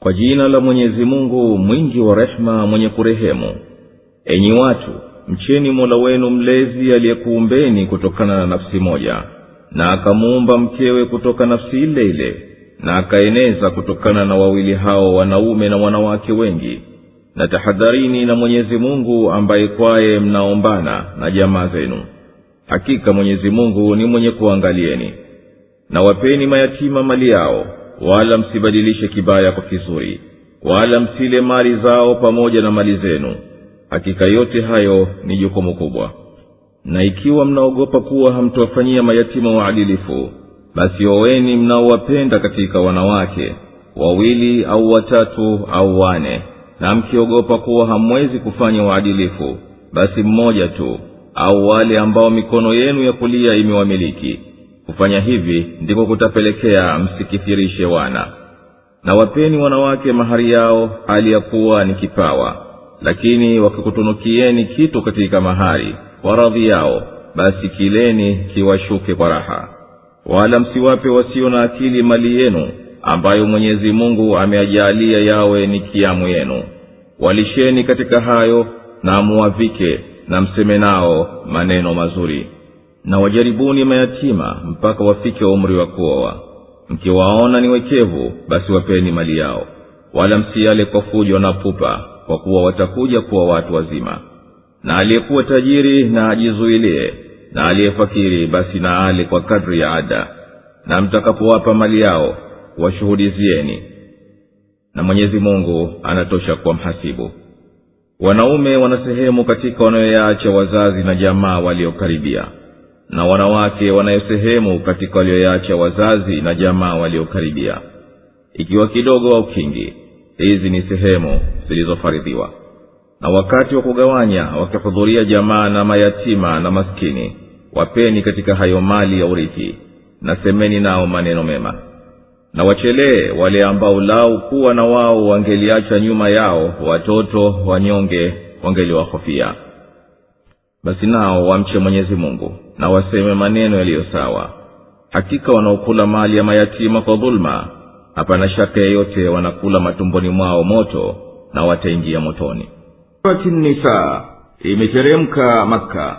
kwa jina la mwenyezi mungu mwingi wa rehema mwenye kurehemu enyi watu mcheni mola wenu mlezi aliyekuumbeni kutokana na nafsi moja na akamuumba mkewe kutoka nafsi ile ile na akaeneza kutokana na wawili hao wanaume na wanawake wengi na tahadharini na mwenyezi mungu ambaye kwaye mnaombana na jamaa zenu hakika mwenyezi mungu ni mwenye kuangalieni na wapeni mayatima mali yao wala msibadilishe kibaya kwa kizuri wala msile mali zao pamoja na mali zenu hakika yote hayo ni jukumu kubwa na ikiwa mnaogopa kuwa hamtawafanyia mayatima waadilifu basi oweni mnaowapenda katika wanawake wawili au watatu au wane na mkiogopa kuwa hamwezi kufanya uadilifu basi mmoja tu au wale ambao mikono yenu ya kulia imewamiliki kufanya hivi ndiko kutapelekea msikithirishe wana na wapeni wanawake mahari yao hali ya kuwa ni kipawa lakini wakikutunukieni kitu katika mahari kwa radhi yao basi kileni kiwashuke kwa raha wala msiwape wasio na akili mali yenu ambayo mwenyezi mungu ameajaalia yawe ni kiamu yenu walisheni katika hayo na muwavike na mseme nao maneno mazuri na wajaribuni mayatima mpaka wafike umri wa kuoa mkiwaona ni wekevu basi wapeni mali yao wala msiale kwa fujo na pupa kwa kuwa watakuja kuwa watu wazima na aliyekuwa tajiri na ajizuilie na aliyefakiri basi na ale kwa kadri ya ada na mtakapowapa mali yao washuhudizieni na mwenyezi mungu anatosha kuwa mhasibu wanaume wana sehemu katika wanayoyaacha wazazi na jamaa waliokaribia na wanawake wanayo sehemu katika walioyaacha wazazi na jamaa waliokaribia ikiwa kidogo au kingi hizi ni sehemu zilizofaridhiwa na wakati wa kugawanya wakihudhuria jamaa na mayatima na maskini wapeni katika hayo mali ya urithi na semeni nao maneno mema na wachelee wale ambao lau kuwa na wao wangeliacha nyuma yao watoto wanyonge wangeliwahofia basi nao wamche mwenyezi mungu na waseme maneno yaliyo sawa hakika wanaokula mali ya mayatima kwa dhuluma hapana shaka yeyote wanakula matumboni mwao moto na wataingia motoni nisa imeteremka makka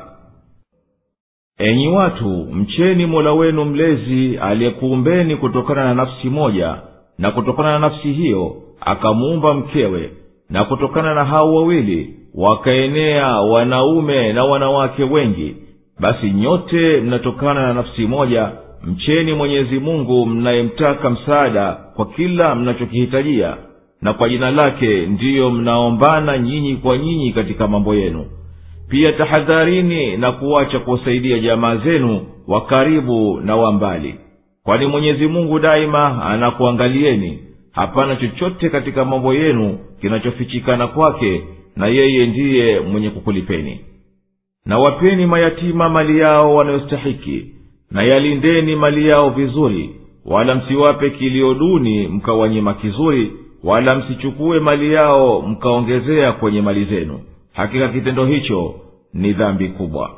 enyi watu mcheni mola wenu mlezi aliyekuumbeni kutokana na nafsi moja na kutokana na nafsi hiyo akamuumba mkewe na kutokana na hao wawili wakaenea wanaume na wanawake wengi basi nyote mnatokana na nafsi moja mcheni mwenyezi mungu mnayemtaka msaada kwa kila mnachokihitajia na kwa jina lake ndiyo mnaombana nyinyi kwa nyinyi katika mambo yenu pia tahadharini na kuacha kuwasaidia jamaa zenu wa karibu na wa mbali kwani mwenyezi mungu daima anakuangalieni hapana chochote katika mambo yenu kinachofichikana kwake na yeye ndiye mwenye kukulipeni na wapeni mayatima mali yao wanayostahiki na yalindeni mali yao vizuri wala msiwape kilio duni mkawanyima kizuri wala msichukue mali yao mkaongezea kwenye mali zenu hakika kitendo hicho ni dhambi kubwa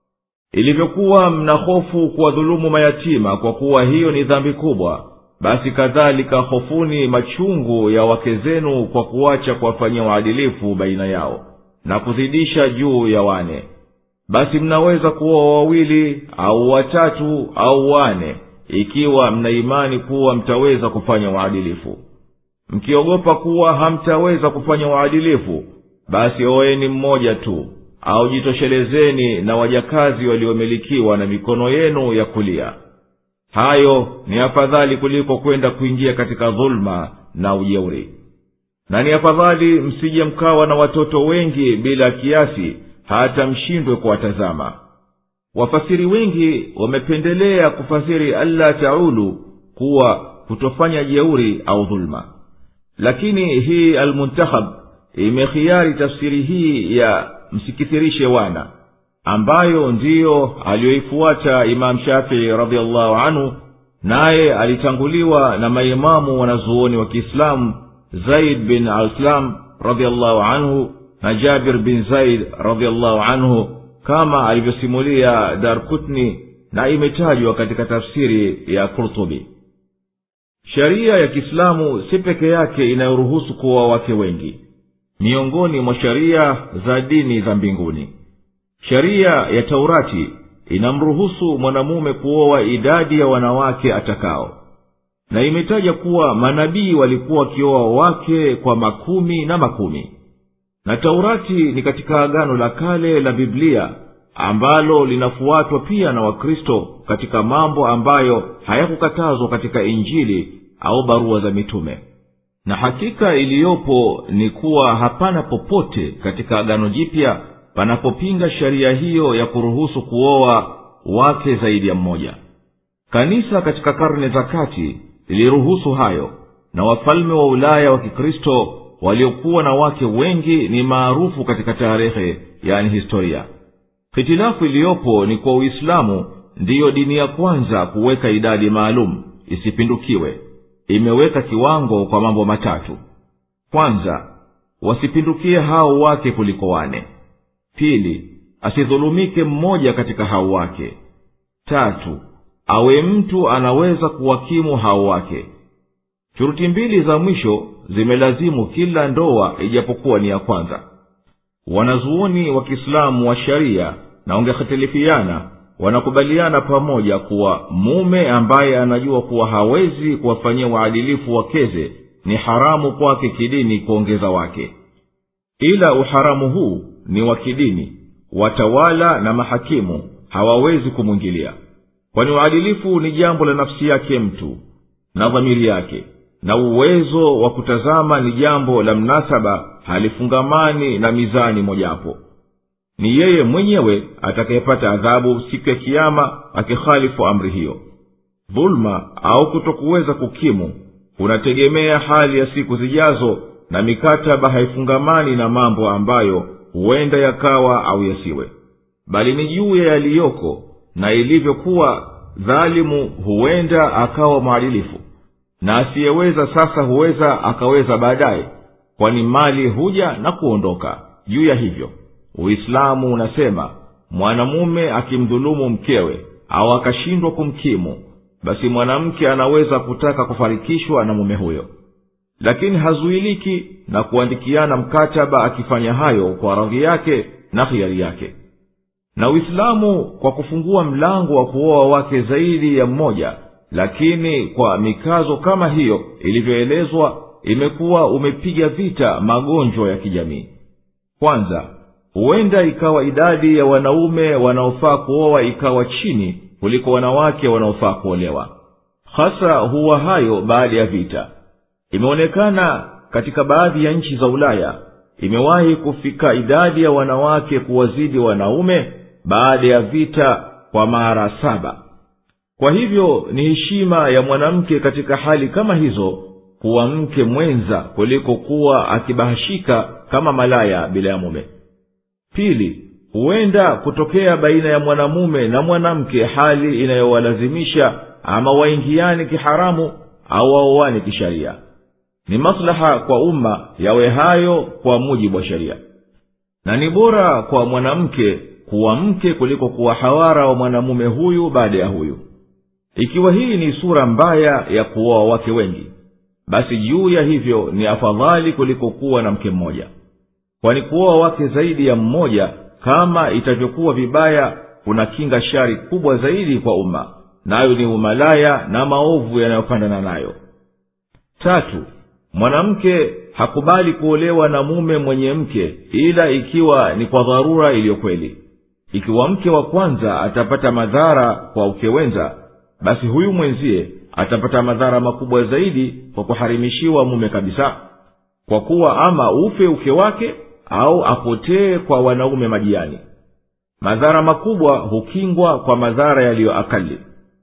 ilivyokuwa mna hofu kuwadhulumu mayatima kwa kuwa hiyo ni dhambi kubwa basi kadhalika hofuni machungu ya wake zenu kwa kuacha kuwafanyia uadilifu baina yao na kuzidisha juu ya wane basi mnaweza kuwa wawili au watatu au wane ikiwa mna imani kuwa mtaweza kufanya uadilifu mkiogopa kuwa hamtaweza kufanya uadilifu basi oweni mmoja tu au jitoshelezeni na wajakazi waliomilikiwa na mikono yenu ya kulia hayo ni afadhali kuliko kwenda kuingia katika dhuluma na ujeuri na ni afadhali msije mkawa na watoto wengi bila kiasi hata mshindwe kuwatazama wafasiri wengi wamependelea kufasiri alla taulu kuwa kutofanya jeuri au dhuluma lakini hii almuntahab imekhiari tafsiri hii ya msikithirishe wana ambayo ndiyo aliyoifuata imamu shafii radiallahu anhu naye alitanguliwa na maimamu wanazuoni wa kiislamu zaid bin alislam radiallahu anhu na jabir bin zaid radiallahu anhu kama alivyosimulia darkutni na imetajwa katika tafsiri ya kurtubi sheria ya kiislamu si peke yake inayoruhusu kuoa wake wengi miongoni mwa sheria za dini za mbinguni sheria ya taurati inamruhusu mwanamume kuoa idadi ya wanawake atakao na imetaja kuwa manabii walikuwa wakioa wake kwa makumi na makumi na taurati ni katika agano la kale la biblia ambalo linafuatwa pia na wakristo katika mambo ambayo hayakukatazwa katika injili au barua za mitume na hakika iliyopo ni kuwa hapana popote katika agano jipya panapopinga sheria hiyo ya kuruhusu kuoa wake zaidi ya mmoja kanisa katika karne za kati liliruhusu hayo na wafalme wa ulaya wa kikristo waliokuwa na wake wengi ni maarufu katika tarehe yani historia hitilafu iliyopo ni kwa uislamu ndiyo dini ya kwanza kuweka idadi maalum isipindukiwe imeweka kiwango kwa mambo matatu kwanza wasipindukie hao wake kuliko wane pili asidhulumike mmoja katika hao wake tatu awe mtu anaweza kuwakimu hao wake shuruti mbili za mwisho zimelazimu kila ndoa ijapokuwa ni ya kwanza wanazuoni wa kiislamu wa sharia na wangehitilifiana wanakubaliana pamoja kuwa mume ambaye anajua kuwa hawezi kuwafanyia uadilifu wakeze ni haramu kwake kidini kuongeza wake ila uharamu huu ni wa kidini watawala na mahakimu hawawezi kumwingilia kwani uadilifu ni jambo la nafsi yake mtu na dhamiri yake na uwezo wa kutazama ni jambo la mnasaba halifungamani na mizani mojapo ni yeye mwenyewe atakayepata adhabu siku ya kiama akihalifu amri hiyo dhuluma au kutokuweza kukimu kunategemea hali ya siku zijazo na mikataba haifungamani na mambo ambayo huenda yakawa au yasiwe bali ni juu ya yaliyoko na ilivyokuwa dhalimu huenda akawa mwadilifu na asiyeweza sasa huweza akaweza baadaye kwani mali huja na kuondoka juu ya hivyo uislamu unasema mwanamume akimdhulumu mkewe au akashindwa kumkimu basi mwanamke anaweza kutaka kufarikishwa na mume huyo lakini hazuiliki na kuandikiana mkataba akifanya hayo kwa radhi yake na hiari yake na uislamu kwa kufungua mlango wa kuoa wake zaidi ya mmoja lakini kwa mikazo kama hiyo ilivyoelezwa imekuwa umepiga vita magonjwa ya kijamii kwanza huenda ikawa idadi ya wanaume wanaofaa kuoa ikawa chini kuliko wanawake wanaofaa kuolewa hasa huwa hayo baada ya vita imeonekana katika baadhi ya nchi za ulaya imewahi kufika idadi ya wanawake kuwazidi wanaume baada ya vita kwa mara saba kwa hivyo ni heshima ya mwanamke katika hali kama hizo kuwa mke mwenza kuliko kuwa akibahashika kama malaya bila ya mume pili huenda kutokea baina ya mwanamume na mwanamke hali inayowalazimisha ama waingiane kiharamu au waoane kisharia ni maslaha kwa umma yawe hayo kwa mujibu wa sheria na ni bora kwa mwanamke kuwa mke kuliko kuwa hawara wa mwanamume huyu baada ya huyu ikiwa hii ni sura mbaya ya kuoa wake wengi basi juu ya hivyo ni afadhali kuliko kuwa na mke mmoja kwani kuoa wake zaidi ya mmoja kama itavyokuwa vibaya kuna kinga shari kubwa zaidi kwa umma nayo ni umalaya na maovu yanayopandana nayo tatu mwanamke hakubali kuolewa na mume mwenye mke ila ikiwa ni kwa dharura iliyo kweli ikiwa mke wa kwanza atapata madhara kwa ukewenza basi huyu mwenzie atapata madhara makubwa zaidi kwa kuharimishiwa mume kabisa kwa kuwa ama ufe uke wake au apotee kwa wanaume majiani madhara makubwa hukingwa kwa madhara yaliyo akali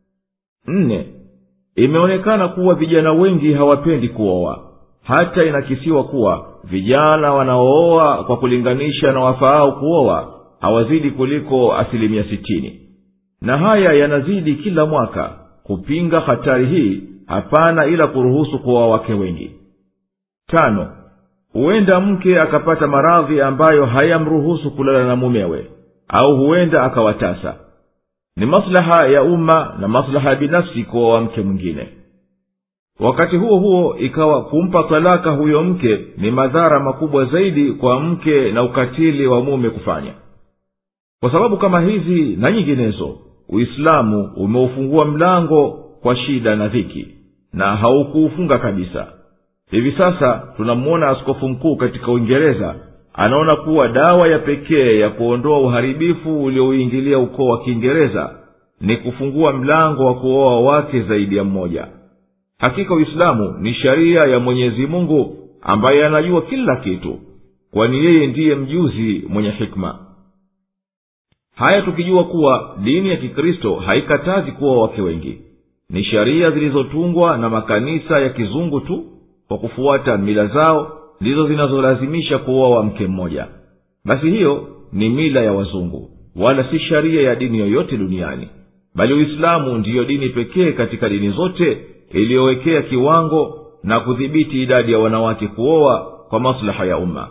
nne imeonekana kuwa vijana wengi hawapendi kuoa hata inakisiwa kuwa vijana wanaooa kwa kulinganisha na wafaao kuoa hawazidi kuliko asilimia sitini na haya yanazidi kila mwaka kupinga hatari hii hapana ila kuruhusu kuoa wake wengi tano huenda mke akapata maradhi ambayo hayamruhusu kulala na mumewe au huenda akawatasa ni maslaha ya umma na maslaha ya binafsi kuoa mke mwingine wakati huo huo ikawa kumpa talaka huyo mke ni madhara makubwa zaidi kwa mke na ukatili wa mume kufanya kwa sababu kama hizi na nyinginezo uislamu umeufungua mlango kwa shida na dhiki na haukuufunga kabisa hivi sasa tunamwona askofu mkuu katika uingereza anaona kuwa dawa ya pekee ya kuondoa uharibifu uliouingilia ukoo wa kiingereza ni kufungua mlango wa kuoa wake zaidi ya mmoja hakika uislamu ni sharia ya mwenyezi mungu ambaye anajua kila kitu kwani yeye ndiye mjuzi mwenye hikma haya tukijua kuwa dini ya kikristo haikatazi kuwa wake wengi ni sharia zilizotungwa na makanisa ya kizungu tu kwa kufuata mila zao ndizo zinazolazimisha kuoa mke mmoja basi hiyo ni mila ya wazungu wala si sharia ya dini yoyote duniani bali uislamu ndiyo dini pekee katika dini zote iliyowekea kiwango na kudhibiti idadi ya wanawake kuoa kwa maslaha ya umma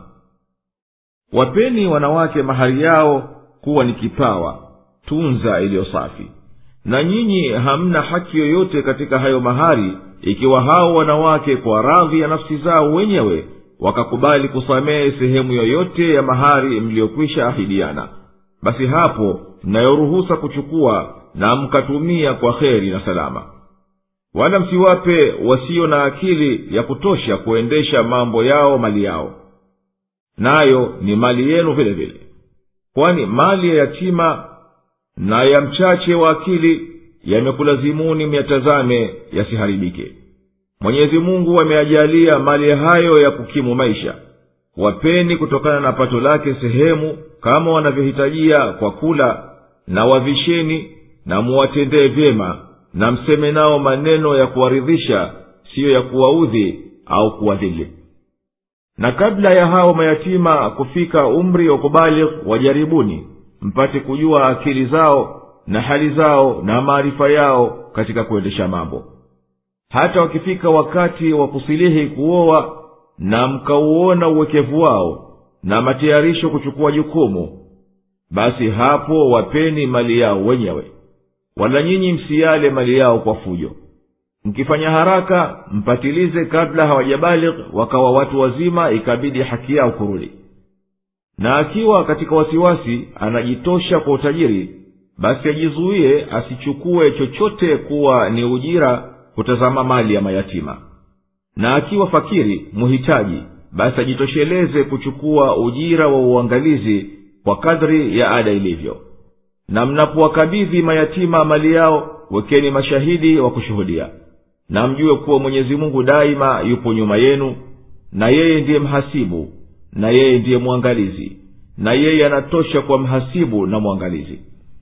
wapeni wanawake mahari yao kuwa ni kipawa tunza iliyo safi na nyinyi hamna haki yoyote katika hayo mahari ikiwa hao wanawake kwa radhi ya nafsi zao wenyewe wakakubali kusamehe sehemu yoyote ya mahari mliyokwisha ahidiana basi hapo mnayoruhusa kuchukua na mkatumia kwa kheri na salama wala msiwape wasio na akili ya kutosha kuendesha mambo yao mali yao nayo ni mali yenu vile vile kwani mali ya yatima na ya mchache wa akili yamekulazimuni myatazame yasiharibike mwenyezi mungu ameajalia mali hayo ya kukimu maisha wapeni kutokana na pato lake sehemu kama wanavyohitajia kwa kula na wavisheni na muwatendee vyema na mseme nao maneno ya kuwaridhisha siyo ya kuwaudhi au kuwadhili na kabla ya hao mayatima kufika umri wa kubaligh wajaribuni mpate kujua akili zao na hali zao na maarifa yao katika kuendesha mambo hata wakifika wakati wa kusilihi kuoa na mkauona uwekevu wao na matayarisho kuchukua jukumu basi hapo wapeni mali yao wenyewe wala nyinyi msiyale mali yao kwa fujo mkifanya haraka mpatilize kabla hawajabaligh wakawa watu wazima ikabidi haki yao kurudi na akiwa katika wasiwasi anajitosha kwa utajiri basi ajizuie asichukue chochote kuwa ni ujira kutazama mali ya mayatima na akiwa fakiri muhitaji basi ajitosheleze kuchukua ujira wa uangalizi kwa kadri ya ada ilivyo na mnapowakabidhi mayatima mali yao wekeni mashahidi wa kushuhudia na mjue kuwa mwenyezi mungu daima yupo nyuma yenu na yeye ndiye mhasibu na yeye ndiye mwangalizi na yeye anatosha kwa mhasibu na mwangalizi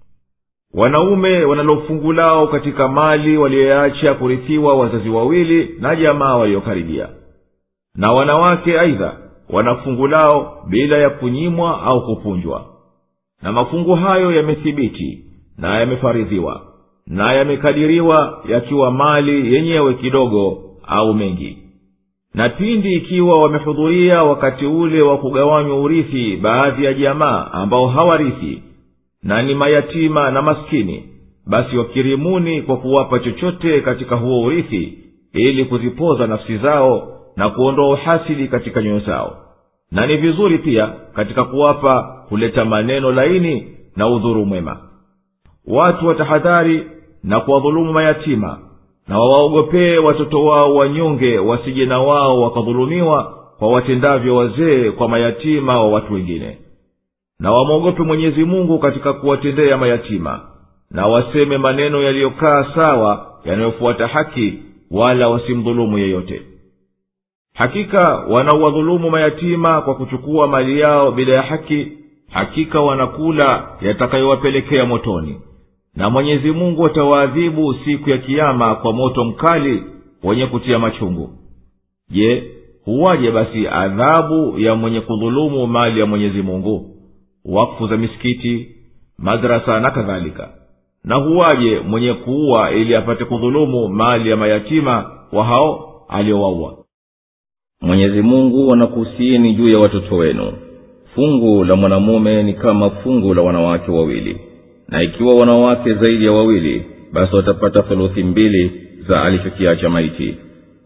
wanaume wanalo fungu lao katika mali waliyoacha kurithiwa wazazi wawili na jamaa waliokaribia na wanawake aidha wana fungu lao bila ya kunyimwa au kupunjwa na mafungu hayo yamethibiti na yamefaridhiwa na yamekadiriwa yakiwa mali yenyewe kidogo au mengi na pindi ikiwa wamehudhuria wakati ule wa kugawanywa urithi baadhi ya jamaa ambao hawarithi na ni mayatima na maskini basi wakirimuni kwa kuwapa chochote katika huo urithi ili kuzipoza nafsi zao na kuondoa uhasidi katika nyoyo zao na ni vizuri pia katika kuwapa kuleta maneno laini na udhuru mwema watu watahadhari na kuwadhulumu mayatima na wawaogopee watoto wao wanyonge wasije na wao wakadhulumiwa kwa watendavyo wazee kwa mayatima wa watu wengine na wamwogope mwenyezi mungu katika kuwatendea mayatima na waseme maneno yaliyokaa sawa yanayofuata haki wala wasimdhulumu yeyote hakika wanaowadhulumu mayatima kwa kuchukua mali yao bila ya haki hakika wanakula yatakayowapelekea motoni na mwenyezi mungu atawaadhibu siku ya kiama kwa moto mkali wenye kutia machungu je huwaje basi adhabu ya mwenye kudhulumu mali ya mwenyezi mungu wakfu za misikiti madrasa na kadhalika na huwaje mwenye kuua ili apate kudhulumu mali ya mayatima wa hao aliowaua mwenyezi mungu anakuhusieni juu ya watoto wenu fungu la mwanamume ni kama fungu la wanawake wawili na ikiwa wanawake zaidi ya wawili basi watapata thuluthi mbili za alichokiacha maiti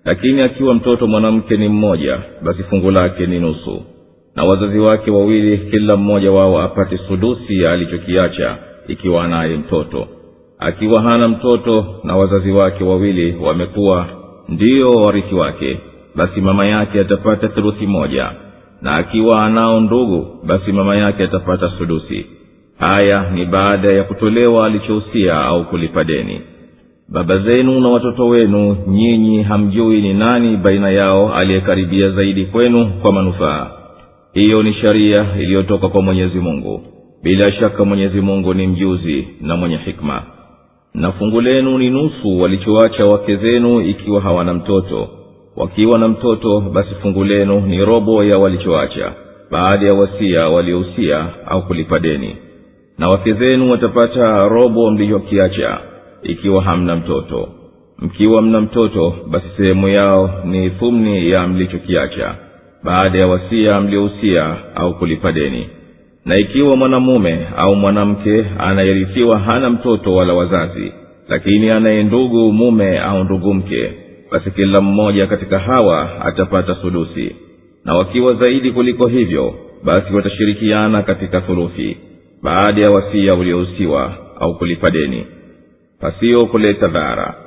lakini akiwa mtoto mwanamke ni mmoja basi fungu lake ni nusu na wazazi wake wawili kila mmoja wao apate sudusi ya alichokiacha ikiwa anaye mtoto akiwa hana mtoto na wazazi wake wawili wamekuwa ndiyo warithi wake basi mama yake atapata theluthi moja na akiwa anao ndugu basi mama yake atapata sudusi haya ni baada ya kutolewa alichohusia au kulipa deni baba zenu na watoto wenu nyinyi hamjui ni nani baina yao aliyekaribia zaidi kwenu kwa manufaa hiyo ni sharia iliyotoka kwa mwenyezi mungu bila shaka mwenyezi mungu ni mjuzi na mwenye hikma na fungu lenu ni nusu walichoacha wake zenu ikiwa hawana mtoto wakiwa na mtoto basi fungu lenu ni robo ya walichoacha baada ya wasia waliohusia au kulipa deni na wake zenu watapata robo mlichokiacha ikiwa hamna mtoto mkiwa mna mtoto basi sehemu yao ni thumni ya mlichokiacha baada ya wasia mliohusia au kulipa deni na ikiwa mwanamume au mwanamke anayerithiwa hana mtoto wala wazazi lakini anaye ndugu mume au ndugu mke basi kila mmoja katika hawa atapata sudusi na wakiwa zaidi kuliko hivyo basi watashirikiana katika thuluthi baada ya wasia uliohusiwa au kulipa deni pasiyo kuleta dhara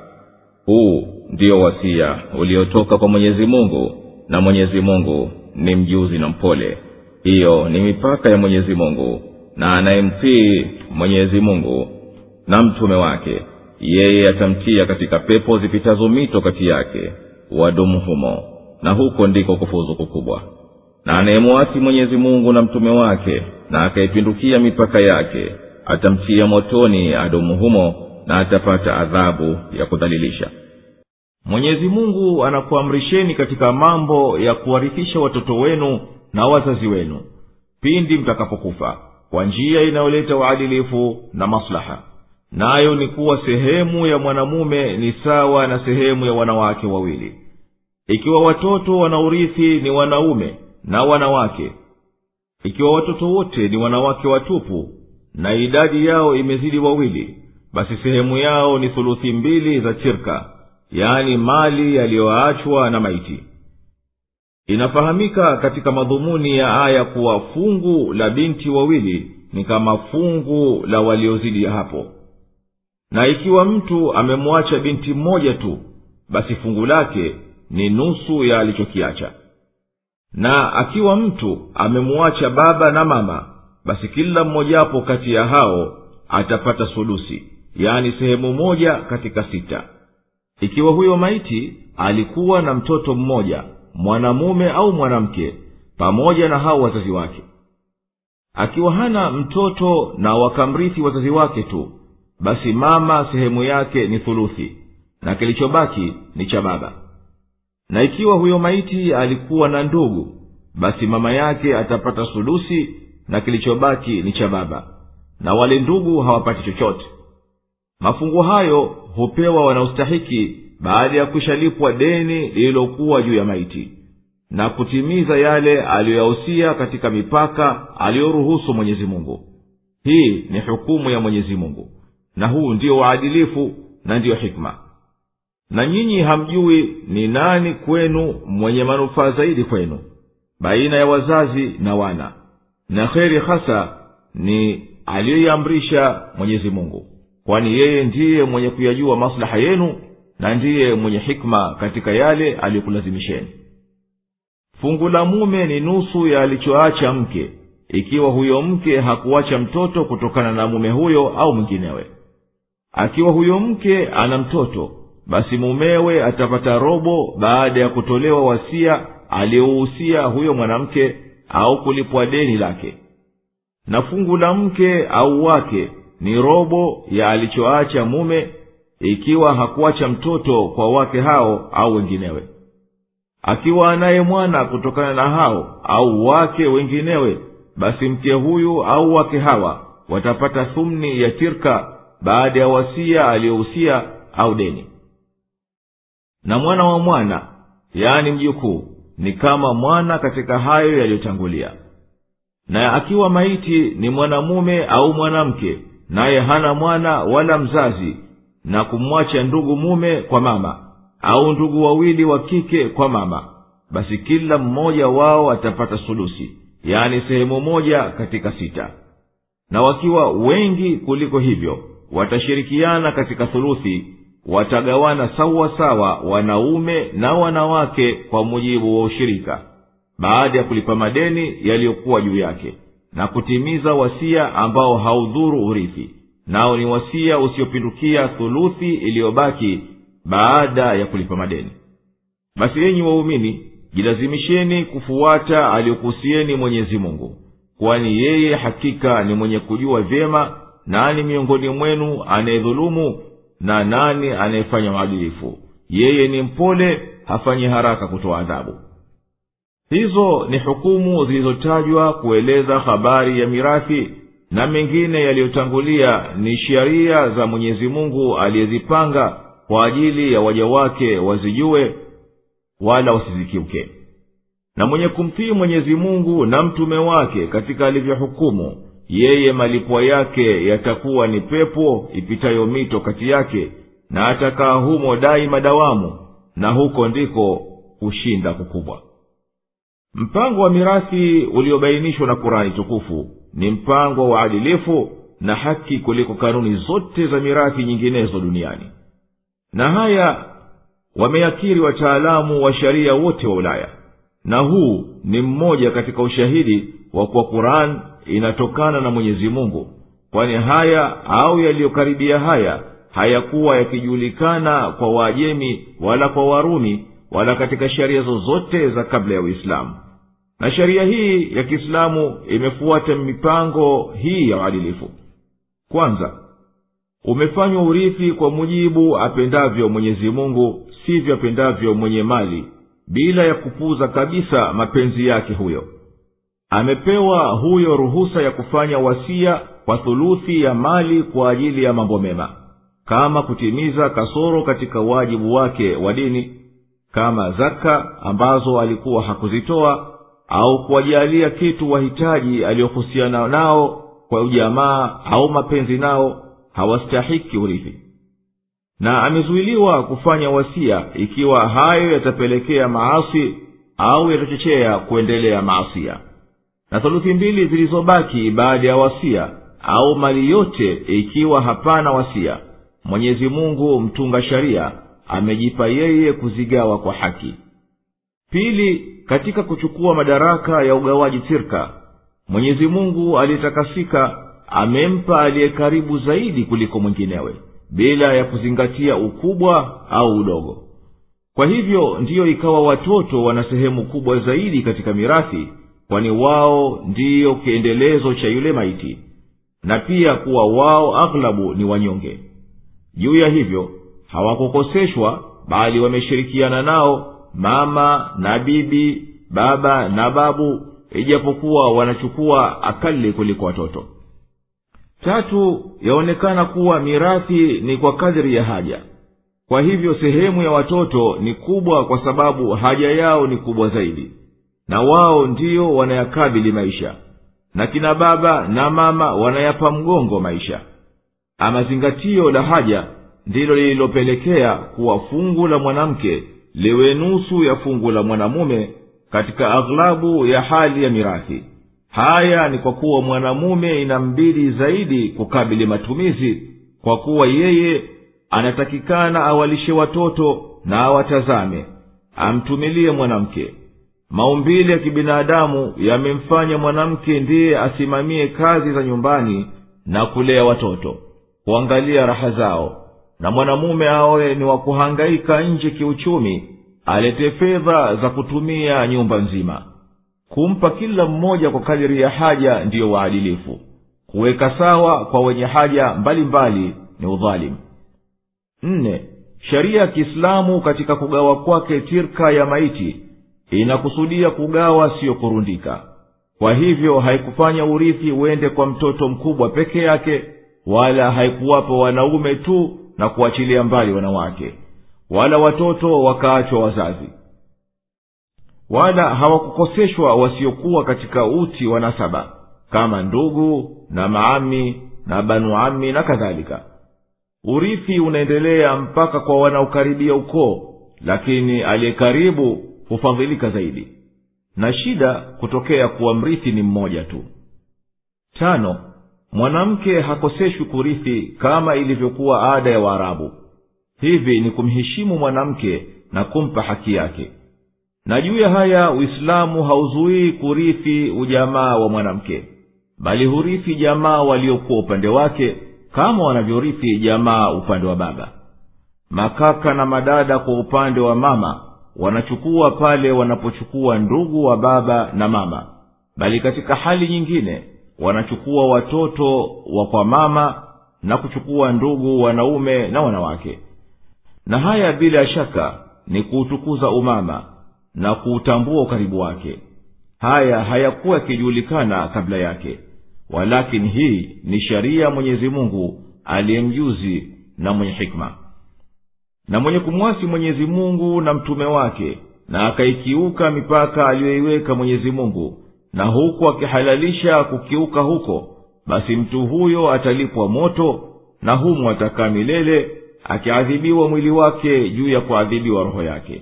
huu ndiyo wasia uliotoka kwa mwenyezi mungu na mwenyezi mungu ni mjuzi na mpole hiyo ni mipaka ya mwenyezi mungu na anayemtii mwenyezi mungu na mtume wake yeye atamtia katika pepo zipitazo mito kati yake wadumu humo na huko ndiko kufuzu kukubwa na anayemwasi mwenyezi mungu na mtume wake na akaipindukia mipaka yake atamtia motoni adumu humo na atapata adhabu ya kudhalilisha mwenyezi mungu anakuamrisheni katika mambo ya kuwarithisha watoto wenu na wazazi wenu pindi mtakapokufa kwa njia inayoleta uadilifu na maslaha nayo ni kuwa sehemu ya mwanamume ni sawa na sehemu ya wanawake wawili ikiwa watoto wanaurithi ni wanaume na wanawake ikiwa watoto wote ni wanawake watupu na idadi yao imezidi wawili basi sehemu yao ni thuluthi mbili za chirka yaani mali yaliyoachwa na maiti inafahamika katika madhumuni ya aya kuwa fungu la binti wawili ni kama fungu la waliozidi hapo na ikiwa mtu amemwacha binti mmoja tu basi fungu lake ni nusu ya alichokiacha na akiwa mtu amemwacha baba na mama basi kila mmojawapo kati ya hao atapata sulusi yaani sehemu moja katika sita ikiwa huyo maiti alikuwa na mtoto mmoja mwanamume au mwanamke pamoja na hao wazazi wake akiwa hana mtoto na wakamrithi wazazi wake tu basi mama sehemu yake ni thuluthi na kilichobaki ni cha baba na ikiwa huyo maiti alikuwa na ndugu basi mama yake atapata sulusi na kilichobaki ni cha baba na wale ndugu hawapati chochote mafungu hayo hupewa wanaostahiki baada ya kushalipwa deni lililokuwa juu ya maiti na kutimiza yale aliyoyahusia katika mipaka aliyoruhusu mwenyezi mungu hii ni hukumu ya mwenyezi mungu na huu ndiyo uadilifu na ndiyo hikma na nyinyi hamjui ni nani kwenu mwenye manufaa zaidi kwenu baina ya wazazi na wana na kheri hasa ni aliyoiamrisha mwenyezi mungu kwani yeye ndiye mwenye kuyajua maslaha yenu na ndiye mwenye hikma katika yale aliyokulazimisheni fungu la mume ni nusu ya alichoacha mke ikiwa huyo mke hakuacha mtoto kutokana na mume huyo au mwinginewe akiwa huyo mke ana mtoto basi mumewe atapata robo baada ya kutolewa wasia aliyouhusia huyo mwanamke au kulipwa deni lake na fungu la mke au wake ni robo ya alichoacha mume ikiwa hakuacha mtoto kwa wake hao au wenginewe akiwa anaye mwana kutokana na hao au wake wenginewe basi mke huyu au wake hawa watapata thumni ya tirka baada ya wasia aliyohusia au deni na mwana wa mwana yaani mjukuu ni kama mwana katika hayo yaliyotangulia na akiwa maiti ni mwanamume au mwanamke naye hana mwana wala mzazi na kumwacha ndugu mume kwa mama au ndugu wawili wa kike kwa mama basi kila mmoja wao atapata sulusi yaani sehemu moja katika sita na wakiwa wengi kuliko hivyo watashirikiana katika thuluthi watagawana sawa sawa wanaume na wanawake kwa mujibu wa ushirika baada ya kulipa madeni yaliyokuwa juu yake na kutimiza wasia ambao haudhuru urithi nao ni wasia usiopindukia thuluthi iliyobaki baada ya kulipa madeni basi yenyi waumini jilazimisheni kufuata aliyokuhusieni mwenyezi mungu kwani yeye hakika ni mwenye kujua vyema nani miongoni mwenu anayedhulumu na nani anayefanya maadilifu yeye ni mpole hafanyi haraka kutoa adhabu hizo ni hukumu zilizotajwa kueleza habari ya mirathi na mengine yaliyotangulia ni sheria za mwenyezi mungu aliyezipanga kwa ajili ya waja wake wazijue wala wasizikiuke na mwenye kumtii mwenyezi mungu na mtume wake katika alivyohukumu yeye malipwa yake yatakuwa ni pepo ipitayo mito kati yake na atakaa humo daima dawamu na huko ndiko kushinda kukubwa mpango wa mirathi uliobainishwa na kurani tukufu ni mpango wa uadilifu na haki kuliko kanuni zote za mirathi nyinginezo duniani na haya wameyakiri wataalamu wa sharia wote wa ulaya na huu ni mmoja katika ushahidi wa kuwa quran inatokana na mwenyezi mungu kwani haya au yaliyokaribia haya hayakuwa yakijulikana kwa waajemi wala kwa warumi wala katika sheria zozote za kabla ya uislamu na sheria hii ya kiislamu imefuata mipango hii ya uadilifu kwanza umefanywa urithi kwa mujibu apendavyo mwenyezi mungu sivyo apendavyo mwenye mali bila ya kupuza kabisa mapenzi yake huyo amepewa huyo ruhusa ya kufanya wasia kwa thuluthi ya mali kwa ajili ya mambo mema kama kutimiza kasoro katika wajibu wake wa dini kama zaka ambazo alikuwa hakuzitoa au kuwajalia kitu wahitaji aliyohusiana nao kwa ujamaa au mapenzi nao hawastahiki urithi na amezuiliwa kufanya wasia ikiwa hayo yatapelekea maasi au yatachochea kuendelea maasia na thuluthi mbili zilizobaki baada ya wasia au mali yote ikiwa hapana wasia mwenyezi mungu mtunga sharia amejipa yeye kuzigawa kwa haki pili katika kuchukua madaraka ya ugawaji tirka mwenyezi mungu aliyetakasika amempa aliye karibu zaidi kuliko mwinginewe bila ya kuzingatia ukubwa au udogo kwa hivyo ndiyo ikawa watoto wana sehemu kubwa zaidi katika mirathi kwani wao ndiyo kiendelezo cha yule maiti na pia kuwa wao aghlabu ni wanyonge juu ya hivyo hawakukoseshwa bali wameshirikiana nao mama na bibi baba na babu ijapokuwa wanachukua akali kuliko watoto tatu yaonekana kuwa mirathi ni kwa kadiri ya haja kwa hivyo sehemu ya watoto ni kubwa kwa sababu haja yao ni kubwa zaidi na wao ndiyo wanayakabili maisha na kina baba na mama wanayapa mgongo maisha ama zingatio la haja ndilo lililopelekea kuwa fungu la mwanamke liwe nusu ya fungu la mwanamume katika aghlabu ya hali ya mirathi haya ni kwa kuwa mwanamume inambidi zaidi kukabili matumizi kwa kuwa yeye anatakikana awalishe watoto na awatazame amtumilie mwanamke maumbile ya kibinadamu yamemfanya mwanamke ndiye asimamie kazi za nyumbani na kulea watoto kuangalia raha zao na mwanamume awe ni wa kuhangaika nje kiuchumi alete fedha za kutumia nyumba nzima kumpa kila mmoja kwa kadiri ya haja ndiyo waadilifu kuweka sawa kwa wenye haja mbalimbali mbali ni udhalimu nne sheria ya kiislamu katika kugawa kwake tirka ya maiti inakusudia kugawa siyo kurundika kwa hivyo haikufanya urithi uende kwa mtoto mkubwa peke yake wala haikuwapa wanaume tu na kuachilia mbali wanawake wala watoto wakaachwa wazazi wala hawakukoseshwa wasiokuwa katika uti wa nasaba kama ndugu na maami na banu ami na kadhalika urithi unaendelea mpaka kwa wanaokaribia ukoo lakini aliye karibu hufadhilika zaidi na shida kutokea kuwa mrithi ni mmoja tu tano mwanamke hakoseshwi kurithi kama ilivyokuwa ada ya waarabu hivi ni kumheshimu mwanamke na kumpa haki yake na juu ya haya uislamu hauzuii kurithi ujamaa wa mwanamke bali hurithi jamaa waliokuwa upande wake kama wanavyorithi jamaa upande wa baba makaka na madada kwa upande wa mama wanachukua pale wanapochukua ndugu wa baba na mama bali katika hali nyingine wanachukua watoto wa kwa mama na kuchukua ndugu wanaume na wanawake na haya bila shaka ni kuutukuza umama na kuutambua ukaribu wake haya hayakuwa yakijulikana kabla yake walakini hii ni sharia mwenyezi mungu aliyemjuzi na mwenye hikma na mwenye kumwasi mwenyezi mungu na mtume wake na akaikiuka mipaka aliyoiweka mwenyezi mungu na huku akihalalisha kukiuka huko basi mtu huyo atalipwa moto na humu atakaa milele akiadhibiwa mwili wake juu ya kuadhibiwa roho yake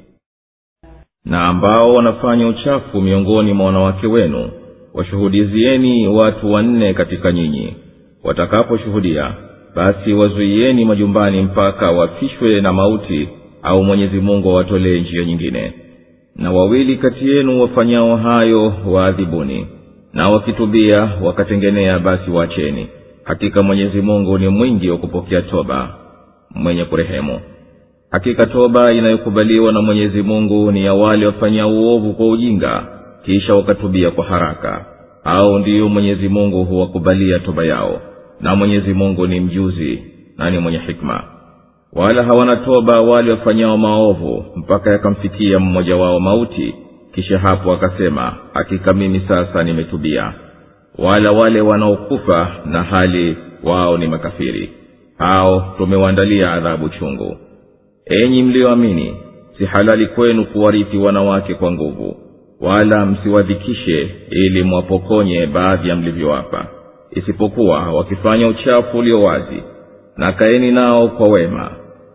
na ambao wanafanya uchafu miongoni mwa wanawake wenu washuhudizieni watu wanne katika nyinyi watakaposhuhudia basi wazuieni majumbani mpaka wafishwe na mauti au mwenyezi mungu awatolee njia nyingine na wawili kati yenu wafanyao hayo waadhibuni na wakitubia wakatengenea basi waacheni hakika mwenyezi mungu ni mwingi wa kupokea toba mwenye kurehemu hakika toba inayokubaliwa na mwenyezi mungu ni ya wale wafanyao uovu kwa ujinga kisha wakatubia kwa haraka au ndiyo mwenyezi mungu huwakubalia toba yao na mwenyezi mungu ni mjuzi na ni mwenye hikma wala hawana toba wale wafanyao maovu mpaka yakamfikia mmoja wao mauti kisha hapo akasema hakika mimi sasa nimetubia wala wale wanaokufa na hali wao ni makafiri hao tumewaandalia adhabu chungu enyi mliyoamini si halali kwenu kuwarithi wanawake kwa nguvu wala msiwadhikishe ili mwapokonye baadhi ya mlivyowapa isipokuwa wakifanya uchafu ulio wazi na kaeni nao kwa wema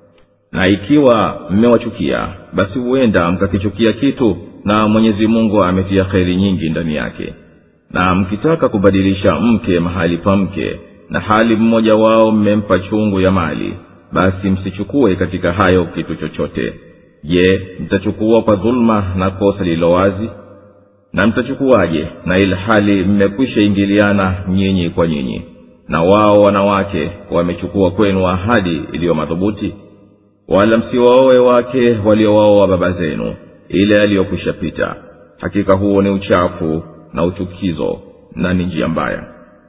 na ikiwa mmewachukia basi huenda mkakichukia kitu na mwenyezi mungu ametia kheri nyingi ndani yake na mkitaka kubadilisha mke mahali pa mke na hali mmoja wao mmempa chungu ya mali basi msichukue katika hayo kitu chochote je mtachukua kwa dhuluma na kosa lililo wazi na mtachukuwaje na ili hali mmekwisha ingiliana nyinyi kwa nyinyi na wao wanawake wamechukua kwenu ahadi iliyo madhubuti wala msiwaowe wake waliowaoa baba zenu ile aliyokwisha pita hakika huo ni uchafu na uchukizo na ni njia mbaya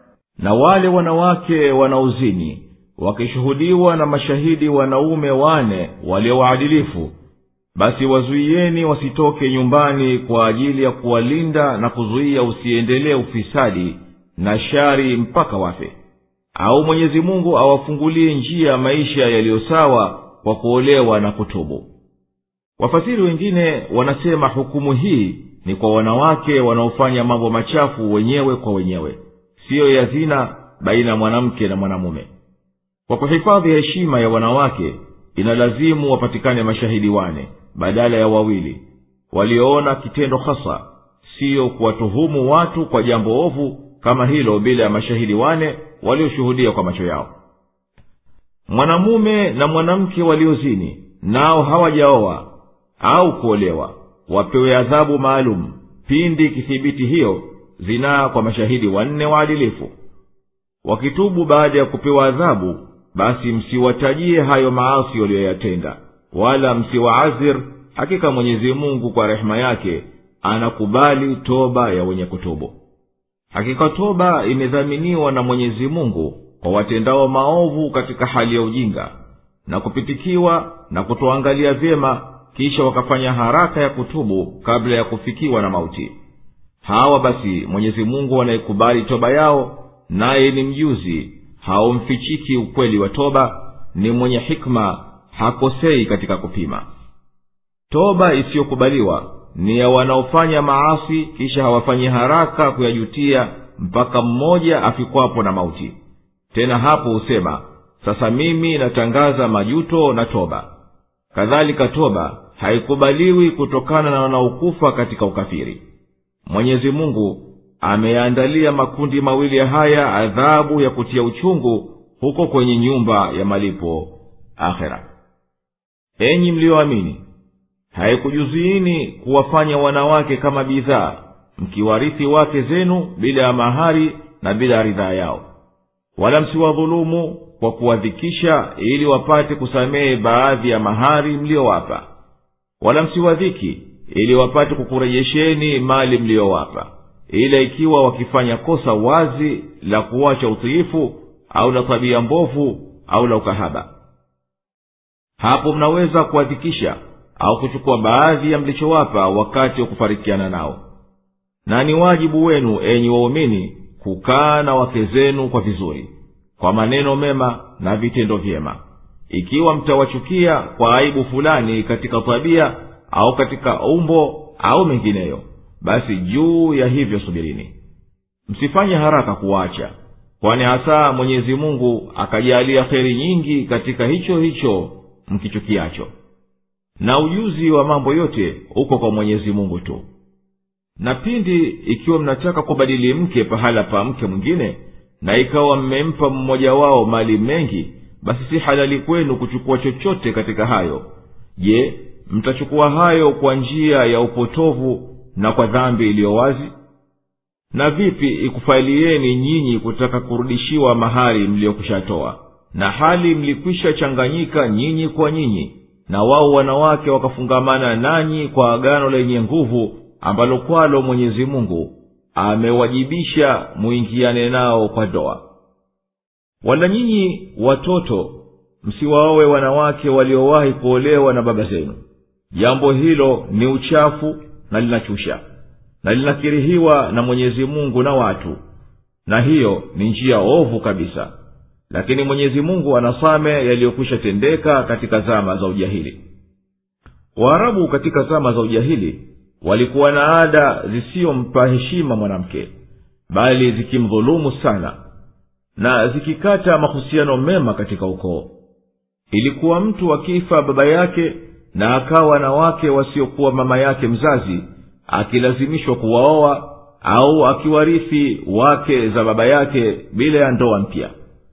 na wale wanawake wanaozini wakishuhudiwa na mashahidi wanaume wane walio waadilifu basi wazuieni wasitoke nyumbani kwa ajili ya kuwalinda na kuzuia usiendelee ufisadi na shari mpaka wafe au mwenyezi mungu awafungulie njia ya maisha yaliyo sawa kwa kuolewa na kutubu wafasiri wengine wanasema hukumu hii ni kwa wanawake wanaofanya mambo machafu wenyewe kwa wenyewe siyo ya zina baina ya mwanamke na mwanamume kwa kuhifadhi heshima ya wanawake inalazimu wapatikane mashahidi wane badala ya wawili walioona kitendo hasa siyo kuwatuhumu watu kwa jambo ovu kama hilo bila ya mashahidi wane walioshuhudia kwa macho yao mwanamume na mwanamke waliozini nao hawajaoa au kuolewa wapewe adhabu maalum pindi ikithibiti hiyo zinaa kwa mashahidi wanne waadilifu wakitubu baada ya kupewa adhabu basi msiwatajie hayo maasi waliyoyatenda wala msiwaazir hakika mwenyezi mungu kwa rehema yake anakubali toba ya wenye kutubu hakika toba imedhaminiwa na mwenyezi mungu kwa watendao maovu katika hali ya ujinga na kupitikiwa na kutoangalia vyema kisha wakafanya haraka ya kutubu kabla ya kufikiwa na mauti hawa basi mwenyezi mungu anayekubali toba yao naye ni mjuzi haumfichiki ukweli wa toba ni mwenye hikma hakosei katika kupima toba isiyokubaliwa ni ya wanaofanya maasi kisha hawafanyi haraka kuyajutia mpaka mmoja afikwapo na mauti tena hapo husema sasa mimi natangaza majuto na toba kadhalika toba haikubaliwi kutokana na wanaokufa katika ukafiri mwenyezi mungu ameyaandalia makundi mawili haya adhabu ya kutia uchungu huko kwenye nyumba ya malipo akhera enyi mliyoamini haikujuziini kuwafanya wanawake kama bidhaa mkiwarithi wake zenu bila ya mahari na bila ridhaa yao wala msiwadhulumu kwa kuwadhikisha ili wapate kusamehe baadhi ya mahari mliyowapa wala msiwadhiki ili wapate kukurejesheni mali mliyowapa ila ikiwa wakifanya kosa wazi la kuwacha utiifu au la tabia mbovu au la ukahaba hapo mnaweza kuwadhikisha au kuchukua baadhi ya mlichowapa wakati wa kufarikiana nao na ni wajibu wenu enyi waumini kukaa na wake zenu kwa vizuri kwa maneno mema na vitendo vyema ikiwa mtawachukia kwa aibu fulani katika tabia au katika umbo au mengineyo basi juu ya hivyo subirini msifanye haraka kuwacha kwani hasa mwenyezi mungu akajalia kheri nyingi katika hicho hicho mkichukiacho na ujuzi wa mambo yote uko kwa mwenyezi mungu tu na pindi ikiwa mnataka kubadili mke pahala pa mke mwingine na ikawa mmempa mmoja wao mali mengi basi si halali kwenu kuchukua chochote katika hayo je mtachukua hayo kwa njia ya upotovu na kwa dhambi iliyo wazi na vipi ikufailieni nyinyi kutaka kurudishiwa mahari mliyokushatoa na hali mlikwisha changanyika nyinyi kwa nyinyi na wao wanawake wakafungamana nanyi kwa agano lenye nguvu ambalo kwalo mwenyezi mungu amewajibisha muingiane nao kwa doa wala nyinyi watoto msiwaowe wanawake waliowahi kuolewa na baba zenu jambo hilo ni uchafu na linachusha na linakirihiwa na mwenyezi mungu na watu na hiyo ni njia ovu kabisa lakini mwenyezi mungu anasame yaliyokwisha tendeka katika zama za ujahili waarabu katika zama za ujahili walikuwa na ada zisiyompa heshima mwanamke bali zikimdhulumu sana na zikikata mahusiano mema katika ukoo ilikuwa mtu akifa baba yake na akawa na wake wasiokuwa mama yake mzazi akilazimishwa kuwaoa au akiwarithi wake za baba yake bila ya ndoa mpya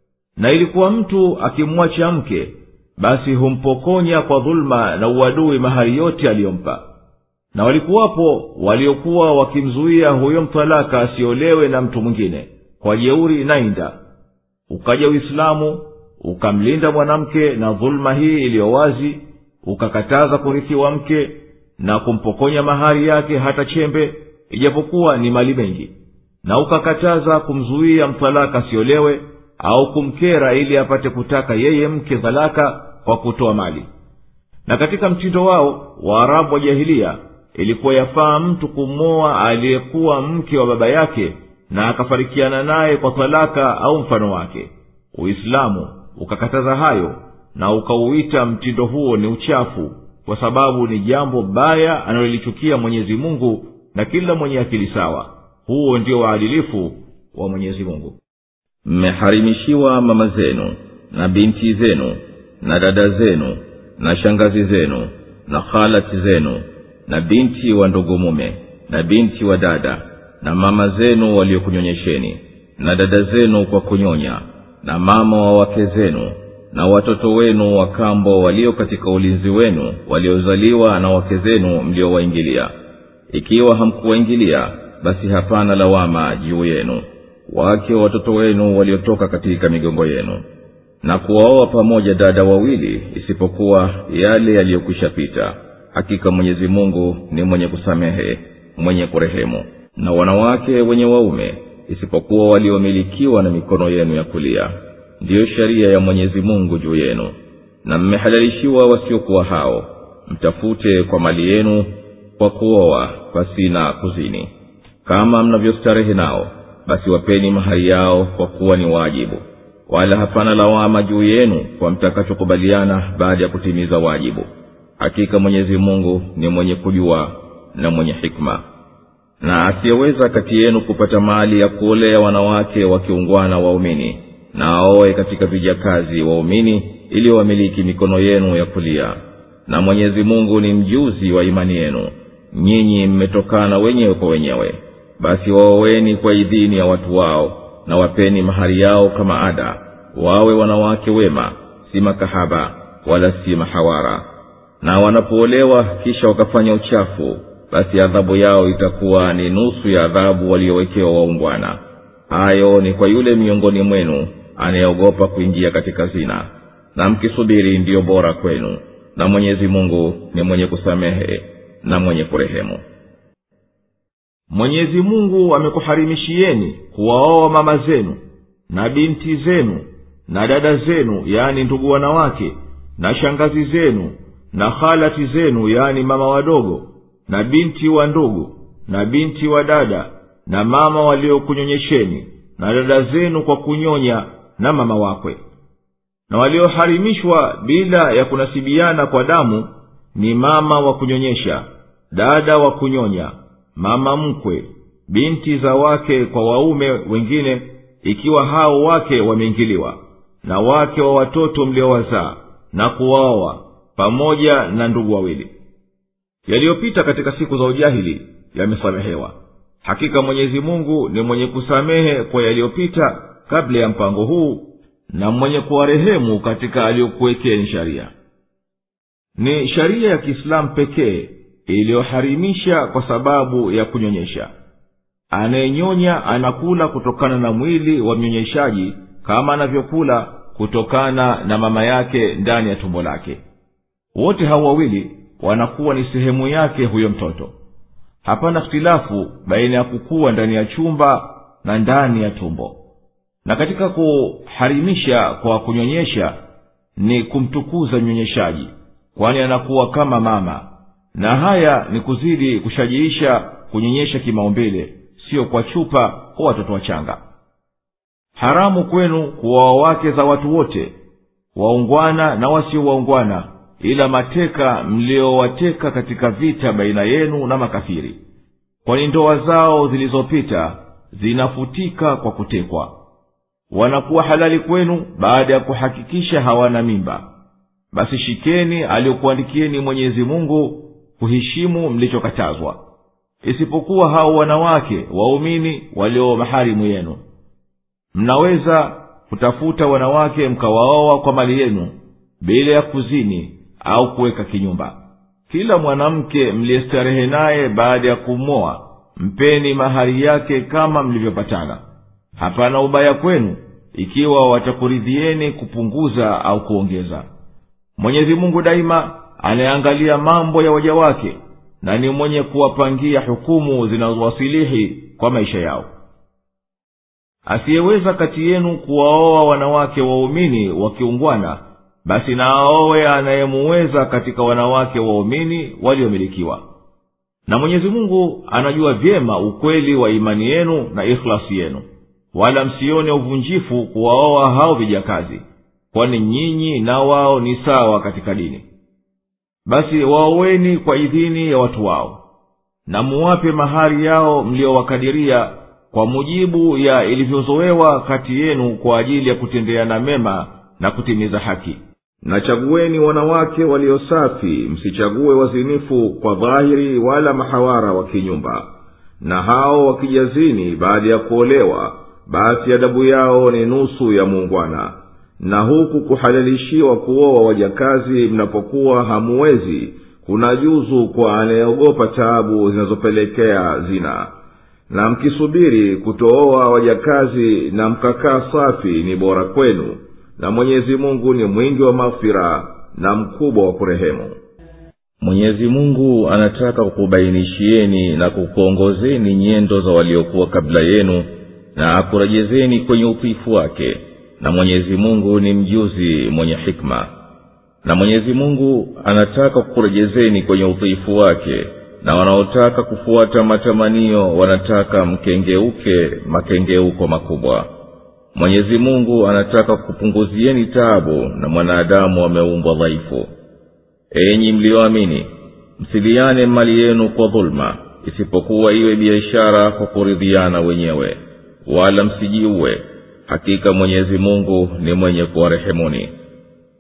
na ilikuwa mtu akimwacha mke basi humpokonya kwa dhuluma na uadui mahari yote aliyompa na walikuwapo waliokuwa wakimzuia huyo mtalaka asiolewe na mtu mwingine kwa jeuri nainda ukaja uislamu ukamlinda mwanamke na dhuluma hii iliyo wazi ukakataza kurithiwa mke na kumpokonya mahari yake hata chembe ijapokuwa ni mali mengi na ukakataza kumzuia mtalaka asiolewe au kumkera ili apate kutaka yeye mke dhalaka kwa kutoa mali na katika mtindo wao waarabu wa jahilia ilikuwa yafaa mtu kumwoa aliyekuwa mke wa baba yake na akafarikiana naye kwa talaka au mfano wake uislamu ukakataza hayo na ukauita mtindo huo ni uchafu kwa sababu ni jambo baya analolichukia mwenyezi mungu na kila mwenye akili sawa huo ndio waadilifu wa mwenyezi mungu mmeharimishiwa mama zenu na binti zenu na dada zenu na shangazi zenu na khalati zenu na binti wa ndugu mume na binti wa dada na mama zenu waliokunyonyesheni na dada zenu kwa kunyonya na mama wa wake zenu na watoto wenu wa kambo walio katika ulinzi wenu waliozaliwa na wake zenu mliowaingilia ikiwa hamkuwaingilia basi hapana lawama juu yenu wake wa watoto wenu waliotoka katika migongo yenu na kuwaoa pamoja dada wawili isipokuwa yale yaliyokwisha pita hakika mwenyezi mungu ni mwenye kusamehe mwenye kurehemu na wanawake wenye waume isipokuwa waliomilikiwa na mikono yenu ya kulia ndiyo sheria ya mwenyezi mungu juu yenu na mmehalalishiwa wasiokuwa hao mtafute kwa mali yenu kwa kuoa pasina kuzini kama mnavyostarehe nao basi wapeni mahari yao kwa kuwa ni wajibu wala hapana lawama juu yenu kwa mtakachokubaliana baada ya kutimiza wajibu hakika mwenyezi mungu ni mwenye kujua na mwenye hikma na asiyeweza kati yenu kupata mali ya kuolea wanawake wakiungwana waumini na aoe katika vijakazi waumini ili wamiliki mikono yenu ya kulia na mwenyezi mungu ni mjuzi wa imani yenu nyinyi mmetokana wenyewe kwa wenyewe basi waoweni kwa idhini ya watu wao na wapeni mahari yao kama ada wawe wanawake wema si makahaba wala si mahawara na wanapoolewa kisha wakafanya uchafu basi adhabu yao itakuwa ni nusu ya adhabu waliowekewa waungwana hayo ni kwa yule miongoni mwenu anayeogopa kuingia katika zina na mkisubiri ndiyo bora kwenu na mwenyezi mungu ni mwenye kusamehe na mwenye kurehemu mwenyezi mungu amekuharimishieni kuwaoa mama zenu na binti zenu na dada zenu yaani ndugu wanawake na shangazi zenu na halati zenu yaani mama wadogo na binti wa ndugu na binti wa dada na mama waliokunyonyesheni na dada zenu kwa kunyonya na mama wakwe na walioharimishwa bila ya kunasibiana kwa damu ni mama wa kunyonyesha dada wa kunyonya mama mkwe binti za wake kwa waume wengine ikiwa hao wake wameingiliwa na wake wa watoto mliowazaa na kuwaoa pamoja na ndugu wawili yaliyopita katika siku za ujahili yamesamehewa hakika mwenyezi mungu ni mwenye kusamehe kwa yaliyopita kabla ya mpango huu na mwenye kuwarehemu katika aliyokuwekeni sharia ni sharia ya kiislamu pekee iliyoharimisha kwa sababu ya kunyonyesha anayenyonya anakula kutokana na mwili wa mnyonyeshaji kama anavyokula kutokana na mama yake ndani ya tumbo lake wote hao wawili wanakuwa ni sehemu yake huyo mtoto hapana htilafu baina ya kukuwa ndani ya chumba na ndani ya tumbo na katika kuharimisha kwa kunyonyesha ni kumtukuza mnyonyeshaji kwani anakuwa kama mama na haya ni kuzidi kushajiisha kunyonyesha kimaumbile siyo kwa chupa kwa watoto wachanga haramu kwenu kuwaoa wake za watu wote waungwana na wasio waungwana ila mateka mliowateka katika vita baina yenu na makafiri kwani ndoa zao zilizopita zinafutika kwa kutekwa wanakuwa halali kwenu baada ya kuhakikisha hawana mimba basi shikeni aliyokuandikieni mwenyezi mungu kuheshimu mlichokatazwa isipokuwa hao wanawake waumini walio maharimu yenu mnaweza kutafuta wanawake mkawaoa kwa mali yenu bila ya kuzini au kuweka kinyumba kila mwanamke mliyestarehe naye baada ya kumwoa mpeni mahari yake kama mlivyopatana hapana ubaya kwenu ikiwa watakuridhieni kupunguza au kuongeza mwenyezi mungu daima anayeangalia mambo ya waja wake na ni mwenye kuwapangia hukumu zinazowasilihi kwa maisha yao asiyeweza kati yenu kuwaoa wanawake waumini wakiungwana basi na aowe anayemuweza katika wanawake waumini waliomilikiwa na mwenyezi mungu anajua vyema ukweli wa imani yenu na ikhlasi yenu wala msione uvunjifu kuwaoa hao vijakazi kwani nyinyi na wao ni sawa katika dini basi waoweni kwa idhini ya watu wao na muwape mahari yao mliowakadiria kwa mujibu ya ilivyozowewa kati yenu kwa ajili ya kutendeana mema na kutimiza haki na chagueni wanawake waliosafi msichague wazinifu kwa dhahiri wala mahawara wa kinyumba na hao wakijazini baada ya kuolewa basi adabu yao ni nusu ya muungwana na huku kuhalalishiwa kuoa wajakazi mnapokuwa hamuwezi kuna juzu kwa anayeogopa taabu zinazopelekea zina na mkisubiri kutooa wajakazi na mkakaa safi ni bora kwenu na mwenyezi mungu ni mwingi wa maghfira na mkubwa wa kurehemu mwenyezi mungu anataka kukubainishieni na kukuongozeni nyendo za waliokuwa kabla yenu na akurejezeni kwenye utiifu wake na mwenyezi mungu ni mjuzi mwenye hikma na mwenyezi mungu anataka kukurejezeni kwenye utiifu wake na wanaotaka kufuata matamanio wanataka mkengeuke makengeuko makubwa mwenyezi mungu anataka kupunguzieni taabu na mwanadamu ameumbwa dhaifu enyi mliyoamini msiliane mali yenu kwa dhuluma isipokuwa iwe biashara kwa kuridhiana wenyewe wala msijiue hakika mwenyezi mungu ni mwenye kuwarehemuni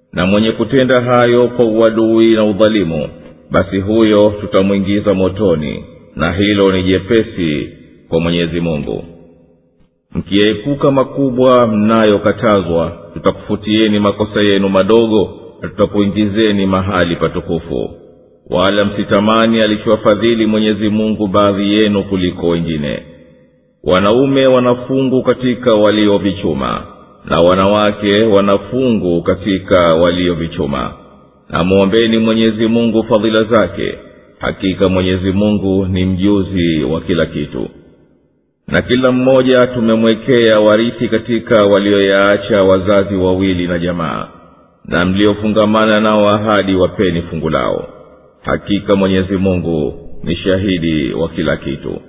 na mwenye kutenda hayo kwa uadui na udhalimu basi huyo tutamwingiza motoni na hilo ni jepesi kwa mwenyezi mungu mkiyaepuka makubwa mnayokatazwa tutakufutieni makosa yenu madogo na tutakuingizeni mahali patukufu wala msitamani alichowafadhili mwenyezi mungu baadhi yenu kuliko wengine wanaume wanafungu katika waliovichuma na wanawake wanafungu katika waliovichuma na mwombeni mwenyezi mungu fadhila zake hakika mwenyezi mungu ni mjuzi wa kila kitu na kila mmoja tumemwekea warithi katika walioyaacha wazazi wawili na jamaa na mliofungamana nao ahadi wapeni fungu lao hakika mwenyezi mungu ni shahidi wa kila kitu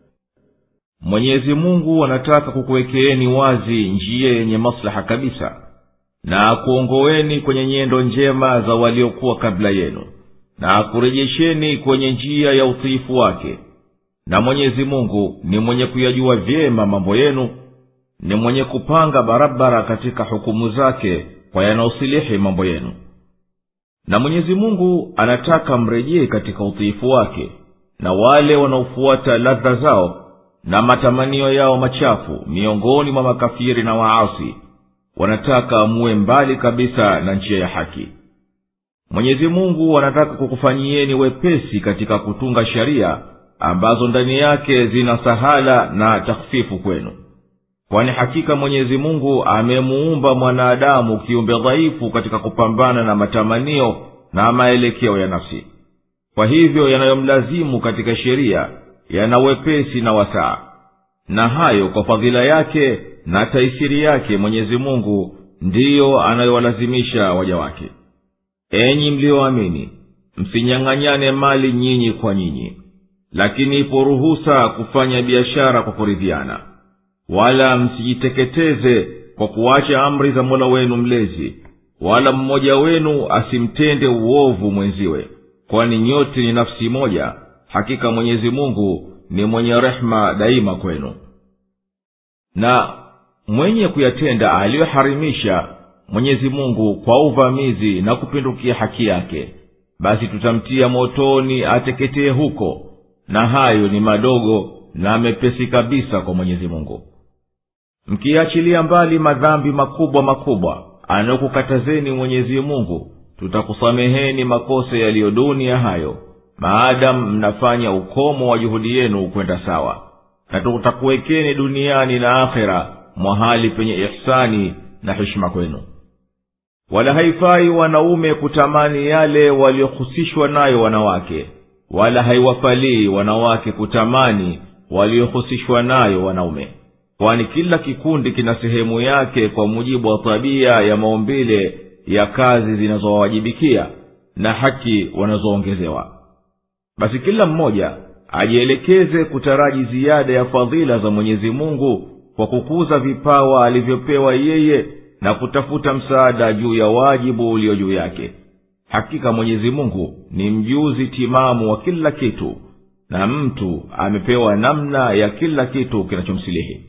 mwenyezi mungu anataka kukuwekeeni wazi njia yenye maslaha kabisa na akuongoweni kwenye nyendo njema za waliokuwa kabla yenu na akurejesheni kwenye njia ya utiifu wake na mwenyezi mungu ni mwenye kuyajua vyema mambo yenu ni mwenye kupanga barabara katika hukumu zake kwa yanaosilihi mambo yenu na mwenyezi mungu anataka mrejee katika utiifu wake na wale wanaofuata ladha zao na matamanio yao machafu miongoni mwa makafiri na waasi wanataka muwe mbali kabisa na njia ya haki mwenyezi mungu anataka kukufanyieni wepesi katika kutunga sheria ambazo ndani yake zina sahala na takhfifu kwenu kwani hakika mwenyezi mungu amemuumba mwanadamu kiumbe dhaifu katika kupambana na matamanio na maelekeo ya nafsi kwa hivyo yanayomlazimu katika sheria yana wepesi na wasaa na hayo kwa fadhila yake na taisiri yake mwenyezi mungu ndiyo anayowalazimisha waja wake enyi mliyoamini msinyang'anyane mali nyinyi kwa nyinyi lakini ipo ruhusa kufanya biashara kwa kuridhiana wala msijiteketeze kwa kuacha amri za mola wenu mlezi wala mmoja wenu asimtende uovu mwenziwe kwani nyote ni nafsi moja hakika mwenyezi mungu ni mwenye rehema daima kwenu na mwenye kuyatenda aliyoharimisha mwenyezi mungu kwa uvamizi na kupindukia haki yake basi tutamtia motoni ateketee huko na hayo ni madogo na mepesi kabisa kwa mwenyezi mungu mkiachilia mbali madhambi makubwa makubwa anayokukatazeni mwenyezi mungu tutakusameheni makosa yaliyo duni ya hayo maadamu mnafanya ukomo wa juhudi yenu kwenda sawa na tutakuwekeni duniani na akhera mwahali penye ihsani na heshima kwenu wala haifai wanaume kutamani yale waliohusishwa nayo wanawake wala haiwafalii wanawake kutamani waliohusishwa nayo wanaume kwani kila kikundi kina sehemu yake kwa mujibu wa tabia ya maumbile ya kazi zinazowawajibikia na haki wanazoongezewa basi kila mmoja ajielekeze kutaraji ziada ya fadhila za mwenyezi mungu kwa kukuza vipawa alivyopewa yeye na kutafuta msaada juu ya wajibu ulio juu yake hakika mwenyezi mungu ni mjuzi timamu wa kila kitu na mtu amepewa namna ya kila kitu kinachomsilihi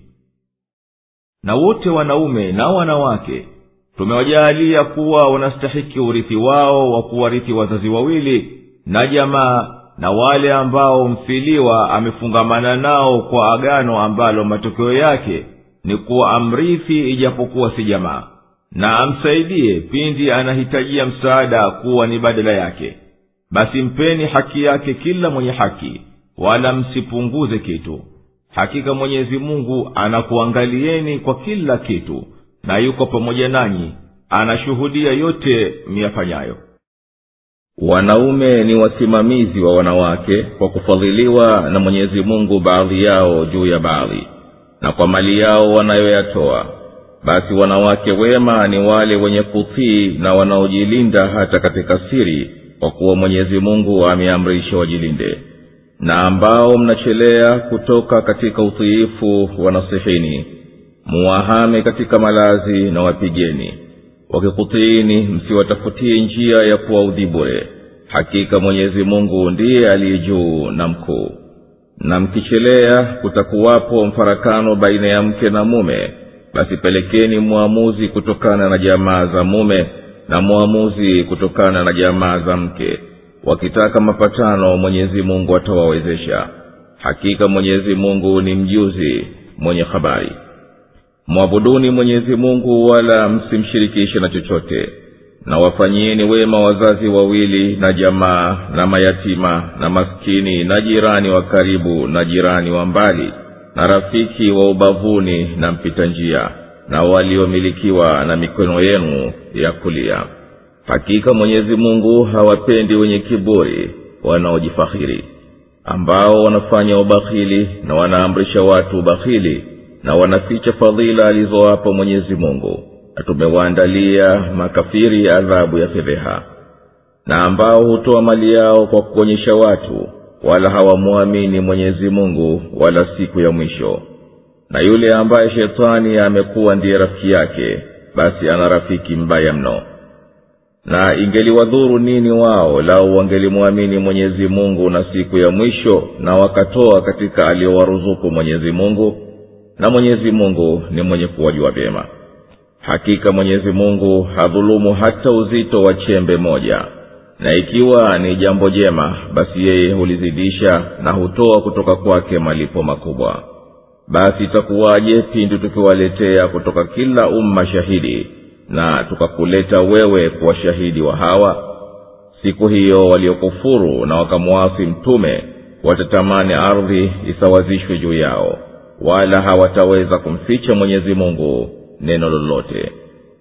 na wote wanaume na wanawake tumewajaalia kuwa wanastahiki urithi wao wa kuwarithi wazazi wawili na jamaa na wale ambao mfiliwa amefungamana nao kwa agano ambalo matokeo yake ni kuwa amrithi ijapokuwa si jamaa na amsaidie pindi anahitajia msaada kuwa ni badala yake basi mpeni haki yake kila mwenye haki wala msipunguze kitu hakika mwenyezi mungu anakuangalieni kwa kila kitu na yuko pamoja nanyi anashuhudia yote miyafanyayo wanaume ni wasimamizi wa wanawake kwa kufadhiliwa na mwenyezi mungu baadhi yao juu ya baadhi na kwa mali yao wanayoyatoa basi wanawake wema ni wale wenye kutii na wanaojilinda hata katika siri kwa kuwa mwenyezi mungu ameamrisha wajilinde na ambao mnachelea kutoka katika utiifu wanasihini muwahame katika malazi na wapigeni wakikutiini msiwatafutie njia ya kuwaudhi bure hakika mwenyezi mungu ndiye aliye juu na mkuu na mkichelea kutakuwapo mfarakano baina ya mke na mume basi pelekeni mwamuzi kutokana na jamaa za mume na mwamuzi kutokana na jamaa za mke wakitaka mapatano mwenyezi mungu atawawezesha hakika mwenyezi mungu ni mjuzi mwenye habari mwabuduni mwenyezi mungu wala msimshirikishe na chochote na wafanyieni wema wazazi wawili na jamaa na mayatima na maskini na jirani wa karibu na jirani wa mbali na rafiki wa ubavuni na mpita njia na waliomilikiwa na mikono yenu ya kulia hakika mwenyezi mungu hawapendi wenye kiburi wanaojifahiri ambao wanafanya ubakhili na wanaamrisha watu ubakhili na wanaficha fadhila alizowapa mwenyezi mungu na tumewaandalia makafiri adhabu ya fedheha na ambao hutoa mali yao kwa kuonyesha watu wala hawamwamini mwenyezi mungu wala siku ya mwisho na yule ambaye shetani amekuwa ndiye rafiki yake basi ana rafiki mbaya mno na ingeliwadhuru nini wao lau wangelimwamini mwenyezi mungu na siku ya mwisho na wakatoa katika aliyowaruzuku mwenyezi mungu na mwenyezi mungu ni mwenye kuwajua vyema hakika mwenyezi mungu hadhulumu hata uzito wa chembe moja na ikiwa ni jambo jema basi yeye hulizidisha na hutoa kutoka kwake malipo makubwa basi itakuwaje pindi tukiwaletea kutoka kila umma shahidi na tukakuleta wewe kuwa shahidi wa hawa siku hiyo waliokufuru na wakamwasi mtume watatamani ardhi isawazishwe juu yao wala hawataweza kumficha mwenyezi mungu neno lolote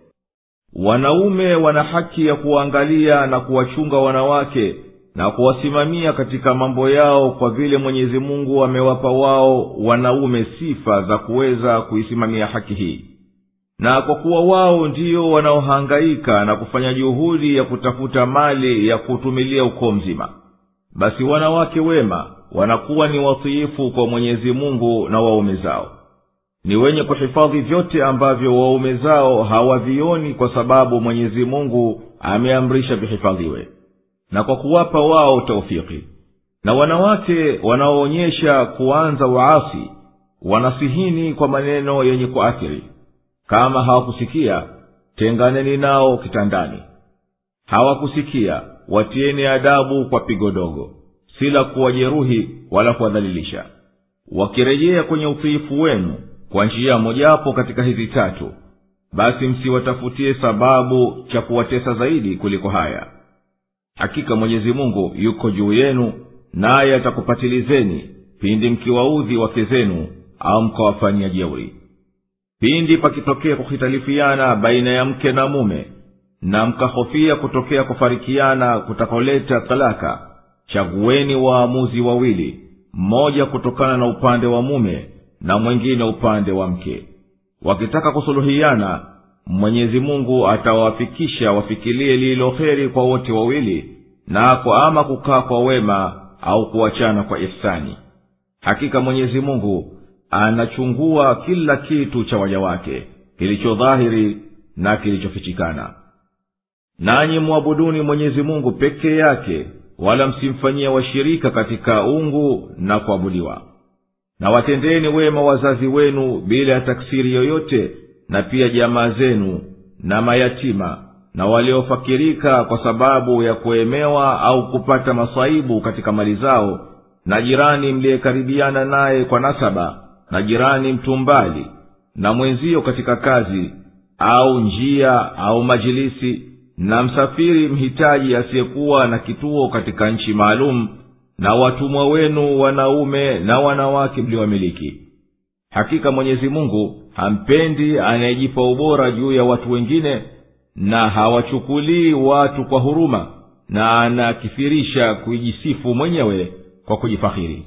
wanaume wana haki ya kuwaangalia na kuwachunga wanawake na kuwasimamia katika mambo yao kwa vile mwenyezi mungu amewapa wao wanaume sifa za kuweza kuisimamia haki hii na kwa kuwa wao ndio wanaohangaika na kufanya juhudi ya kutafuta mali ya kutumilia ukoo mzima basi wanawake wema wanakuwa ni watiifu kwa mwenyezi mungu na waume zao ni wenye kuhifadhi vyote ambavyo waume zao hawavioni kwa sababu mwenyezi mungu ameamrisha vihifadhiwe na kwa kuwapa wao taufiki na wanawake wanaoonyesha kuanza waasi wanasihini kwa maneno yenye kuathiri kama hawakusikia tenganeni nao kitandani hawakusikia watieni adabu kwa pigo dogo si la kuwajeruhi wala kuwadhalilisha wakirejea kwenye utiifu wenu kwa njia mojawapo katika hizi tatu basi msiwatafutie sababu cha kuwatesa zaidi kuliko haya hakika mwenyezi mungu yuko juu yenu naye atakupatilizeni pindi mkiwaudhi wake zenu au mkawafanyia jeuri pindi pakitokea kuhitalifiana baina ya mke na mume na mkahofia kutokea kufarikiana kutakoleta talaka chagueni waamuzi wawili mmoja kutokana na upande wa mume na mwengine upande wa mke wakitaka kusuluhiana mwenyezi mungu atawafikisha wafikilie lililo heri kwa wote wawili nako ama kukaa kwa wema au kuachana kwa ihsani hakika mwenyezi mungu anachungua kila kitu cha waja wake kilicho dhahiri na kilichofichikana nanyi mwabuduni mwenyezi mungu pekee yake wala msimfanyie washirika katika ungu na kuabudiwa na watendeni wema wazazi wenu bila ya taksiri yoyote na pia jamaa zenu na mayatima na waliofakirika kwa sababu ya kuemewa au kupata masaibu katika mali zao na jirani mliyekaribiana naye kwa nasaba na jirani mtu mbali na mwenzio katika kazi au njia au majilisi na msafiri mhitaji asiyekuwa na kituo katika nchi maalum na watumwa wenu wanaume na wanawake mliwamiliki hakika mwenyezi mungu hampendi anayejipa ubora juu ya watu wengine na hawachukulii watu kwa huruma na anakithirisha kuijisifu mwenyewe kwa kujifahiri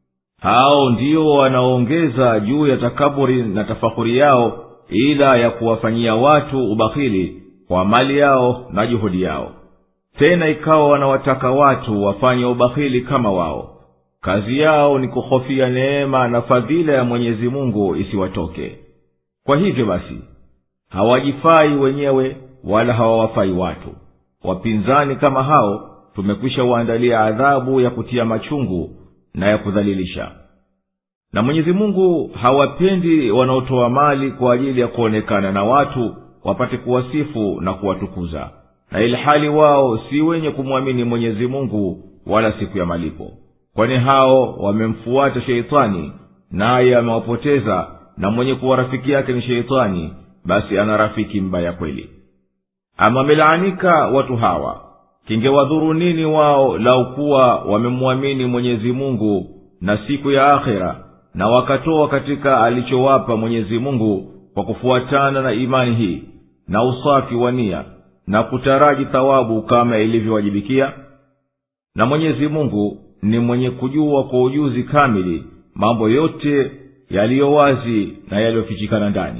hao ndio wanaoongeza juu ya takaburi na tafahuri yao ila ya kuwafanyia watu ubakhili kwa mali yao na juhudi yao tena ikawa wanawataka watu wafanye ubakhili kama wao kazi yao ni kuhofia neema na fadhila ya mwenyezi mungu isiwatoke kwa hivyo basi hawajifai wenyewe wala hawawafai watu wapinzani kama hao tumekwisha waandalia adhabu ya kutia machungu na ya kudhalilisha na mwenyezi mungu hawapendi wanaotoa mali kwa ajili ya kuonekana na watu wapate kuwasifu na kuwatukuza na ilhali wao si wenye kumwamini mwenyezi mungu wala siku ya malipo kwani hao wamemfuata sheitani naye amewapoteza na mwenye kuwa rafiki yake ni sheitani basi ana rafiki mbaya kweli ama wamelaanika watu hawa kingewadhuru nini wao lau kuwa wamemwamini mwenyezi mungu na siku ya akhera na wakatoa katika alichowapa mwenyezi mungu kwa kufuatana na imani hii na usafi wa nia na kutaraji thawabu kama ilivyowajibikia na mwenyezi mungu ni mwenye kujua kwa ujuzi kamili mambo yote yaliyo wazi na yaliyofichikana ndani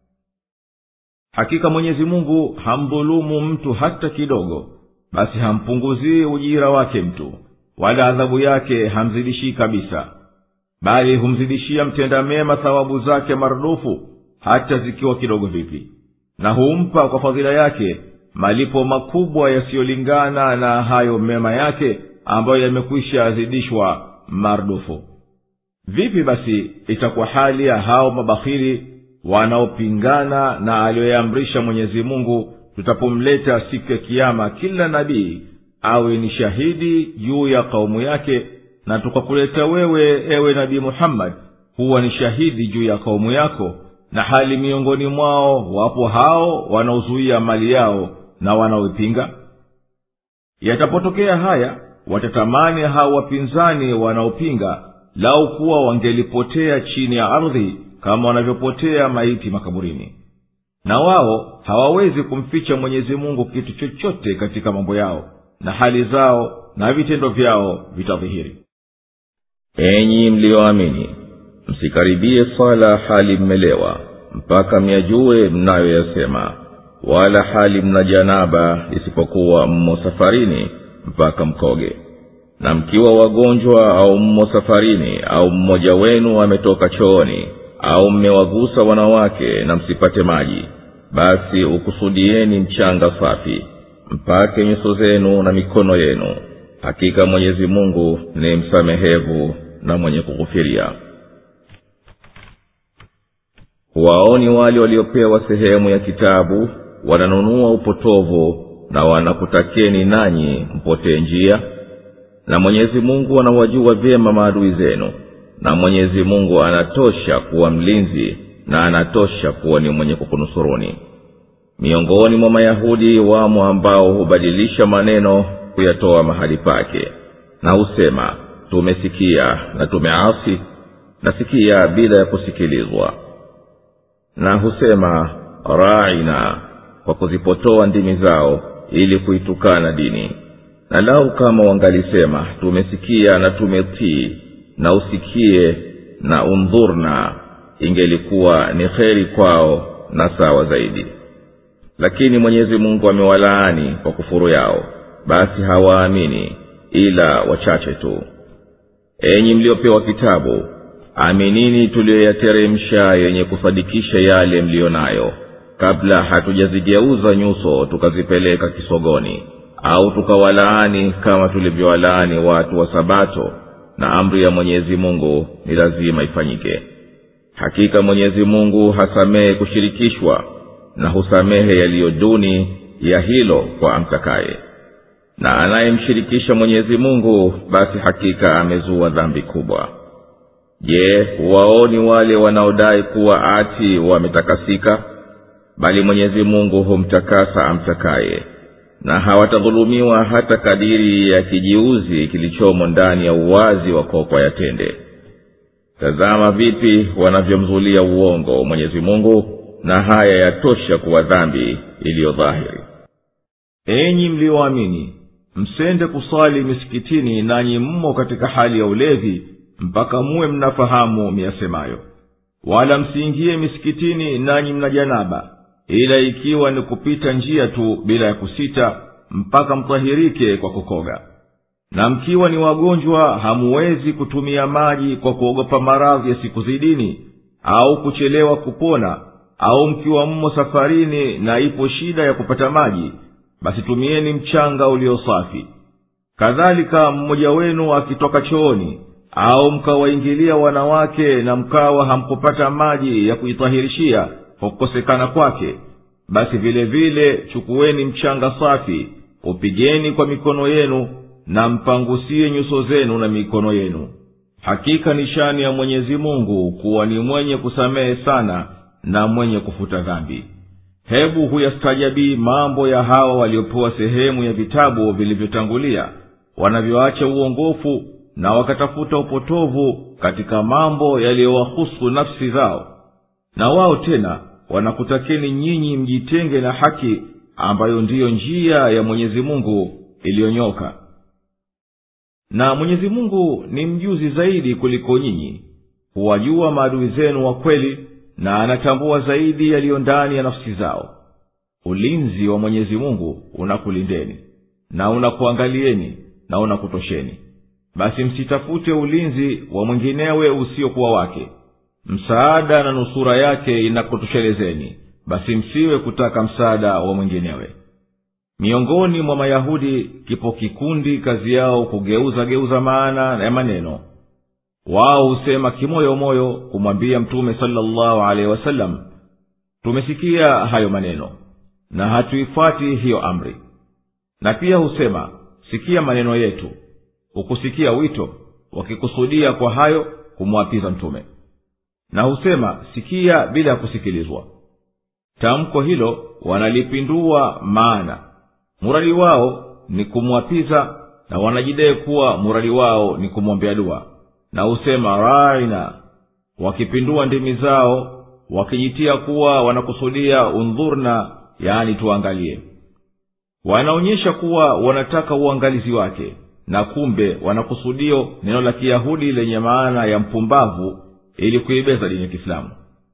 hakika mwenyezi mungu hamdhulumu mtu hata kidogo basi hampunguzii ujira wake mtu wala adhabu yake hamzidishii kabisa bali humzidishia mtenda mema thawabu zake marudufu hata zikiwa kidogo vipi na humpa kwa fadhila yake malipo makubwa yasiyolingana na hayo mema yake ambayo yamekwisha zidishwa marudufu vipi basi itakuwa hali ya hao mabakhili wanaopingana na aliyoyaamrisha mwenyezi mungu tutapomleta siku ya kiama kila nabii awe ni shahidi juu ya kaumu yake na tukakuleta wewe ewe nabii muhammadi huwa ni shahidi juu ya kaumu yako na hali miongoni mwao wapo hao wanaozuia mali yao na wanaoipinga yatapotokea haya watatamani hao wapinzani wanaopinga lau kuwa wangelipotea chini ya ardhi kama wanavyopotea maiti makaburini na wao hawawezi kumficha mwenyezi mungu kitu chochote katika mambo yao na hali zao na vitendo vyao vitadhihiri enyi mliyoamini msikaribie swala hali mmelewa mpaka myajue mnayoyasema wala hali mna janaba isipokuwa mmo safarini mpaka mkoge na mkiwa wagonjwa au mmo safarini au mmoja wenu ametoka chooni au mmewagusa wanawake na msipate maji basi ukusudieni mchanga safi mpake nyuso zenu na mikono yenu hakika mwenyezi mungu ni msamehevu na mwenye kughufiria waoni wale waliopewa sehemu ya kitabu wananunua upotovu na wanakutakeni nanyi mpotee njia na mwenyezi mungu anawajua vyema maadui zenu na mwenyezi mungu anatosha kuwa mlinzi na anatosha kuwa ni mwenye kukunusuruni miongoni mwa mayahudi wamo ambao hubadilisha maneno kuyatoa mahali pake na husema tumesikia na tumeasi nasikia bila ya kusikilizwa na husema raina kwa kuzipotoa ndimi zao ili kuitukana dini na lau kama wangalisema tumesikia na tumetii na usikie na undhurna ingelikuwa ni kheri kwao na sawa zaidi lakini mwenyezi mungu amewalaani kwa kufuru yao basi hawaamini ila wachache tu enyi mliopewa kitabu aminini tuliyoyateremsha yenye kusadikisha yale mliyo nayo kabla hatujazigeuza nyuso tukazipeleka kisogoni au tukawalaani kama tulivyowalaani watu wa sabato na amri ya mwenyezi mungu ni lazima ifanyike hakika mwenyezi mungu hasamehe kushirikishwa na husamehe yaliyo duni ya hilo kwa amtakaye na anayemshirikisha mwenyezi mungu basi hakika amezua dhambi kubwa je waoni wale wanaodai kuwa ati wametakasika bali mwenyezi mungu humtakasa amtakaye na hawatadhulumiwa hata kadiri ya kijiuzi kilichomo ndani ya uwazi wa kokwa ya tende tazama vipi wanavyomzulia uongo mwenyezi mungu na haya yatosha kuwa dhambi iliyo dhahiri enyi mliyoamini msende kusali misikitini nanyi mmo katika hali ya ulevi mpaka muwe mnafahamu miyasemayo wala msiingie misikitini nanyi mna janaba ila ikiwa ni kupita njia tu bila ya kusita mpaka mtahirike kwa kukoga na mkiwa ni wagonjwa hamuwezi kutumia maji kwa kuogopa maradhi yasikuzidini au kuchelewa kupona au mkiwa mmo safarini na ipo shida ya kupata maji basi tumieni mchanga ulio safi kadhalika mmoja wenu akitoka chooni au mkawaingilia wanawake na mkawa hamkupata maji ya kujitahirishia kwa kukosekana kwake basi vile vile chukueni mchanga safi upigeni kwa mikono yenu na mpangusie nyuso zenu na mikono yenu hakika ni shani ya mwenyezi mungu kuwa ni mwenye kusamehe sana na mwenye kufuta dhambi hebu huyastajabii mambo ya hawa waliopewa sehemu ya vitabu vilivyotangulia wanavyoacha uongofu na wakatafuta upotovu katika mambo yaliyowahusu nafsi zao na wao tena wanakutakeni nyinyi mjitenge na haki ambayo ndiyo njia ya mwenyezi mungu iliyonyoka na mwenyezi mungu ni mjuzi zaidi kuliko nyinyi huwajua maadui zenu wa kweli na anatambua zaidi yaliyo ndani ya nafsi zao ulinzi wa mwenyezi mungu unakulindeni na unakuangalieni na unakutosheni basi msitafute ulinzi wa mwinginewe usiokuwa wake msaada na nusura yake inakutoshelezeni basi msiwe kutaka msaada wa mwinginewe miongoni mwa mayahudi kipo kikundi kazi yao kugeuza geuza maana ya maneno wao husema kimoyomoyo kumwambia mtume salllahu alehi wasallam tumesikia hayo maneno na hatuifuati hiyo amri na pia husema sikia maneno yetu hukusikia wito wakikusudia kwa hayo kumwapiza mtume na husema sikia bila ya kusikilizwa tamko hilo wanalipindua maana muradi wao ni kumwapiza na wanajidai kuwa muradi wao ni kumwombea dua na husema raina wakipindua ndimi zao wakijitia kuwa wanakusudia undhurna yaani tuangalie wanaonyesha kuwa wanataka uangalizi wake na kumbe wanakusudio neno la kiyahudi lenye maana ya mpumbavu ili kuibeza dini ya kiislamu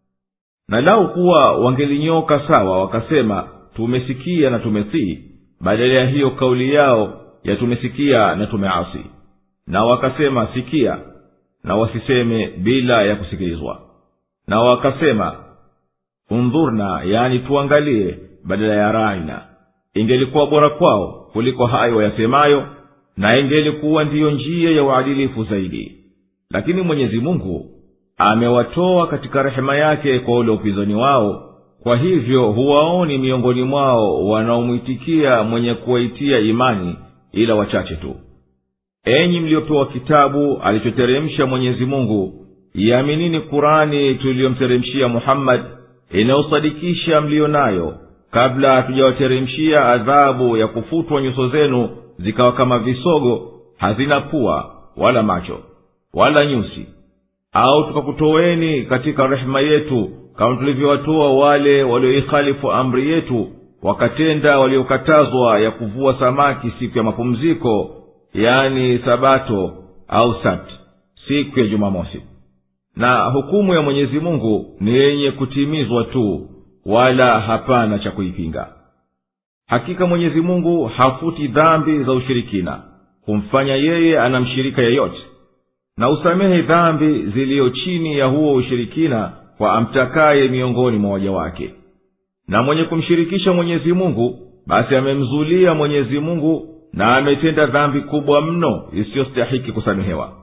na lau kuwa wangelinyoka sawa wakasema tumesikia na tumetii badala ya hiyo kauli yao ya tumesikia na tumeasi na wakasema sikia na wasiseme bila ya kusikilizwa na wakasema undhurna yani tuangalie badala ya raina ingelikuwa bora kwao kuliko hayo wayasemayo na ingelikuwa ndiyo njia ya uadilifu zaidi lakini mwenyezi mungu amewatoa katika rehema yake kwa ule upinzani wao kwa hivyo huwaoni miongoni mwao wanaomwitikia mwenye kuwaitia imani ila wachache tu enyi mliopewa kitabu alichoteremsha mwenyezi mungu iaminini kurani tuliyomteremshia muhammadi inayosadikisha mliyo nayo kabla hatujawateremshia adhabu ya kufutwa nyuso zenu zikawa kama visogo hazina pua wala macho wala nyusi au tukakutoweni katika rehema yetu kama tulivyowatoa wale walioikhalifu amri yetu wakatenda waliokatazwa ya kuvua samaki siku ya mapumziko yani sabato au sabt siku ya jumamosi na hukumu ya mwenyezi mungu ni yenye kutimizwa tu wala hapana cha kuipinga hakika mwenyezi mungu hafuti dhambi za ushirikina kumfanya yeye anamshirika yeyote na usamehe dhambi ziliyo chini ya huo ushirikina kwa amtakaye miongoni mwa waja wake na mwenye kumshirikisha mwenyezi mungu basi amemzulia mwenyezi mungu na ametenda dhambi kubwa mno isiyostahiki kusamehewa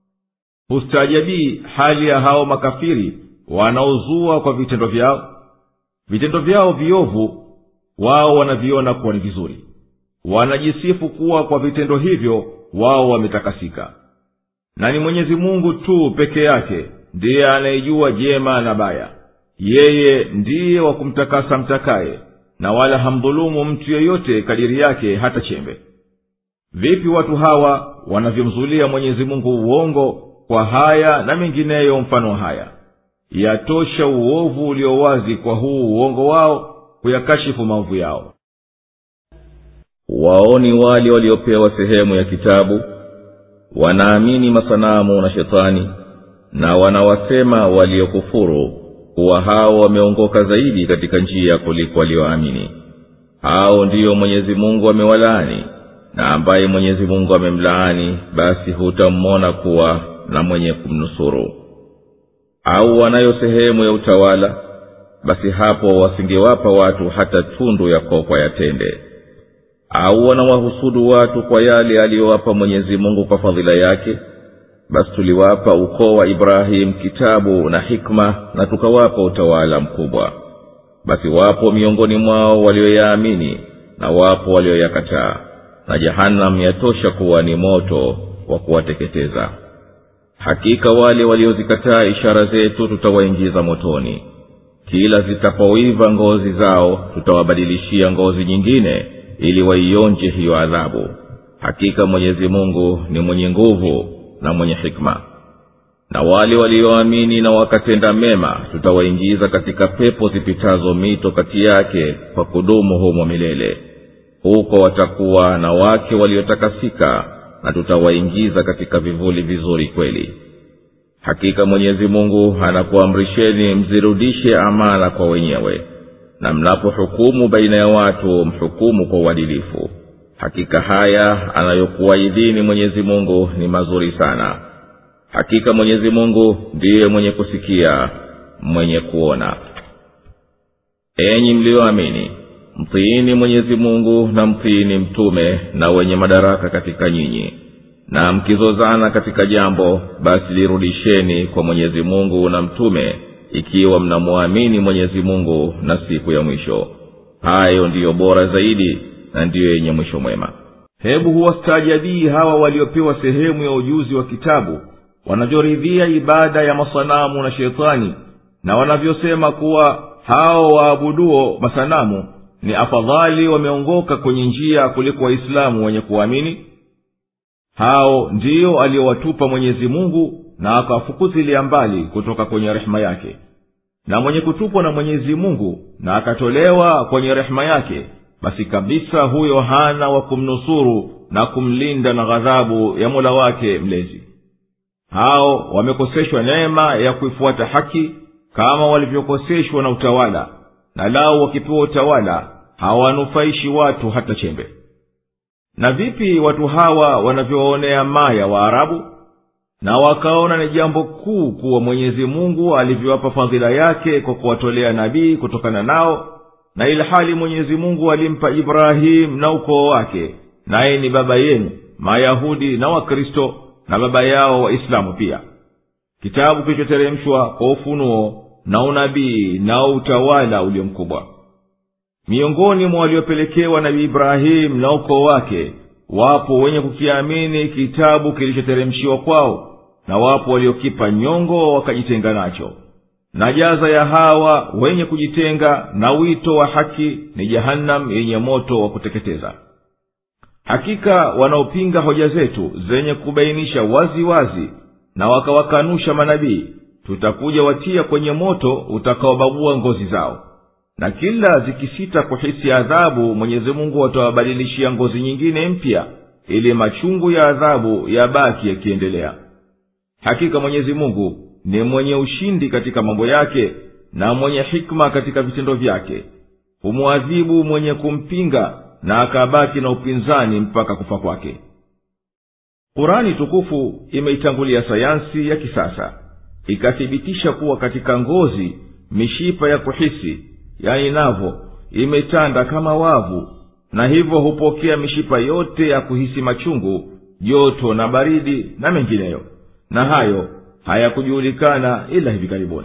hustaajabii hali ya hao makafiri wanaozua kwa vitendo vyao vitendo vyao viovu wao wanaviona kuwa ni vizuri wanajisifu kuwa kwa vitendo hivyo wao wametakasika na ni mwenyezi mungu tu peke yake ndiye anayejua jema na baya yeye ndiye wa kumtakasa mtakaye na wala hamdhulumu mtu yeyote kadiri yake hata chembe vipi watu hawa wanavyomzulia mwenyezi mungu uongo kwa haya na mengineyo mfano haya yatosha uovu ulio wazi kwa huu uongo wao kuyakashifu maovu yao waoni wale waliopewa sehemu ya kitabu wanaamini masanamu na shetani na wanawasema waliokufuru kuwa hao wameongoka zaidi katika njia kuliko walioamini hao ndiyo mwenyezi mungu amewalaani na ambaye mwenyezi mungu amemlaani basi hutamwona kuwa na mwenye kumnusuru au wanayo sehemu ya utawala basi hapo wasingewapa watu hata tundu ya kokwa ya tende au wanawahusudu watu kwa yale aliyowapa mwenyezi mungu kwa fadhila yake basi tuliwapa ukoo wa ibrahimu kitabu na hikma na tukawapa utawala mkubwa basi wapo miongoni mwao walioyaamini na wapo walioyakataa na jahannam yatosha kuwa ni moto wa kuwateketeza hakika wale waliozikataa ishara zetu tutawaingiza motoni kila zitapoiva ngozi zao tutawabadilishia ngozi nyingine ili waionje hiyo adhabu hakika mwenyezi mungu ni mwenye nguvu na mwenye hikma na wale walioamini na wakatenda mema tutawaingiza katika pepo zipitazo mito kati yake kwa kudumu humo milele huko watakuwa na wake waliotakasika na tutawaingiza katika vivuli vizuri kweli hakika mwenyezi mungu anakuamrisheni mzirudishe amana kwa wenyewe na mnapohukumu baina ya watu mhukumu kwa uadilifu hakika haya anayokuwaidhini mwenyezi mungu ni mazuri sana hakika mwenyezi mungu ndiye mwenye kusikia mwenye kuona enyi mliyoamini mtiini mwenyezi mungu na mtiini mtume na wenye madaraka katika nyinyi na mkizozana katika jambo basi lirudisheni kwa mwenyezi mungu na mtume ikiwa mnamwamini mwenyezi mungu na siku ya mwisho hayo ndiyo bora zaidi na ndiyo yenye mwisho mwema hebu huwastaajabii hawa waliopewa sehemu ya ujuzi wa kitabu wanavyoridhia ibada ya masanamu na shetani na wanavyosema kuwa hao waabuduo masanamu ni afadhali wameongoka kwenye njia kuliko waislamu wenye kuamini hao ndiyo aliyowatupa mwenyezi mungu na akawafukuzilia mbali kutoka kwenye rehema yake na mwenye kutupwa na mwenyezi mungu na akatolewa kwenye rehema yake basi kabisa huyo hana wa kumnusuru na kumlinda na ghadhabu ya mola wake mlezi hao wamekoseshwa neema ya kuifuata haki kama walivyokoseshwa na utawala na lao wakipewa utawala hawanufaishi watu hata chembe na vipi watu hawa wanavyowaonea maya waarabu na wakaona ni jambo kuu kuwa mwenyezi mungu alivyowapa fadhila yake kwa kuwatolea nabii kutokana nao na ilhali mwenyezi mungu alimpa ibrahimu na ukoo wake naye ni baba yenu mayahudi na wakristo na baba yao waislamu pia kitabu kilichoteremshwa kwa ufunuo na unabii na utawala ulio mkubwa miongoni mwa waliopelekewa nabii ibrahimu na ukoo wake wapo wenye kukiamini kitabu kilichoteremshiwa kwao na wapo waliokipa nyongo wakajitenga nacho na jaza ya hawa wenye kujitenga na wito wa haki ni jahannam yenye moto wa kuteketeza hakika wanaopinga hoja zetu zenye kubainisha wazi wazi na wakawakanusha manabii tutakuja watia kwenye moto utakaobabua ngozi zao na kila zikisita kuhisi adhabu mwenyezi mungu atawabadilishia ngozi nyingine mpya ili machungu ya adhabu yabaki yakiendelea hakika mwenyezi mungu ni mwenye ushindi katika mambo yake na mwenye hikma katika vitendo vyake humwadhibu mwenye kumpinga na akabaki na upinzani mpaka kufa kwake kurani tukufu imeitangulia sayansi ya kisasa ikathibitisha kuwa katika ngozi mishipa ya kuhisi yani navo imetanda kama wavu na hivyo hupokea mishipa yote ya kuhisi machungu joto na baridi na mengineyo na hayo hayakujulikana ila hivi karibuni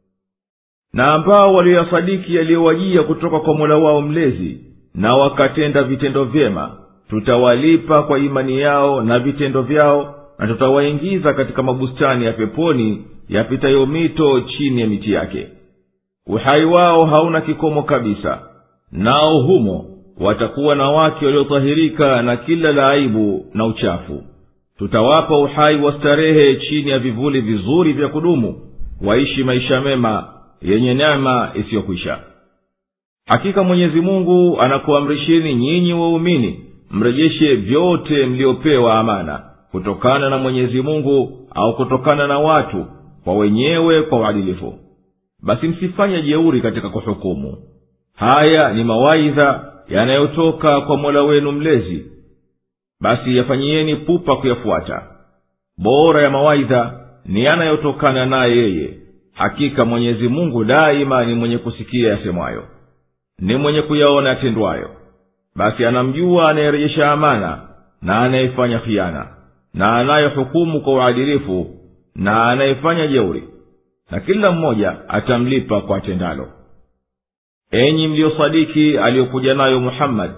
na ambao walioyasadiki yaliyowajia kutoka kwa mola wao mlezi na wakatenda vitendo vyema tutawalipa kwa imani yao na vitendo vyao na tutawaingiza katika mabustani ya peponi yapitayo mito chini ya miti yake uhai wao hauna kikomo kabisa nao humo watakuwa na wake waliotahirika na kila la aibu na uchafu tutawapa uhai wa starehe chini ya vivuli vizuri vya kudumu waishi maisha mema yenye neema isiyokwisha hakika mwenyezi mungu anakuamrisheni nyinyi waumini mrejeshe vyote mliopewa amana kutokana na mwenyezi mungu au kutokana na watu kwa wenyewe kwa uadilifu basi msifanye jeuri katika kuhukumu haya ni mawaidha yanayotoka kwa mola wenu mlezi basi yafanyieni pupa kuyafuata bora ya mawaidha ni yanayotokana naye yeye hakika mwenyezi mungu daima ni mwenye kusikia yasemwayo ni mwenye kuyaona yatendwayo basi anamjua anayerejesha amana na anayefanya khiana na anayehukumu kwa uadilifu na anayefanya jeuri na kila mmoja atamlipa kwa tendalo enyi mliyosadiki aliyokuja nayo muhammadi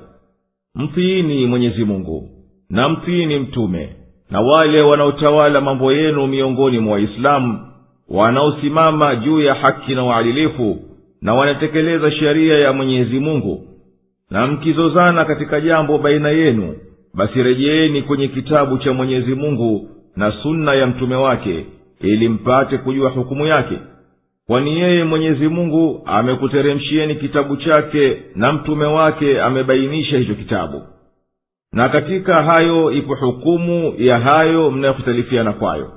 mtiini mwenyezi mungu na mtiini mtume na wale wanaotawala mambo yenu miongoni mwa waislamu wanaosimama juu ya haki na uadilifu na wanatekeleza sheria ya mwenyezi mungu na mkizozana katika jambo baina yenu basi rejeeni kwenye kitabu cha mwenyezi mungu na sunna ya mtume wake ili mpate kujua hukumu yake kwani yeye mwenyezi mungu amekuteremshieni kitabu chake na mtume wake amebainisha hicho kitabu na katika hayo ipo hukumu ya hayo mnayokhitalifiana kwayo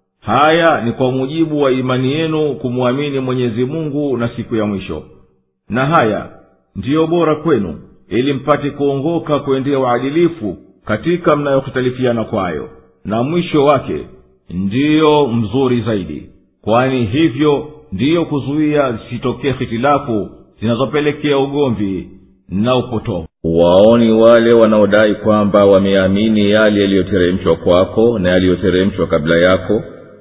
haya ni kwa mujibu wa imani yenu kumwamini mwenyezi mungu na siku ya mwisho na haya ndiyo bora kwenu ili mpate kuongoka kuendea uadilifu katika mnayokhitalifiana kwayo na mwisho wake ndiyo mzuri zaidi kwani hivyo ndiyo kuzuia zisitokee hitilafu zinazopelekea ugomvi na upotovu waoni wale wanaodai kwamba wameamini yale yaliyoteremshwa kwako na yaliyoteremshwa kabla yako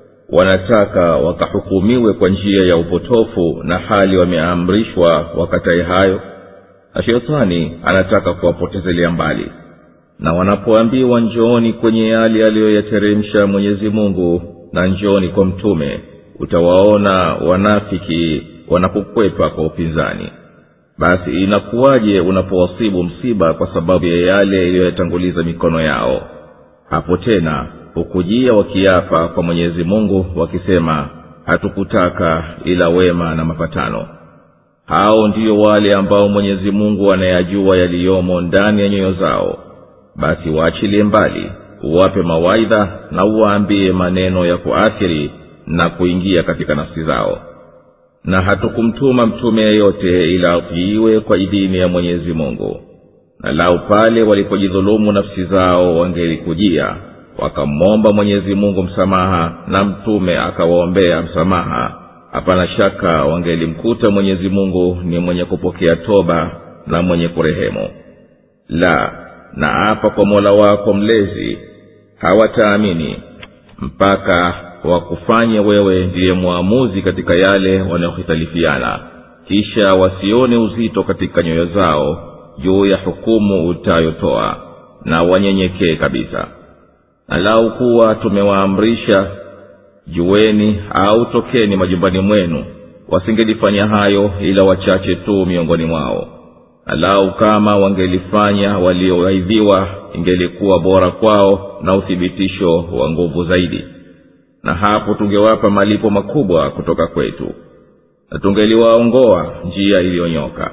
wanataka wakahukumiwe kwa njia ya upotofu na hali wameamrishwa wakatae hayo na shetani anataka kuwapotezelea mbali na wanapoambiwa njooni kwenye yale aliyoyateremsha mwenyezi mungu na njooni kwa mtume utawaona wanafiki wanakukwepa kwa upinzani basi inakuwaje unapowasibu msiba kwa sababu ya yale iliyoyatanguliza mikono yao hapo tena hukujia wakiapa kwa mwenyezi mungu wakisema hatukutaka ila wema na mapatano hao ndiyo wale ambao mwenyezi mungu anayajua yaliyomo ndani ya nyoyo zao basi waachilie mbali uwape mawaidha na uwaambie maneno ya kuathiri na kuingia katika nafsi zao na hatukumtuma mtume yeyote ila atiiwe kwa idhini ya mwenyezi mungu na lau pale walipojidhulumu nafsi zao wangelikujia wakamwomba mwenyezi mungu msamaha na mtume akawaombea msamaha hapana shaka wangelimkuta mwenyezi mungu ni mwenye kupokea toba na mwenye kurehemu la na apa kwa mola wako mlezi hawataamini mpaka wakufanye wewe ndiye mwamuzi katika yale wanayohitalifiana kisha wasione uzito katika nyoyo zao juu ya hukumu utayotoa na wanyenyekee kabisa na lau kuwa tumewaamrisha jueni au tokeni majumbani mwenu wasingelifanya hayo ila wachache tu miongoni mwao na lau kama wangelifanya walioaidhiwa ingelikuwa bora kwao na uthibitisho wa nguvu zaidi na hapo tungewapa malipo makubwa kutoka kwetu na tungeliwaongoa njia iliyonyoka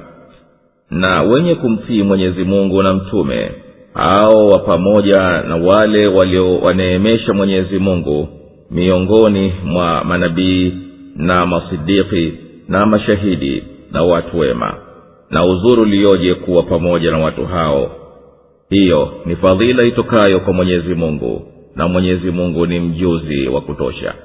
na wenye kumtii mwenyezi mungu na mtume hao wa pamoja na wale waliowaneemesha mwenyezi mungu miongoni mwa manabii na masidiki na mashahidi na watu wema na uzuri ulioje kuwa pamoja na watu hao hiyo ni fadhila itokayo kwa mwenyezi mungu na mwenyezi mungu ni mjuzi wa kutosha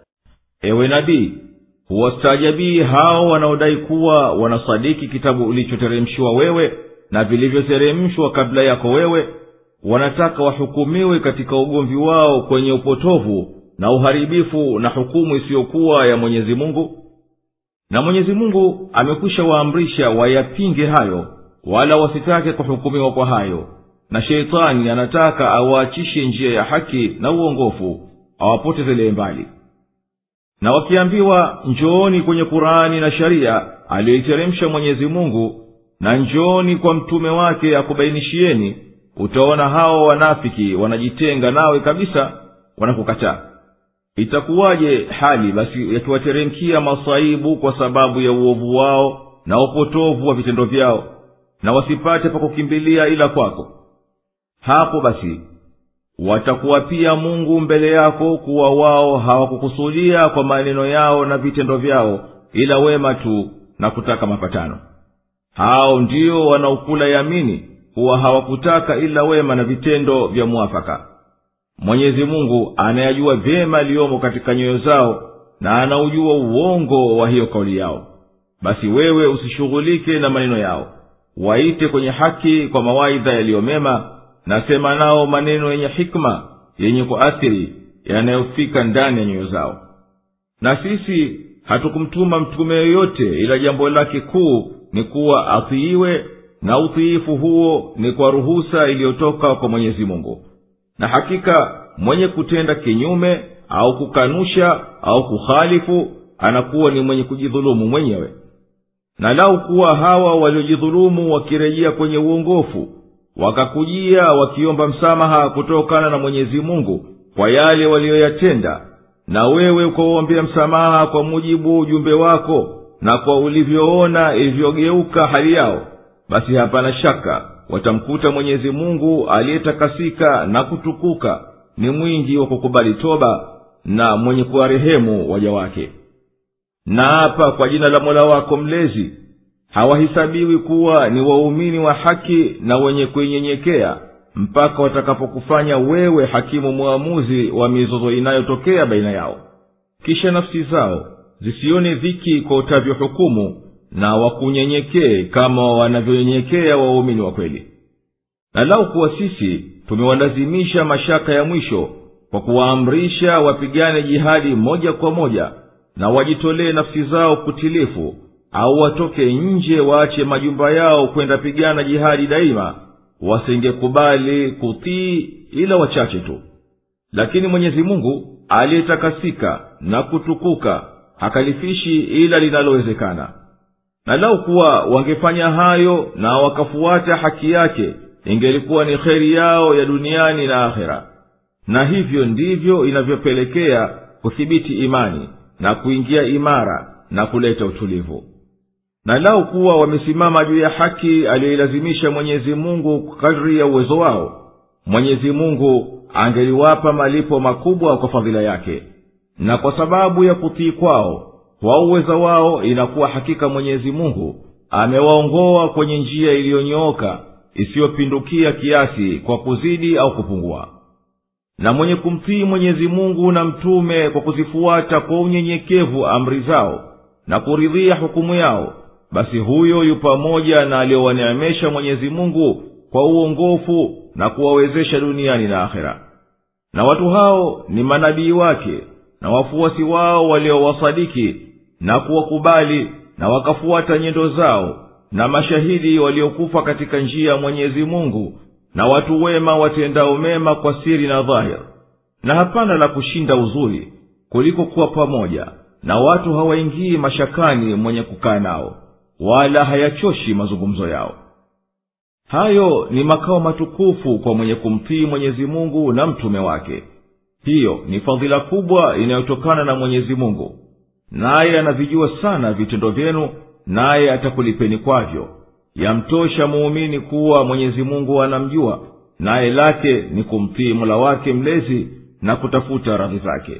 ewe nabii huwastaajabii hao wanaodai kuwa wanasadiki kitabu ulichoteremshiwa wewe na vilivyoteremshwa kabla yako wewe wanataka wahukumiwe katika ugomvi wao kwenye upotovu na uharibifu na hukumu isiyokuwa ya mwenyezi mungu na mwenyezi mungu amekwisha waamrisha wayapinge hayo wala wasitake kuhukumiwa kwa hayo na sheitani anataka awaachishe njia ya haki na uongofu awapotezelee mbali na wakiambiwa njooni kwenye kurani na sharia aliyoiteremsha mwenyezi mungu na njooni kwa mtume wake akubainishieni utaona hao wanafiki wanajitenga nawe kabisa wanakukataa itakuwaje hali basi yakiwateremkia masaibu kwa sababu ya uovu wao na upotovu wa vitendo vyao na wasipate pa kukimbilia ila kwako hapo basi watakuwa pia mungu mbele yako kuwa wao hawakukusudia kwa maneno yao na vitendo vyao ila wema tu na kutaka mapatano hao ndio wanaokula yamini kuwa hawakutaka ila wema na vitendo vya mwafaka mwenyezi mungu anayajua vyema yaliyomo katika nyoyo zao na anaujua uongo wa hiyo kauli yao basi wewe usishughulike na maneno yao waite kwenye haki kwa mawaidha yaliyomema nasema nao maneno yenye hikma yenye kuathiri yanayofika ndani ya nyoyo zao na sisi hatukumtuma mtume yoyote ila jambo lake kuu ni kuwa atiiwe na utiifu huo ni kwa ruhusa iliyotoka kwa mwenyezi mungu na hakika mwenye kutenda kinyume au kukanusha au kukhalifu anakuwa ni mwenye kujidhulumu mwenyewe na lau kuwa hawa waliojidhulumu wakirejea kwenye uongofu wakakujia wakiomba msamaha kutokana na mwenyezi mungu kwa yale waliyoyatenda na wewe ukawaombea msamaha kwa mujibu ujumbe wako na kwa ulivyoona ilivyogeuka hali yao basi hapana shaka watamkuta mwenyezi mungu aliyetakasika na kutukuka ni mwingi wa kukubali toba na mwenye kuwarehemu waja wake na hapa kwa jina la mola wako mlezi hawahisabiwi kuwa ni waumini wa haki na wenye kuinyenyekea mpaka watakapokufanya wewe hakimu mwamuzi wa mizozo inayotokea baina yao kisha nafsi zao zisione dhiki kwa utavyohukumu na wakunyenyekee kama wanavyonyenyekea waumini wa kweli na lau kuwa sisi tumewalazimisha mashaka ya mwisho kwa kuwaamrisha wapigane jihadi moja kwa moja na wajitolee nafsi zao kutilifu au watoke nje waache majumba yao kwenda pigana jihadi daima wasingekubali kutii ila wachache tu lakini mwenyezi mungu aliyetakasika na kutukuka hakalifishi ila linalowezekana na lau kuwa wangefanya hayo na wakafuata haki yake ingelikuwa ni kheri yao ya duniani na akhera na hivyo ndivyo inavyopelekea kuthibiti imani na kuingia imara na kuleta utulivu na lau kuwa wamesimama juu ya haki aliyoilazimisha mwenyezi mungu kadri ya uwezo wao mwenyezi mungu angeliwapa malipo makubwa kwa fadhila yake na kwa sababu ya kutii kwao kwa uweza wao inakuwa hakika mwenyezi mungu amewaongoa kwenye njia iliyonyooka isiyopindukia kiasi kwa kuzidi au kupungua na mwenye kumtii mwenyezi mungu na mtume kwa kuzifuata kwa unyenyekevu amri zao na kuridhia hukumu yao basi huyo yu pamoja na aliyowaneemesha mwenyezi mungu kwa uongofu na kuwawezesha duniani na akhera na watu hao ni manabii wake na wafuasi wao waliowasadiki na kuwakubali na wakafuata nyendo zao na mashahidi waliokufa katika njia ya mwenyezi mungu na watu wema watendao mema kwa siri na dhahir na hapana la kushinda uzuri kuliko kuwa pamoja na watu hawaingii mashakani mwenye kukaa nao wala hayachoshi mazungumzo yao hayo ni makao matukufu kwa mwenye kumtii mwenyezi mungu na mtume wake hiyo ni fadhila kubwa inayotokana na mwenyezi mungu naye anavijua sana vitendo vyenu naye atakulipeni kwavyo yamtosha muumini kuwa mwenyezi mungu anamjua naye lake ni kumtii mola wake mlezi na kutafuta radhi zake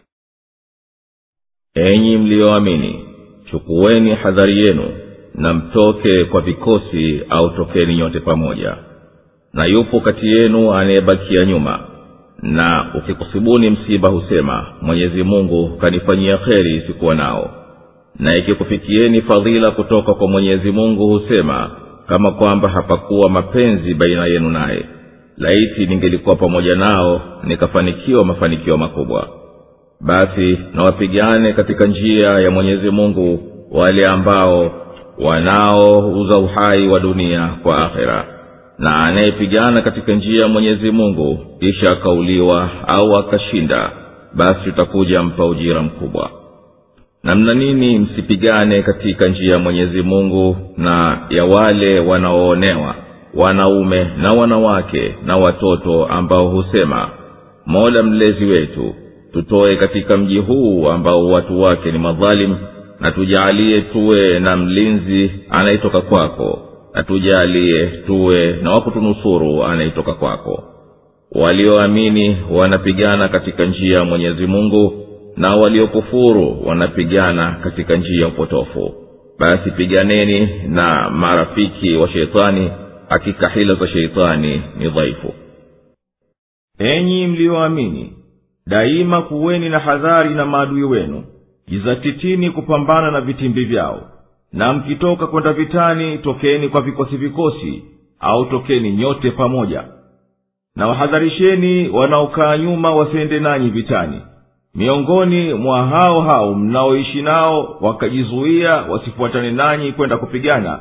enyi mliyoamini chukuweni hadhari yenu na mtoke kwa vikosi au tokeni nyote pamoja na yupo kati yenu anayebakia nyuma na ukikusibuni msiba husema mwenyezi mungu kanifanyia kheri sikuwa nao na ikikufikieni fadhila kutoka kwa mwenyezi mungu husema kama kwamba hapakuwa mapenzi baina yenu naye laiti ningelikuwa pamoja nao nikafanikiwa mafanikio makubwa basi na wapigane katika njia ya mwenyezi mungu wale ambao wanaouza uhai wa dunia kwa akhera na anayepigana katika njia ya mwenyezi mungu kisha akauliwa au akashinda basi tutakuja mpa ujira mkubwa na mna nini msipigane katika njia ya mwenyezi mungu na ya wale wanaoonewa wanaume na wanawake na watoto ambao husema mola mlezi wetu tutoe katika mji huu ambao watu wake ni madhalimu na tujaalie tuwe na mlinzi anayetoka kwako na tujaalie tuwe na wakutunusuru anayetoka kwako walioamini wanapigana katika njia ya mwenyezi mungu na waliokufuru wanapigana katika njia ya upotofu basi piganeni na marafiki wa sheitani hakika hila za sheitani ni dhaifu enyi mliyoamini daima kuweni na hadhari na maadui wenu jizatitini kupambana na vitimbi vyao na mkitoka kwenda vitani tokeni kwa vikosi vikosi au tokeni nyote pamoja na wahadharisheni wanaokaa nyuma wasiende nanyi vitani miongoni mwa hao hao mnaoishi nao wakajizuia wasifuatane nanyi kwenda kupigana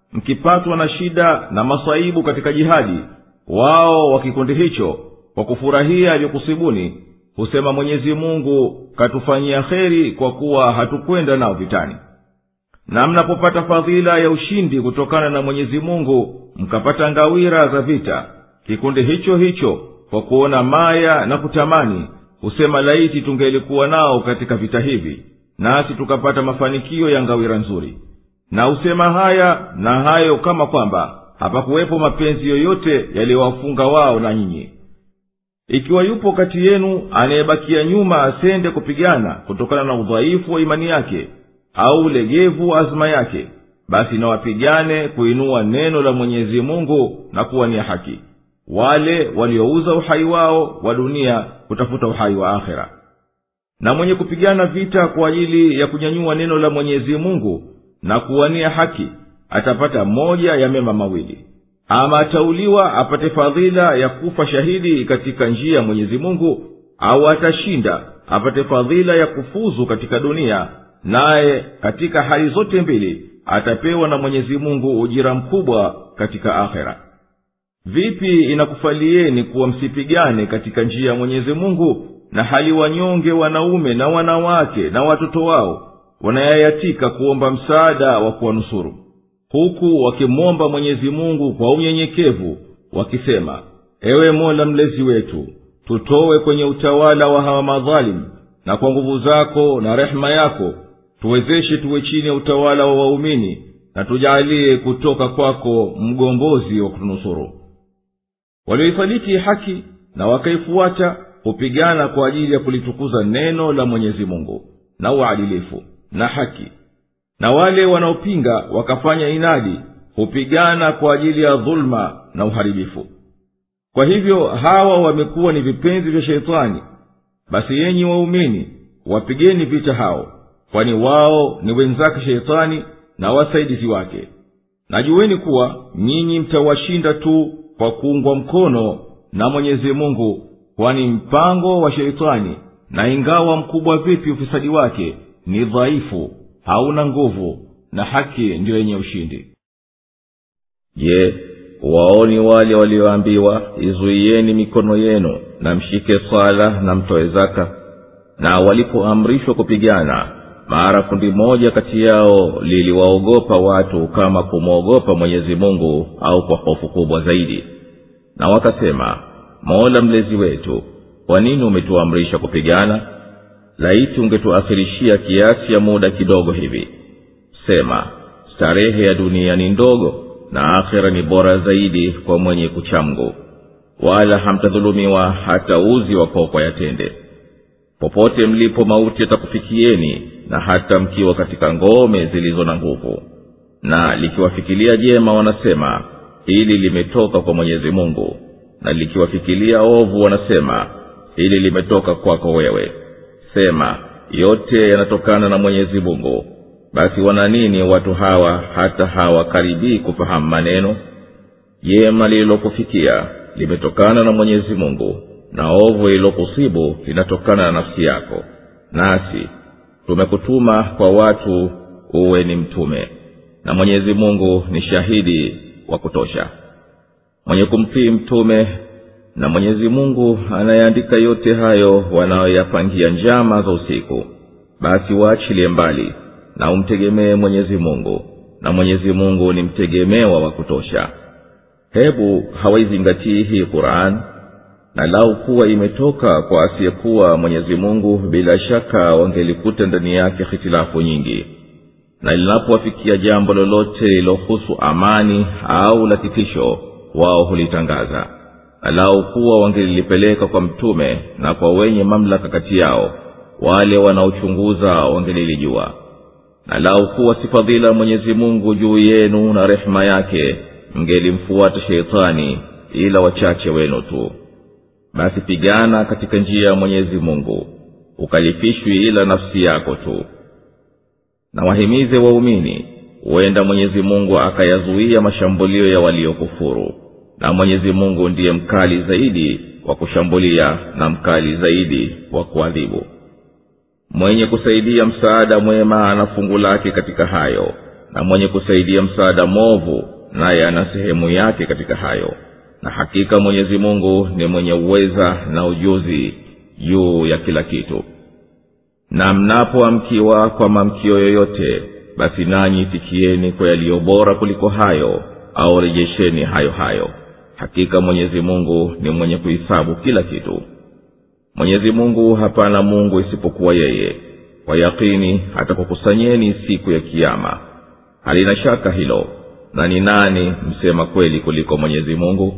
mkipatwa na shida na masaibu katika jihadi wao wa kikundi hicho kwa kufurahia vyokusibuni husema mwenyezi mungu katufanyia kheri kwa kuwa hatukwenda nao vitani na mnapopata fadhila ya ushindi kutokana na mwenyezi mungu mkapata ngawira za vita kikundi hicho hicho kwa kuona maya na kutamani husema laiti tungelikuwa nao katika vita hivi nasi tukapata mafanikio ya ngawira nzuri na husema haya na hayo kama kwamba hapakuwepo mapenzi yoyote yaliyowafunga wao na nyinyi ikiwa yupo kati yenu anayebakia nyuma asende kupigana kutokana na udhaifu wa imani yake au ulegevu wa azma yake basi nawapigane kuinua neno la mwenyezi mungu na kuwania haki wale waliouza uhai wao wa dunia kutafuta uhai wa akhera na mwenye kupigana vita kwa ajili ya kunyanyua neno la mwenyezi mungu na kuwania haki atapata moja ya mema mawili ama atauliwa apate fadhila ya kufa shahidi katika njia ya mwenyezi mungu au atashinda apate fadhila ya kufuzu katika dunia naye katika hali zote mbili atapewa na mwenyezi mungu ujira mkubwa katika akhera vipi inakufalieni kuwa msipigane katika njia ya mwenyezi mungu na hali wanyonge wanaume na wanawake na watoto wao wanayayatika kuomba msaada wa kuwanusuru huku wakimwomba mwenyezi mungu kwa unyenyekevu wakisema ewe mola mlezi wetu tutowe kwenye utawala wa hawa madhalimu na kwa nguvu zako na rehema yako tuwezeshe tuwe chini ya utawala wa waumini na tujaalie kutoka kwako mgombozi wa kutunusuru walioisadiki haki na wakaifuata hupigana kwa ajili ya kulitukuza neno la mwenyezi mungu na uadilifu na haki na wale wanaopinga wakafanya inadi hupigana kwa ajili ya dhuluma na uharibifu kwa hivyo hawa wamekuwa ni vipenzi vya sheitani basi yenyi waumini wapigeni vita hao kwani wao ni wenzake sheitani na wasaidizi wake najuweni kuwa nyinyi mtawashinda tu kwa kuungwa mkono na mwenyezi mungu kwani mpango wa sheitani na ingawa mkubwa vipi ufisadi wake ni dhaifu hauna nguvu na haki ndiyo yenye ushindi je waoni wale walioambiwa izuieni mikono yenu na mshike swala na mtoe zaka na walipoamrishwa kupigana mara kundi moja kati yao liliwaogopa watu kama kumwogopa mwenyezi mungu au kwa hofu kubwa zaidi na wakasema mola mlezi wetu kwa nini umetuamrisha kupigana laiti ungetuakhirishia kiasi ya muda kidogo hivi sema starehe ya dunia ni ndogo na akhira ni bora zaidi kwa mwenye kuchamgu wala hamtadhulumiwa hata uzi wa kokwa yatende popote mlipo mauti yatakufikieni na hata mkiwa katika ngome zilizo na nguvu na likiwafikilia jema wanasema hili limetoka kwa mwenyezi mungu na likiwafikilia ovu wanasema hili limetoka kwako wewe sema yote yanatokana na mwenyezi mungu basi wana nini watu hawa hata hawakaribii kufahamu maneno jema lililokufikia limetokana na mwenyezi mungu na ovu lililokusibu linatokana na nafsi yako nasi tumekutuma kwa watu uwe ni mtume na mwenyezi mungu ni shahidi wa kutosha mwenye kumtii mtume na mwenyezi mungu anayeandika yote hayo wanayoyapangia njama za usiku basi waachilie mbali na umtegemee mwenyezi mungu na mwenyezi mungu ni mtegemewa wa kutosha hebu hawaizingatii hii quran na lau kuwa imetoka kwa asiyekuwa mwenyezi mungu bila shaka wangelikuta ndani yake hitilafu nyingi na linapowafikia jambo lolote lilohusu amani au la kitisho wao hulitangaza na lau kuwa wangelilipeleka kwa mtume na kwa wenye mamlaka kati yao wale wanaochunguza wangelilijua na lau kuwa si fadhila mwenyezi mungu juu yenu na rehema yake mngelimfuata sheitani ila wachache wenu tu basi pigana katika njia ya mwenyezi mungu ukalifishwi ila nafsi yako tu na wahimize waumini huenda mwenyezi mungu akayazuia mashambulio ya waliokufuru na mwenyezi mungu ndiye mkali zaidi wa kushambulia na mkali zaidi wa kuadhibu mwenye kusaidia msaada mwema ana fungu lake katika hayo na mwenye kusaidia msaada mwovu naye ana sehemu yake katika hayo na hakika mwenyezi mungu ni mwenye uweza na ujuzi juu ya kila kitu na mnapoamkiwa kwa mamkio yoyote basi nanyi itikieni kwa yaliyo bora kuliko hayo au rejesheni hayo hayo hakika mwenyezi mungu ni mwenye kuhisabu kila kitu mwenyezi mungu hapana mungu isipokuwa yeye kwa yakini atakukusanyeni siku ya kiama halina shaka hilo na ni nani msema kweli kuliko mwenyezi mungu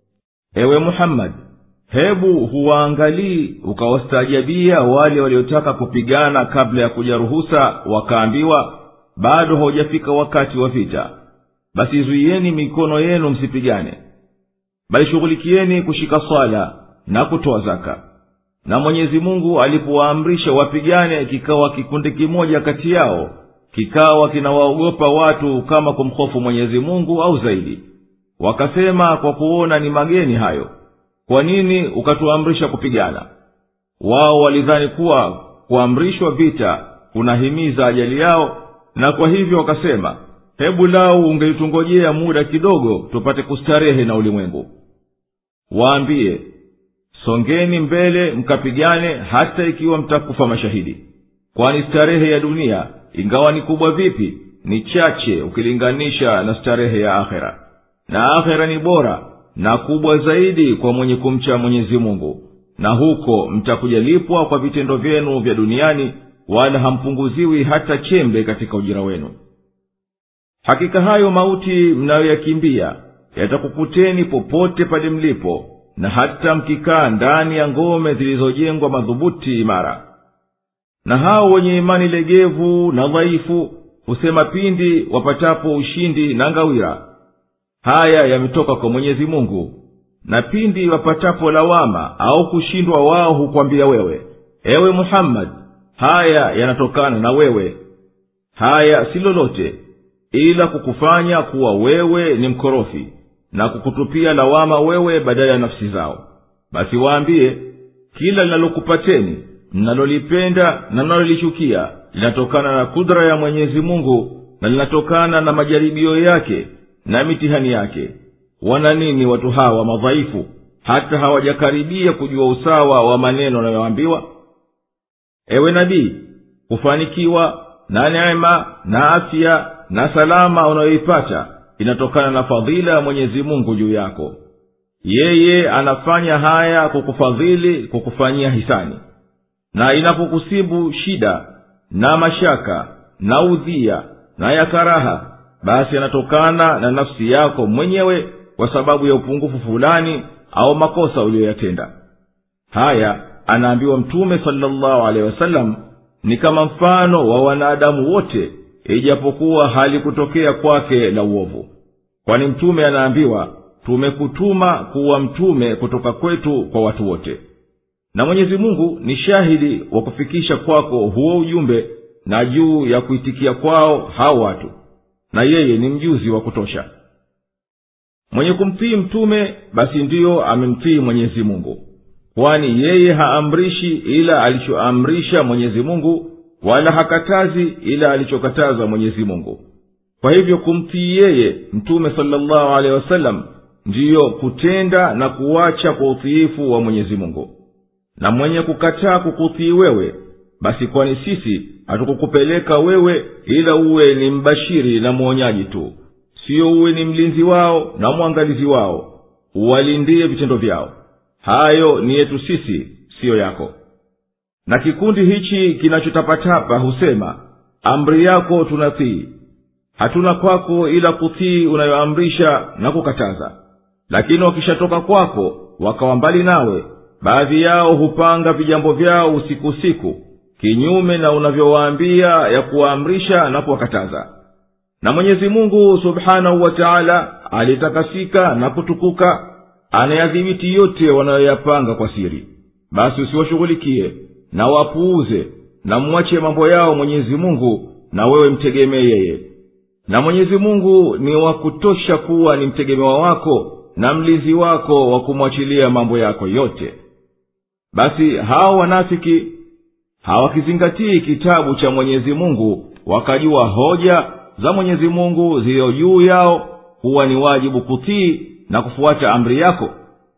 ewe muhammadi hebu huwaangalii ukawastaajabia wale waliotaka kupigana kabla ya kuja ruhusa wakaambiwa bado haujafika wakati wa vita basi zuiyeni mikono yenu msipigane bali shughulikieni kushika swala na kutoa zaka na mwenyezi mungu alipowaamrisha wapigane kikawa kikundi kimoja kati yao kikawa kinawaogopa watu kama kumhofu mwenyezi mungu au zaidi wakasema kwa kuona ni mageni hayo kwa nini ukatuamrisha kupigana wao walidhani kuwa kuamrishwa vita kunahimiza ajali yao na kwa hivyo wakasema hebu lau ungelitungojea muda kidogo tupate kustarehe na ulimwengu waambie songeni mbele mkapigane hata ikiwa mtakufa mashahidi kwani starehe ya dunia ingawa ni kubwa vipi ni chache ukilinganisha na starehe ya akhera na akhera ni bora na kubwa zaidi kwa mwenye kumcha mwenyezi mungu na huko mtakujalipwa kwa vitendo vyenu vya duniani wala hampunguziwi hata chembe katika ujira wenu hakika hayo mauti mnayoyakimbia yatakukuteni popote pale mlipo na hata mkikaa ndani ya ngome zilizojengwa madhubuti imara na hao wenye imani legevu na dhaifu husema pindi wapatapo ushindi na ngawira haya yametoka kwa mwenyezi mungu na pindi wapatapo lawama au kushindwa wao hukwambia wewe ewe muhammadi haya yanatokana na wewe haya si lolote ila kukufanya kuwa wewe ni mkorofi na kukutupia lawama wewe badala ya nafsi zao basi waambie kila linalokupateni mnalolipenda na mnalolichukia linatokana na kudra ya mwenyezi mungu na linatokana na majaribio yake na mitihani yake wana nini watu hawa madhaifu hata hawajakaribia kujua usawa wa maneno wanayoambiwa ewe nabii kufanikiwa na neema na afya na salama unayoipata inatokana na fadhila ya mwenyezi mungu juu yako yeye anafanya haya kukufadhili kukufanyia hisani na inapokusibu shida na mashaka na udhia na ya karaha basi yanatokana na nafsi yako mwenyewe kwa sababu ya upungufu fulani au makosa uliyoyatenda haya anaambiwa mtume salllahu alehi wasallam ni kama mfano wa wanadamu wote ijapokuwa halikutokea kwake la uovu kwani mtume anaambiwa tumekutuma kuwa mtume kutoka kwetu kwa watu wote na mwenyezi mungu ni shahidi wa kufikisha kwako huo ujumbe na juu ya kuitikia kwao hao watu na yeye ni mjuzi wa kutosha mwenye kumtii mtume basi ndiyo amemtii mwenyezi mungu kwani yeye haamrishi ila alichoamrisha mwenyezi mungu wala hakatazi ila alichokataza mwenyezi mungu kwa hivyo kumtii yeye mtume salllahu alehi wasallam ndiyo kutenda na kuwacha kwa utiifu wa mwenyezi mungu na mwenye kukataa kukutii wewe basi kwani sisi hatukukupeleka wewe ila uwe ni mbashiri na mwonyaji tu siyo uwe ni mlinzi wao na mwangalizi wao uwalindie vitendo vyao hayo ni yetu sisi siyo yako na kikundi hichi kinachotapatapa husema amri yako tunatii hatuna kwako ila kutii unayoamrisha na kukataza lakini wakishatoka kwako wakawa mbali nawe baadhi yao hupanga vijambo vyao usiku usiku kinyume na unavyowaambia ya kuwaamrisha na kuwakataza na mwenyezi mungu subhanahu wa taala aliyetakasika na kutukuka anayadhibiti yote wanayoyapanga kwa siri basi usiwashughulikie na wapuuze na mwache mambo yao mwenyezi mungu na wewe mtegemee yeye na mwenyezi mungu ni wa kutosha kuwa ni mtegemewa wako na mlinzi wako wa kumwachilia mambo yako yote basi hao wanafiki hawakizingatii kitabu cha mwenyezi mungu wakajua hoja za mwenyezi mungu ziliyo juu yao huwa ni wajibu kutii na kufuata amri yako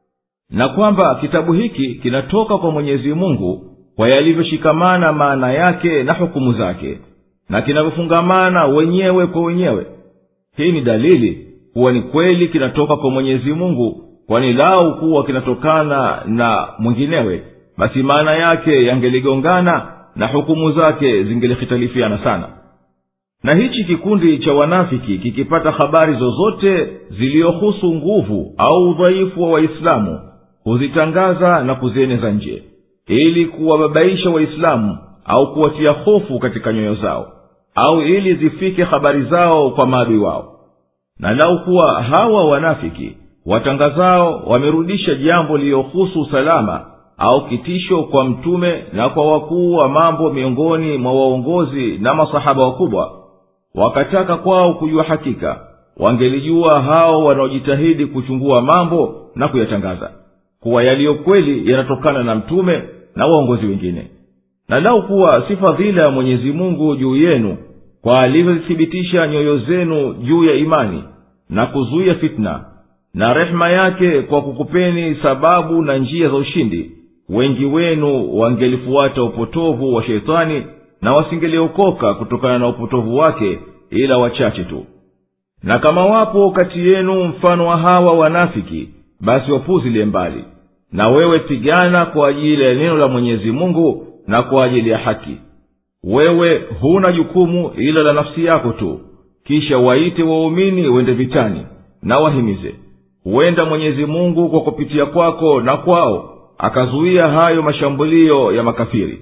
na kwamba kitabu hiki kinatoka kwa mwenyezi mungu kwa yalivyoshikamana maana yake na hukumu zake na kinavyofungamana wenyewe kwa wenyewe hii ni dalili kuwa ni kweli kinatoka kwa mwenyezi mungu kwani lau kuwa kinatokana na mwinginewe basi maana yake yangeligongana na hukumu zake zingelihitalifiana sana na hichi kikundi cha wanafiki kikipata habari zozote ziliyohusu nguvu au udhaifu wa waislamu huzitangaza na kuzieneza nje ili kuwababaisha waislamu au kuwatia hofu katika nyoyo zao au ili zifike habari zao kwa maadui wao na lau kuwa hawa wanafiki watangazao wamerudisha jambo liliyohusu usalama au kitisho kwa mtume na kwa wakuu wa mambo miongoni mwa waongozi na masahaba wakubwa wakataka kwao kujua hakika wangelijua hao wanaojitahidi kuchungua mambo na kuyatangaza kuwa yaliyo kweli yanatokana na mtume na waongozi wengine na lau kuwa si fadhila ya mwenyezi mungu juu yenu kwa alivyozithibitisha nyoyo zenu juu ya imani na kuzuia fitna na rehema yake kwa kukupeni sababu na njia za ushindi wengi wenu wangelifuata upotovu wa sheitani na wasingeliokoka kutokana na upotovu wake ila wachache tu na kama wapo kati yenu mfano wa hawa wanafiki basi wapuzilie mbali na wewe pigana kwa ajili ya neno la mwenyezi mungu na kwa ajili ya haki wewe huna jukumu ila la nafsi yako tu kisha waite waumini wende vitani na wahimize huenda mwenyezi mungu kwa kupitia kwako na kwao akazuia hayo mashambulio ya makafiri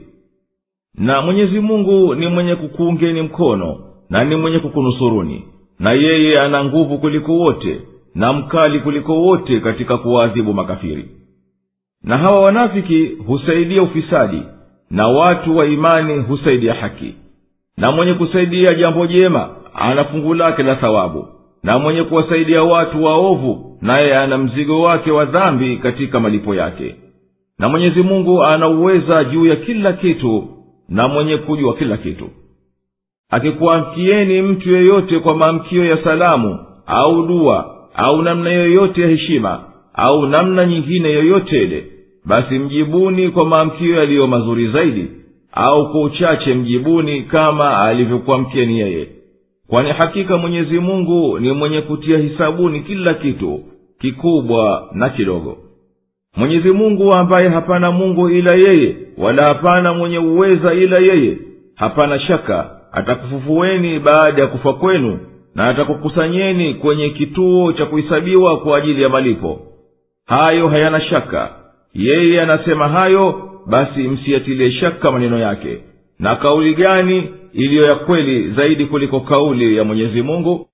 na mwenyezi mungu ni mwenye kukuungeni mkono na ni mwenye kukunusuruni na yeye ana nguvu kuliko wote na mkali kuliko wote katika kuwaadhibu makafiri na hawa wanafiki husaidia ufisadi na watu wa imani husaidia haki na mwenye kusaidia jambo jema ana fungu lake la thawabu na mwenye kuwasaidia watu waovu naye ana mzigo wake wa dhambi katika malipo yake na mwenyezi mungu ana uweza juu ya kila kitu na mwenye kujua kila kitu akikuamkieni mtu yeyote kwa maamkio ya salamu au dua au namna yoyote ya heshima au namna nyingine yoyote ile basi mjibuni kwa maamkio yaliyo mazuri zaidi au kwa uchache mjibuni kama alivyokuamkieni yeye kwani hakika mwenyezi mungu ni mwenye kutia hisabuni kila kitu kikubwa na kidogo mwenyezi mungu ambaye hapana mungu ila yeye wala hapana mwenye uweza ila yeye hapana shaka atakufufueni baada ya kufa kwenu na atakukusanyeni kwenye kituo cha kuhesabiwa kwa ajili ya malipo hayo hayana shaka yeye anasema hayo basi msiyatilie shaka maneno yake na kauli gani iliyo ya kweli zaidi kuliko kauli ya mwenyezi mungu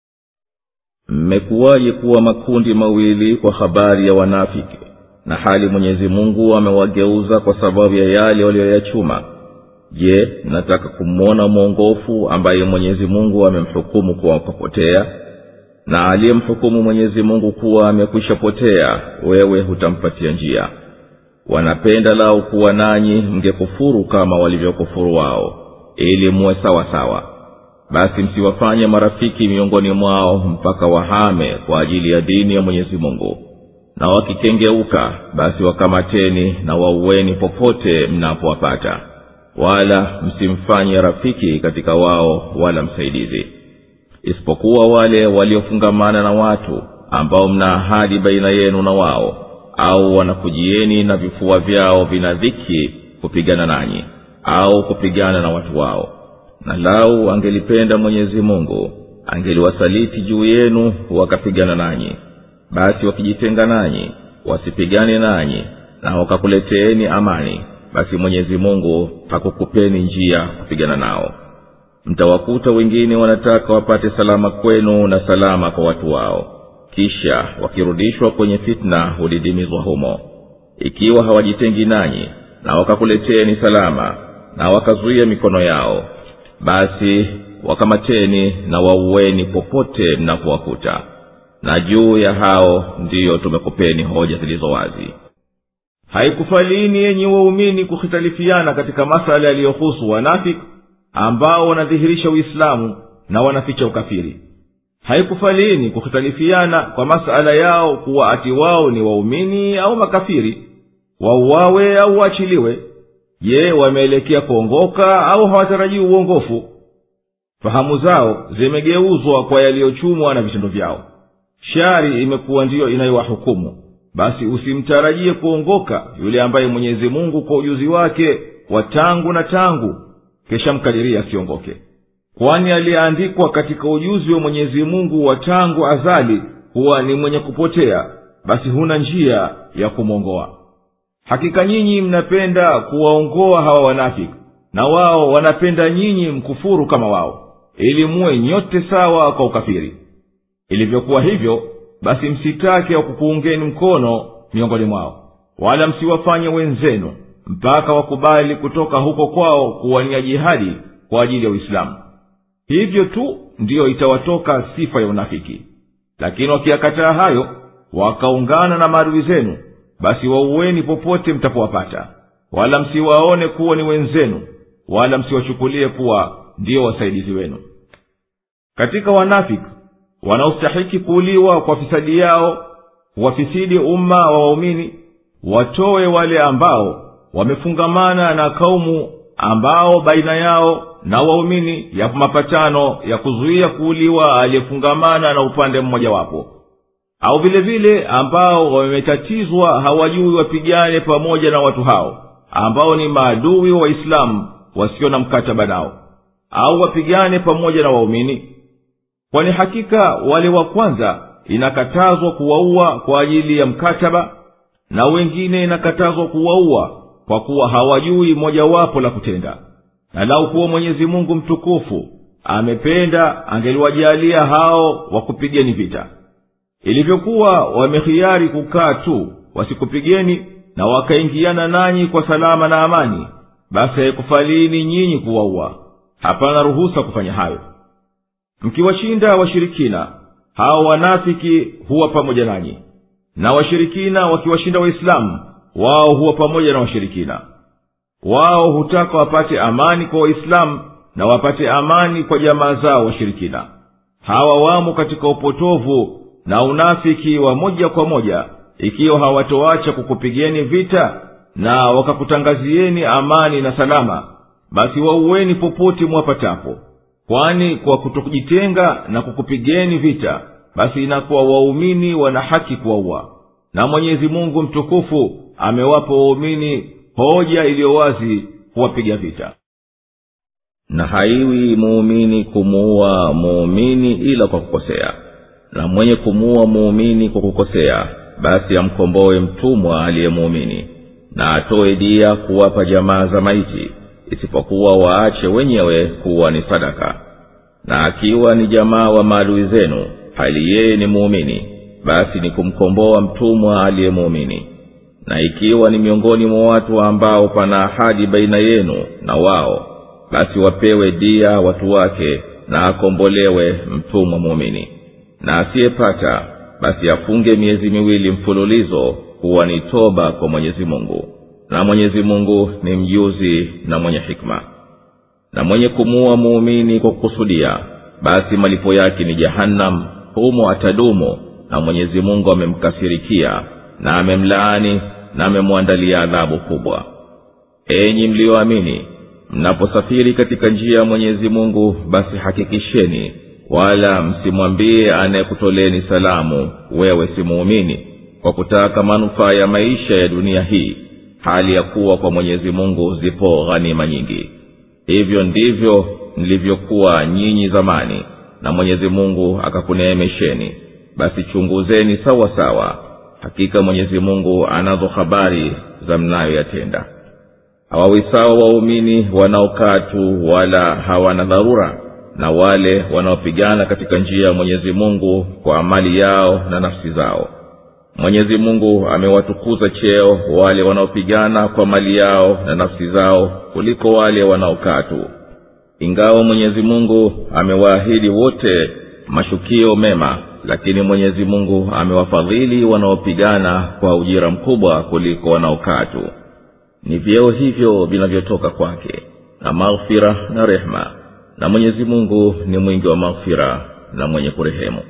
mmekuwaje kuwa makundi mawili kwa habari ya wanafiki na hali mwenyezi mungu amewageuza kwa sababu ya yale waliyoyachuma je nataka kumwona mwongofu ambaye mwenyezi mungu amemhukumu kuwa kapotea na aliyemhukumu mwenyezi mungu kuwa amekwisha potea wewe hutampatia njia wanapenda lau kuwa nanyi mngekufuru kama walivyokufuru wao ili muwe sawa sawa basi msiwafanye marafiki miongoni mwao mpaka wahame kwa ajili ya dini ya mwenyezi mungu na wakikengeuka basi wakamateni na wauweni popote mnapowapata wala msimfanye rafiki katika wao wala msaidizi isipokuwa wale waliofungamana na watu ambao mna ahadi baina yenu na wao au wanakujieni na vifua vyao vina dhiki kupigana nanyi au kupigana na watu wao na lau angelipenda mwenyezi mungu angeliwasaliti juu yenu wakapigana nanyi basi wakijitenga nanyi wasipigane nanyi na wakakuleteeni amani basi mwenyezi mungu hakukupeni njia kupigana nao mtawakuta wengine wanataka wapate salama kwenu na salama kwa watu wao kisha wakirudishwa kwenye fitna hudidimizwa humo ikiwa hawajitengi nanyi na wakakuleteni salama na wakazuia mikono yao basi wakamateni na wauweni popote mnapowakuta na juu ya hao ndiyo tumekupeni hoja zilizo wazi haikufalini yenye waumini kuhitalifiana katika masala yaliyohusu wanafiki ambao wanadhihirisha uislamu na wanaficha ukafiri haikufalini kuhitalifiana kwa masala yao kuwa ati wao ni waumini au makafiri wauawe au waachiliwe je wameelekea kuongoka au hawatarajii uongofu fahamu zao zimegeuzwa kwa yaliyochumwa na vitendo vyao shari imekuwa ndiyo inayowahukumu basi usimtarajie kuongoka yule ambaye mwenyezi mungu kwa ujuzi wake wa tangu na tangu kesha mkadiria asiongoke kwani aliyeandikwa katika ujuzi wa mwenyezi mungu wa tangu azali huwa ni mwenye kupotea basi huna njia ya kumwongoa hakika nyinyi mnapenda kuwaongoa hawa wanafiki na wao wanapenda nyinyi mkufuru kama wao ili muwe nyote sawa kwa ukafiri ilivyokuwa hivyo basi msitake wa kukuungeni mkono miongoni mwao wala msiwafanye wenzenu mpaka wakubali kutoka huko kwao kuwania jihadi kwa ajili ya uislamu hivyo tu ndiyo itawatoka sifa ya unafiki lakini wakiyakataa hayo wakaungana na maadui zenu basi wauweni popote mtapowapata wala msiwaone kuwa ni wenzenu wala msiwachukulie kuwa ndiyo wasaidizi wenu katika wanafiki wanaostahiki kuuliwa kwa fisadi yao wafisidi umma wa waumini watowe wale ambao wamefungamana na kaumu ambao baina yao na waumini yapo mapatano ya kuzuia kuuliwa aliyefungamana na upande mmojawapo au vile vile ambao wametatizwa hawajui wapigane pamoja na watu hao ambao ni maadui wa waislamu wasio na mkataba nao au wapigane pamoja na waumini kwani hakika wale wa kwanza inakatazwa kuwaua kwa ajili ya mkataba na wengine inakatazwa kuwaua kwa kuwa hawajui mojawapo la kutenda na lau kuwa mwenyezi mungu mtukufu amependa angeliwajalia hao wakupigeni vita ilivyokuwa wamehiari kukaa tu wasikupigeni na wakaingiana nanyi kwa salama na amani basi haikufalini nyinyi kuwaua hapana ruhusa kufanya hayo mkiwashinda washirikina hao wanafiki huwa pamoja nanyi na washirikina wakiwashinda waislamu wao huwa pamoja na washirikina wao hutaka wapate amani kwa waislamu na wapate amani kwa jamaa zao washirikina hawa wamo katika upotovu na unafiki wa moja kwa moja ikiwa hawatoacha kukupigeni vita na wakakutangazieni amani na salama basi wauweni popote mwapatapo kwani kwa kutokujitenga na kukupigeni vita basi inakuwa waumini wana haki kuwaua na mwenyezi mungu mtukufu amewapa waumini hoja iliyo wazi kuwapiga vita na haiwi muumini kumuua muumini ila kwa kukosea na mwenye kumuua muumini kwa kukosea basi amkomboe mtumwa aliyemuumini na atoe dia kuwapa jamaa za maiti isipokuwa waache wenyewe kuwa ni sadaka na akiwa ni jamaa wa maadui zenu hali yeye ni muumini basi ni kumkomboa mtumwa aliyemuumini na ikiwa ni miongoni mwa watu ambao pana ahadi baina yenu na wao basi wapewe dia watu wake na akombolewe mtumwa muumini na asiyepata basi afunge miezi miwili mfululizo kuwa ni toba kwa mwenyezi mungu na mwenyezi mungu ni mjuzi na mwenye hikma na mwenye kumuua muumini kwa kukusudia basi malipo yake ni jahannam humo atadumu na mwenyezi mungu amemkasirikia na amemlaani na amemwandalia adhabu kubwa enyi mliyoamini mnaposafiri katika njia ya mwenyezi mungu basi hakikisheni wala msimwambie anayekutoleni salamu wewe si muumini kwa kutaka manufaa ya maisha ya dunia hii hali ya kuwa kwa mwenyezi mungu zipo ghanima nyingi hivyo ndivyo mlivyokuwa nyinyi zamani na mwenyezi mungu akakuneemesheni basi chunguzeni sawa sawa hakika mwenyezi mungu anazo habari za mnayoyatenda hawawi sawa waumini wanaokaa tu wala hawana dharura na wale wanaopigana katika njia ya mwenyezi mungu kwa amali yao na nafsi zao mwenyezi mungu amewatukuza cheo wale wanaopigana kwa mali yao na nafsi zao kuliko wale wanaokaa tu ingawa mwenyezi mungu amewaahidi wote mashukio mema lakini mwenyezi mungu amewafadhili wanaopigana kwa ujira mkubwa kuliko wanaokaa tu ni vyeo hivyo vinavyotoka kwake na maghfira na rehema na mwenyezi mungu ni mwingi wa maghfira na mwenye kurehemu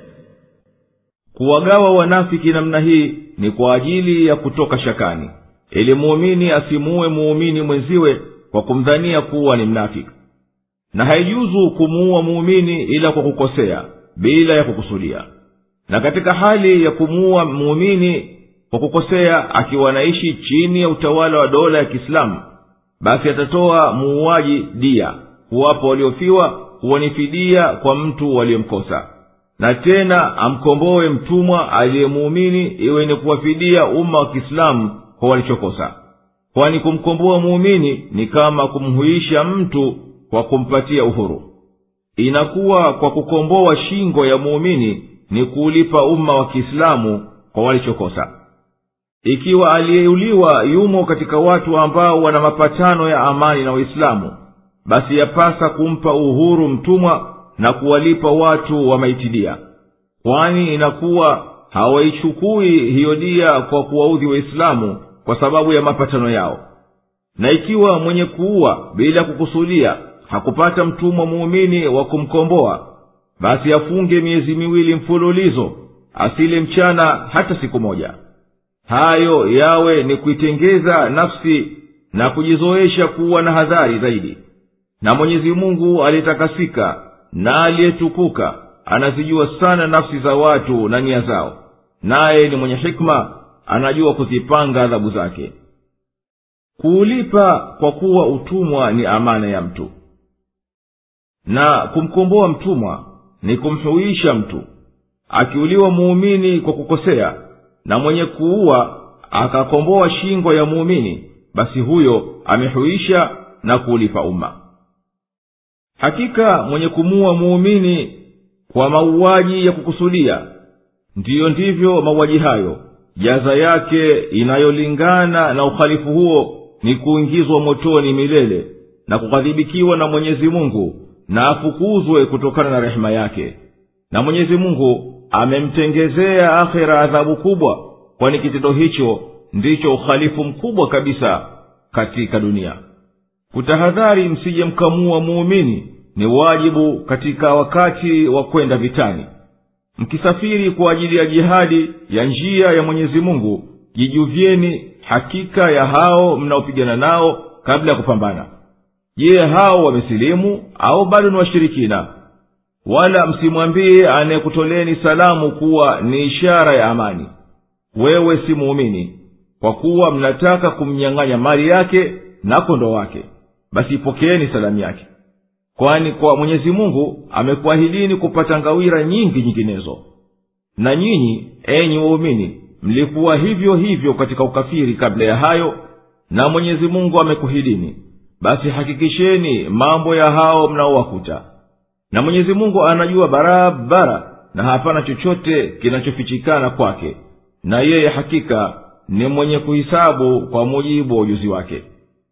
kuwagawa wanafiki namna hii ni kwa ajili ya kutoka shakani ili muumini asimuue muumini mwenziwe kwa kumdhania kuwa ni mnafiki na haijuzu kumuua muumini ila kwa kukosea bila ya kukusudia na katika hali ya kumuua muumini kwa kukosea akiwa anaishi chini ya utawala wa dola ya kiislamu basi atatoa muuaji dia kuwapo waliofiwa huwa ni fidia kwa mtu waliyemkosa na tena amkomboe mtumwa aliyemuumini iwe ni kuwafidia umma wa kiislamu kwa walichokosa kwani kumkomboa muumini ni kama kumhuisha mtu kwa kumpatia uhuru inakuwa kwa kukomboa shingo ya muumini ni kuulipa umma wa kiislamu kwa walichokosa ikiwa aliyeuliwa yumo katika watu ambao wana mapatano ya amani na waislamu basi yapasa kumpa uhuru mtumwa na kuwalipa watu wa maitidia kwani inakuwa hawaichukui hiyo dia kwa kuwaudhi waislamu kwa sababu ya mapatano yao na ikiwa mwenye kuua bila kukusudia hakupata mtumwa muumini wa kumkomboa basi afunge miezi miwili mfululizo asile mchana hata siku moja hayo yawe ni kuitengeza nafsi na kujizoesha kuwa na hadhari zaidi na mwenyezi mungu aliyetakasika na aliyetukuka anazijua sana nafsi za watu na nia zao naye ni mwenye hikma anajua kuzipanga adhabu zake kuulipa kwa kuwa utumwa ni amana ya mtu na kumkomboa mtumwa ni kumhuisha mtu akiuliwa muumini kwa kukosea na mwenye kuua akakomboa shingo ya muumini basi huyo amehuisha na kuulipa umma hakika mwenye kumuua muumini kwa mauaji ya kukusudia ndiyo ndivyo mauaji hayo jaza yake inayolingana na uhalifu huo ni kuingizwa motoni milele na kughadhibikiwa na mwenyezi mungu na afukuzwe kutokana na rehema yake na mwenyezi mungu amemtengezea akhera adhabu kubwa kwani kitendo hicho ndicho uhalifu mkubwa kabisa katika dunia kutahadhari msije mkamua muumini ni wajibu katika wakati wa kwenda vitani mkisafiri kwa ajili ya jihadi ya njia ya mwenyezi mungu jijuvyeni hakika ya hao mnaopigana nao kabla ya kupambana je hao wamesilimu au bado ni washirikina wala msimwambie anayekutoleni salamu kuwa ni ishara ya amani wewe si muumini kwa kuwa mnataka kumnyang'anya mali yake na kondo wake basi ipokeeni salamu yake kwani kwa mwenyezi mungu amekuahidini kupata ngawira nyingi nyinginezo na nyinyi enyi waumini mlikuwa hivyo hivyo katika ukafiri kabla ya hayo na mwenyezi mungu amekuhidini basi hakikisheni mambo ya hao mnaowakuta na mwenyezi mungu anajua barabara na hapana chochote kinachofichikana kwake na yeye hakika ni mwenye kuhisabu kwa mujibu wa ujuzi wake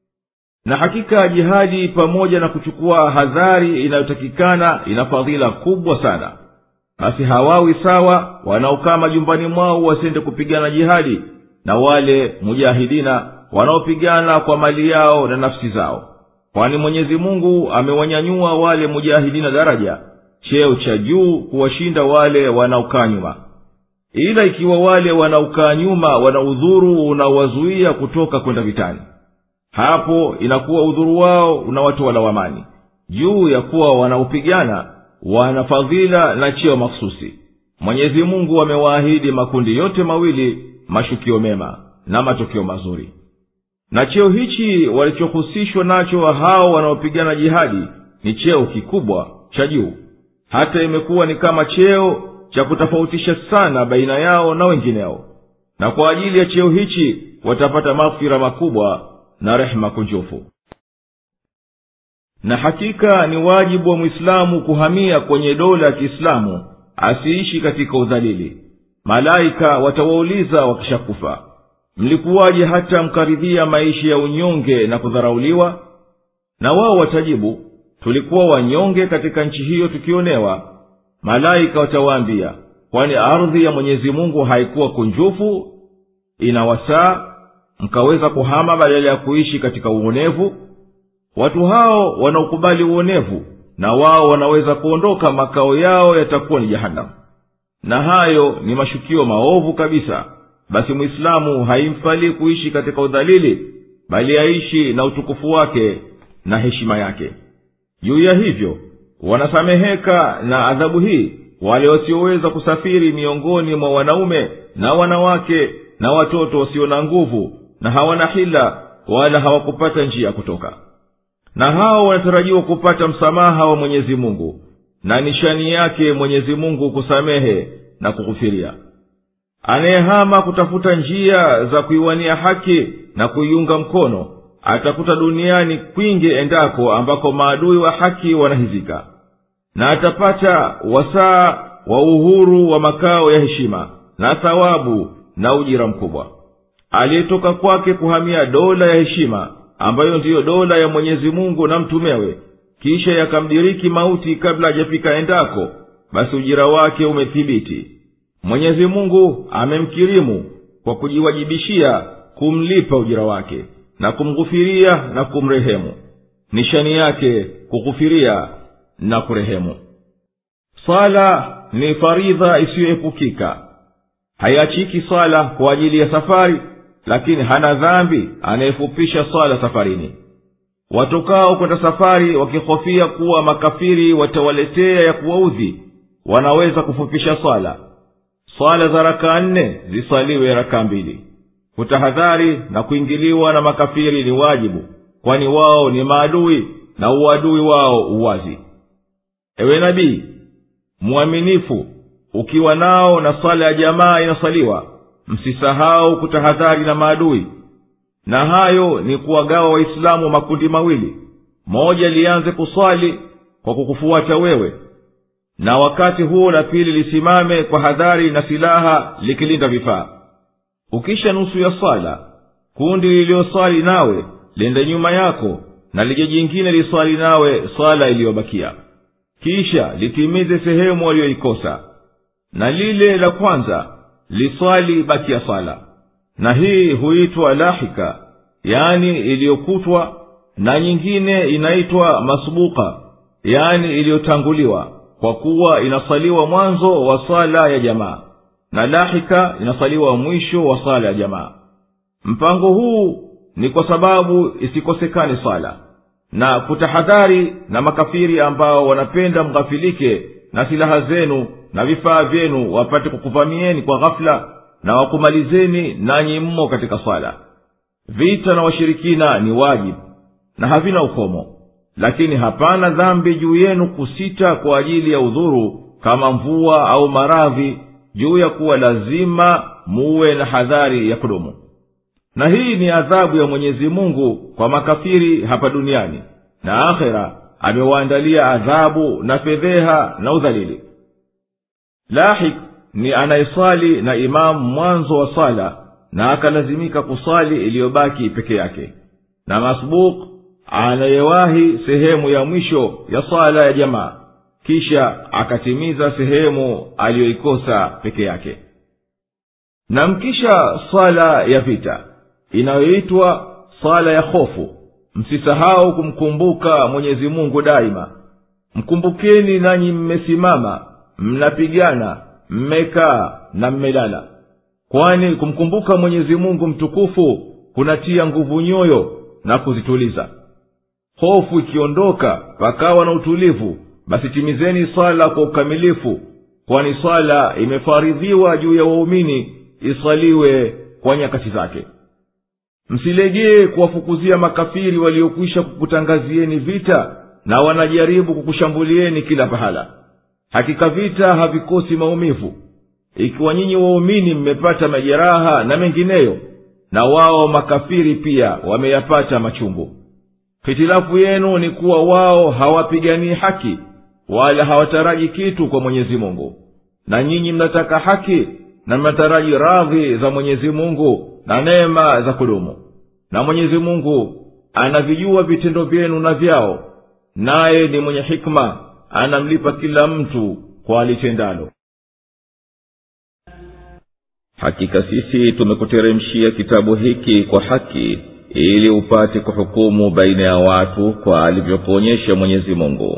na hakika jihadi pamoja na kuchukua hadhari inayotakikana ina fadhila kubwa sana basi hawawi sawa wanaokaa majumbani mwao wasiende kupigana jihadi na wale mujahidina wanaopigana kwa mali yao na nafsi zao kwani mwenyezi mungu amewanyanyua wale mujahidina daraja cheo cha juu kuwashinda wale wanaokaa nyuma ila ikiwa wale wanaokaa nyuma wana udhuru unaowazuia kutoka kwenda vitani hapo inakuwa udhuru wao unawatoa lawamani juu ya kuwa wanaopigana wana fadhila na cheo makhususi mwenyezi mungu amewaahidi makundi yote mawili mashukio mema na matokeo mazuri na cheo hichi walichohusishwa nacho hao wanaopigana jihadi ni cheo kikubwa cha juu hata imekuwa ni kama cheo cha kutofautisha sana baina yao na wengineo na kwa ajili ya cheo hichi watapata maghfira makubwa na rehema kunjufu na hakika ni wajibu wa mwislamu kuhamia kwenye dola ya kiislamu asiishi katika udhalili malaika watawauliza wakishakufa mlikuwaje hata mkaridhia maisha ya unyonge na kudharauliwa na wao watajibu tulikuwa wanyonge katika nchi hiyo tukionewa malaika watawaambia kwani ardhi ya mwenyezi mungu haikuwa kunjufu ina wasaa mkaweza kuhama badala ya kuishi katika uonevu watu hao wanaokubali uonevu na wao wanaweza kuondoka makao yao yatakuwa ni jahanamu na hayo ni mashukio maovu kabisa basi mwislamu haimfalii kuishi katika udhalili bali aishi na utukufu wake na heshima yake juu ya hivyo wanasameheka na adhabu hii wale wasioweza kusafiri miongoni mwa wanaume na wanawake na watoto wasio na nguvu na hawana hila wala hawakupata njia ya kutoka na hao wanatarajiwa kupata msamaha wa mwenyezi mungu na nishani yake mwenyezi mungu kusamehe na kughufiria anayehama kutafuta njia za kuiwania haki na kuiunga mkono atakuta duniani kwingi endako ambako maadui wa haki wanahizika na atapata wasaa wa uhuru wa makao ya heshima na thawabu na ujira mkubwa aliyetoka kwake kuhamia dola ya heshima ambayo ndiyo dola ya mwenyezi mungu na mtumewe kisha yakamdiriki mauti kabla hajafika endako basi ujira wake umethibiti mwenyezi mungu amemkirimu kwa kujiwajibishia kumlipa ujira wake na kumghufiria na kumrehemu nishani yake kughufiria na kurehemu swala ni faridha isiyoepukika haiachiki swala kwa ajili ya safari lakini hana dhambi anayefupisha swala safarini watokao kwenda safari wakihofia kuwa makafiri watawaletea ya kuwaudhi wanaweza kufupisha swala swala za rakaa nne ziswaliwe rakaa mbili kutahadhari na kuingiliwa na makafiri ni wajibu kwani wao ni maadui na uadui wao uwazi ewe nabii mwaminifu ukiwa nao na swala ya jamaa inaswaliwa msisahau kutahadhari na maadui na hayo ni kuwagawa waislamu makundi mawili moja lianze kuswali kwa kukufuata wewe na wakati huo la pili lisimame kwa hadhari na silaha likilinda vifaa ukisha nusu ya swala kundi liliyoswali nawe lende nyuma yako na lije jingine liswali nawe swala iliyobakia kisha litimize sehemu waliyoikosa na lile la kwanza liswali baki ya swala na hii huitwa lahika yani iliyokutwa na nyingine inaitwa masbuka yani iliyotanguliwa kwa kuwa inasaliwa mwanzo wa swala ya jamaa na lahika inasaliwa mwisho wa swala ya jamaa mpango huu ni kwa sababu isikosekane swala na kutahadhari na makafiri ambao wanapenda mghafilike na silaha zenu na vifaa vyenu wapate kukuvamieni kwa ghafula na wakumalizeni nanyi mmo katika swala vita na washirikina ni wajibu na havina ukomo lakini hapana dhambi juu yenu kusita kwa ajili ya udhuru kama mvua au maradhi juu ya kuwa lazima muwe na hadhari ya kudumu na hii ni adhabu ya mwenyezi mungu kwa makafiri hapa duniani na akhera amewaandalia adhabu na fedheha na udhalili lahik ni anayeswali na imamu mwanzo wa swala na akalazimika kuswali iliyobaki peke yake na masbuk anayewahi sehemu ya mwisho ya swala ya jamaa kisha akatimiza sehemu aliyoikosa peke yake na mkisha swala ya vita inayoitwa swala ya hofu msisahau kumkumbuka mwenyezi mungu daima mkumbukeni nanyi mmesimama mnapigana mmekaa na mmelala kwani kumkumbuka mwenyezi mungu mtukufu kunatia nguvu nyoyo na kuzituliza hofu ikiondoka pakawa na utulivu basi timizeni swala kwa ukamilifu kwani swala imefaridhiwa juu ya waumini iswaliwe kwa nyakati zake msilegee kuwafukuzia makafiri waliokwisha kukutangazieni vita na wanajaribu kukushambulieni kila pahala hakika vita havikosi maumivu ikiwa nyinyi waumini mmepata majeraha na mengineyo na wao makafiri pia wameyapata machungu hitilafu yenu ni kuwa wao hawapiganii haki wala hawataraji kitu kwa mwenyezi mungu na nyinyi mnataka haki na mnataraji radhi za mwenyezi mungu na neema za kudumu na mwenyezi mungu anavijua vitendo vyenu na vyao naye ni mwenye hikma anamlipa kila mtu kwa alitendalo hakika sisi tumekuteremshia kitabu hiki kwa haki ili upate kuhukumu baina ya watu kwa alivyokuonyesha mwenyezi mungu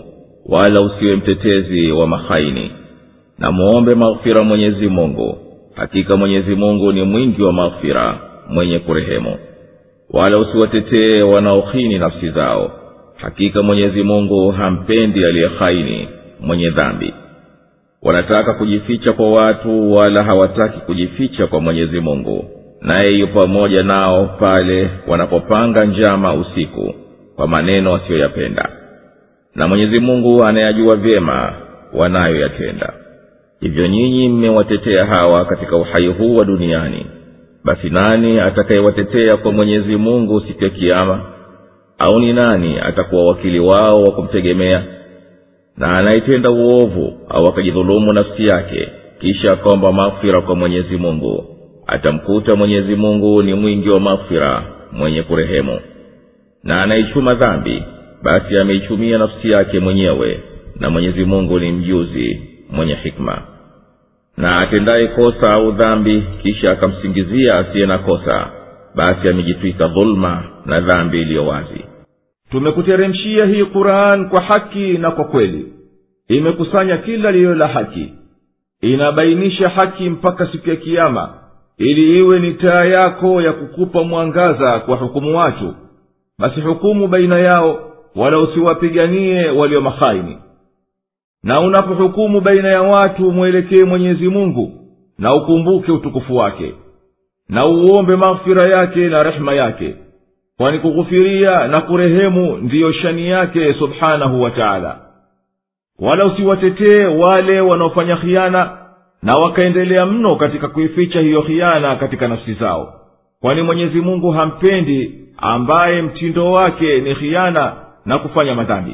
wala usiwe mtetezi wa mahaini na muombe maghfira mwenyezi mungu hakika mwenyezi mungu ni mwingi wa maghfira mwenye kurehemu wala usiwatetee wanaohini nafsi zao hakika mwenyezi mungu hampendi aliyehaini mwenye dhambi wanataka kujificha kwa watu wala hawataki kujificha kwa mwenyezi mungu naye yu pamoja nao pale wanapopanga njama usiku kwa maneno wasiyoyapenda na mwenyezi mungu anayajua vyema wanayoyatenda hivyo nyinyi mmewatetea hawa katika uhai huu wa duniani basi nani atakayewatetea kwa mwenyezi mungu siku ya kiama au ni nani atakuwa wakili wao wa kumtegemea na anayetenda uovu au akajidhulumu nafsi yake kisha akaomba maghfira kwa mwenyezi mungu atamkuta mwenyezi mungu ni mwingi wa maghfira mwenye kurehemu na anaichuma dhambi basi ameichumia nafsi yake mwenyewe na mwenyezi mungu ni mjuzi mwenye hikma na atendaye kosa au dhambi kisha akamsingizia asiye na kosa basi amejitwika dhuluma na dhambi iliyo wazi tumekuteremshia hii quran kwa haki na kwa kweli imekusanya kila lililo la haki inabainisha haki mpaka siku ya kiama ili iwe ni taa yako ya kukupa mwangaza kwa hukumu watu basi hukumu baina yao wala usiwapiganie walio mahaini na unapohukumu baina ya watu mwelekee mwenyezi mungu na ukumbuke utukufu wake na uombe maghfira yake na rehema yake kwani kughufiria na kurehemu ndiyo shani yake subhanahu wa taala wala usiwatetee wale wanaofanya khiana na wakaendelea mno katika kuificha hiyo khiana katika nafsi zao kwani mwenyezi mungu hampendi ambaye mtindo wake ni khiana na kufanya madhambi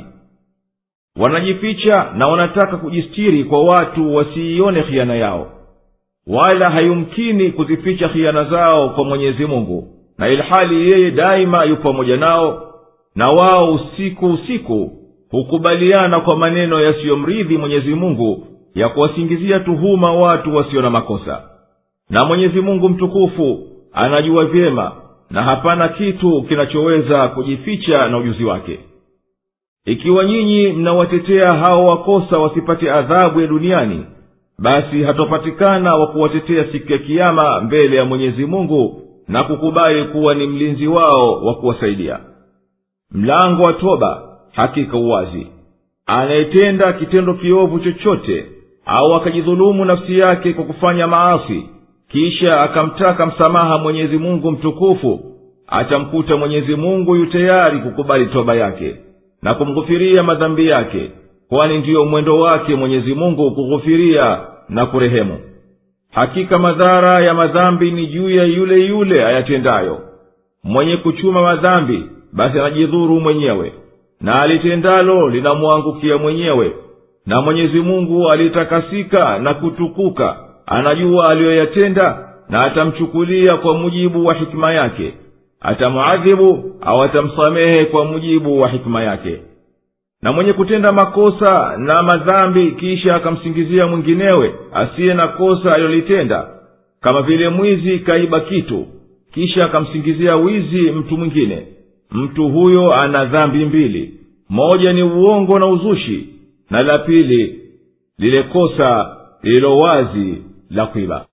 wanajificha na wanataka kujistiri kwa watu wasiione khiana yao wala hayumkini kuzificha khiana zao kwa mwenyezi mungu na ilhali yeye daima yu pamoja nao na wao usiku usiku hukubaliana kwa maneno yasiyomridhi mwenyezi mungu ya kuwasingizia tuhuma watu wasio na makosa na mwenyezi mungu mtukufu anajua vyema na hapana kitu kinachoweza kujificha na ujuzi wake ikiwa nyinyi mnawatetea hao wakosa wasipate adhabu ya duniani basi hatopatikana wa kuwatetea siku ya kiama mbele ya mwenyezi mungu na kukubali kuwa ni mlinzi wao wa kuwasaidia mlango wa toba hakika uwazi anayetenda kitendo kiovu chochote au akajidhulumu nafsi yake kwa kufanya maasi kisha akamtaka msamaha mwenyezi mungu mtukufu atamkuta mwenyezi mungu yu tayari kukubali toba yake na kumghufiria madhambi yake kwani ndiyo mwendo wake mwenyezi mungu kughufiria na kurehemu hakika madhara ya madhambi ni juu ya yule yule ayatendayo mwenye kuchuma madhambi basi anajidhuru mwenyewe na alitendalo linamwangukia mwenyewe na mwenyezi mungu alitakasika na kutukuka anajua aliyoyatenda na atamchukulia kwa mujibu wa hikima yake atamuadhibu au atamsamehe kwa mujibu wa hikima yake na mwenye kutenda makosa na madhambi kisha akamsingizia mwinginewe asiye na kosa alilolitenda kama vile mwizi kaiba kitu kisha akamsingizia wizi mtu mwingine mtu huyo ana dhambi mbili moja ni uongo na uzushi na la pili lile kosa lililo wazi la kuiba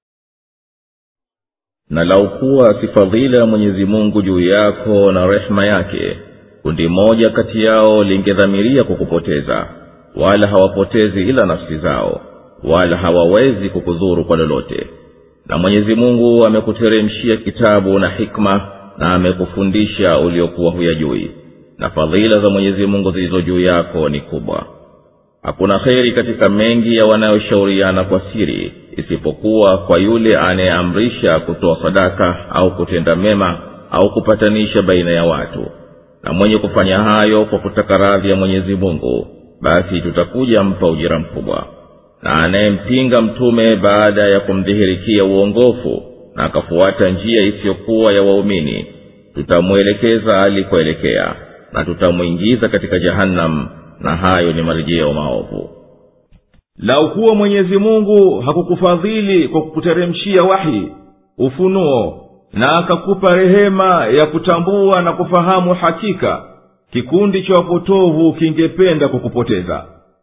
na laukuwa si fadhila ya mwenyezi mungu juu yako na rehema yake kundi moja kati yao lingedhamiria kukupoteza wala hawapotezi ila nafsi zao wala hawawezi kukudhuru kwa lolote na mwenyezi mungu amekuteremshia kitabu na hikma na amekufundisha uliokuwa huyajui na fadhila za mwenyezi mungu zilizo juu yako ni kubwa hakuna kheri katika mengi ya wanayoshauriana kwa siri isipokuwa kwa yule anayeamrisha kutoa sadaka au kutenda mema au kupatanisha baina ya watu na mwenye kufanya hayo kwa kutaka radhi ya mwenyezi mungu basi tutakuja mpa ujira mkubwa na anayempinga mtume baada ya kumdhihirikia uongofu na akafuata njia isiyokuwa ya waumini tutamwelekeza alikoelekea na tutamwingiza katika jahannam na hayo ni marejeo maovu lau kuwa mwenyezi mungu hakukufadhili kwa kukuteremshia wahi ufunuo na akakupa rehema ya kutambua na kufahamu hakika kikundi cha wapotovu kingependa kukupoteza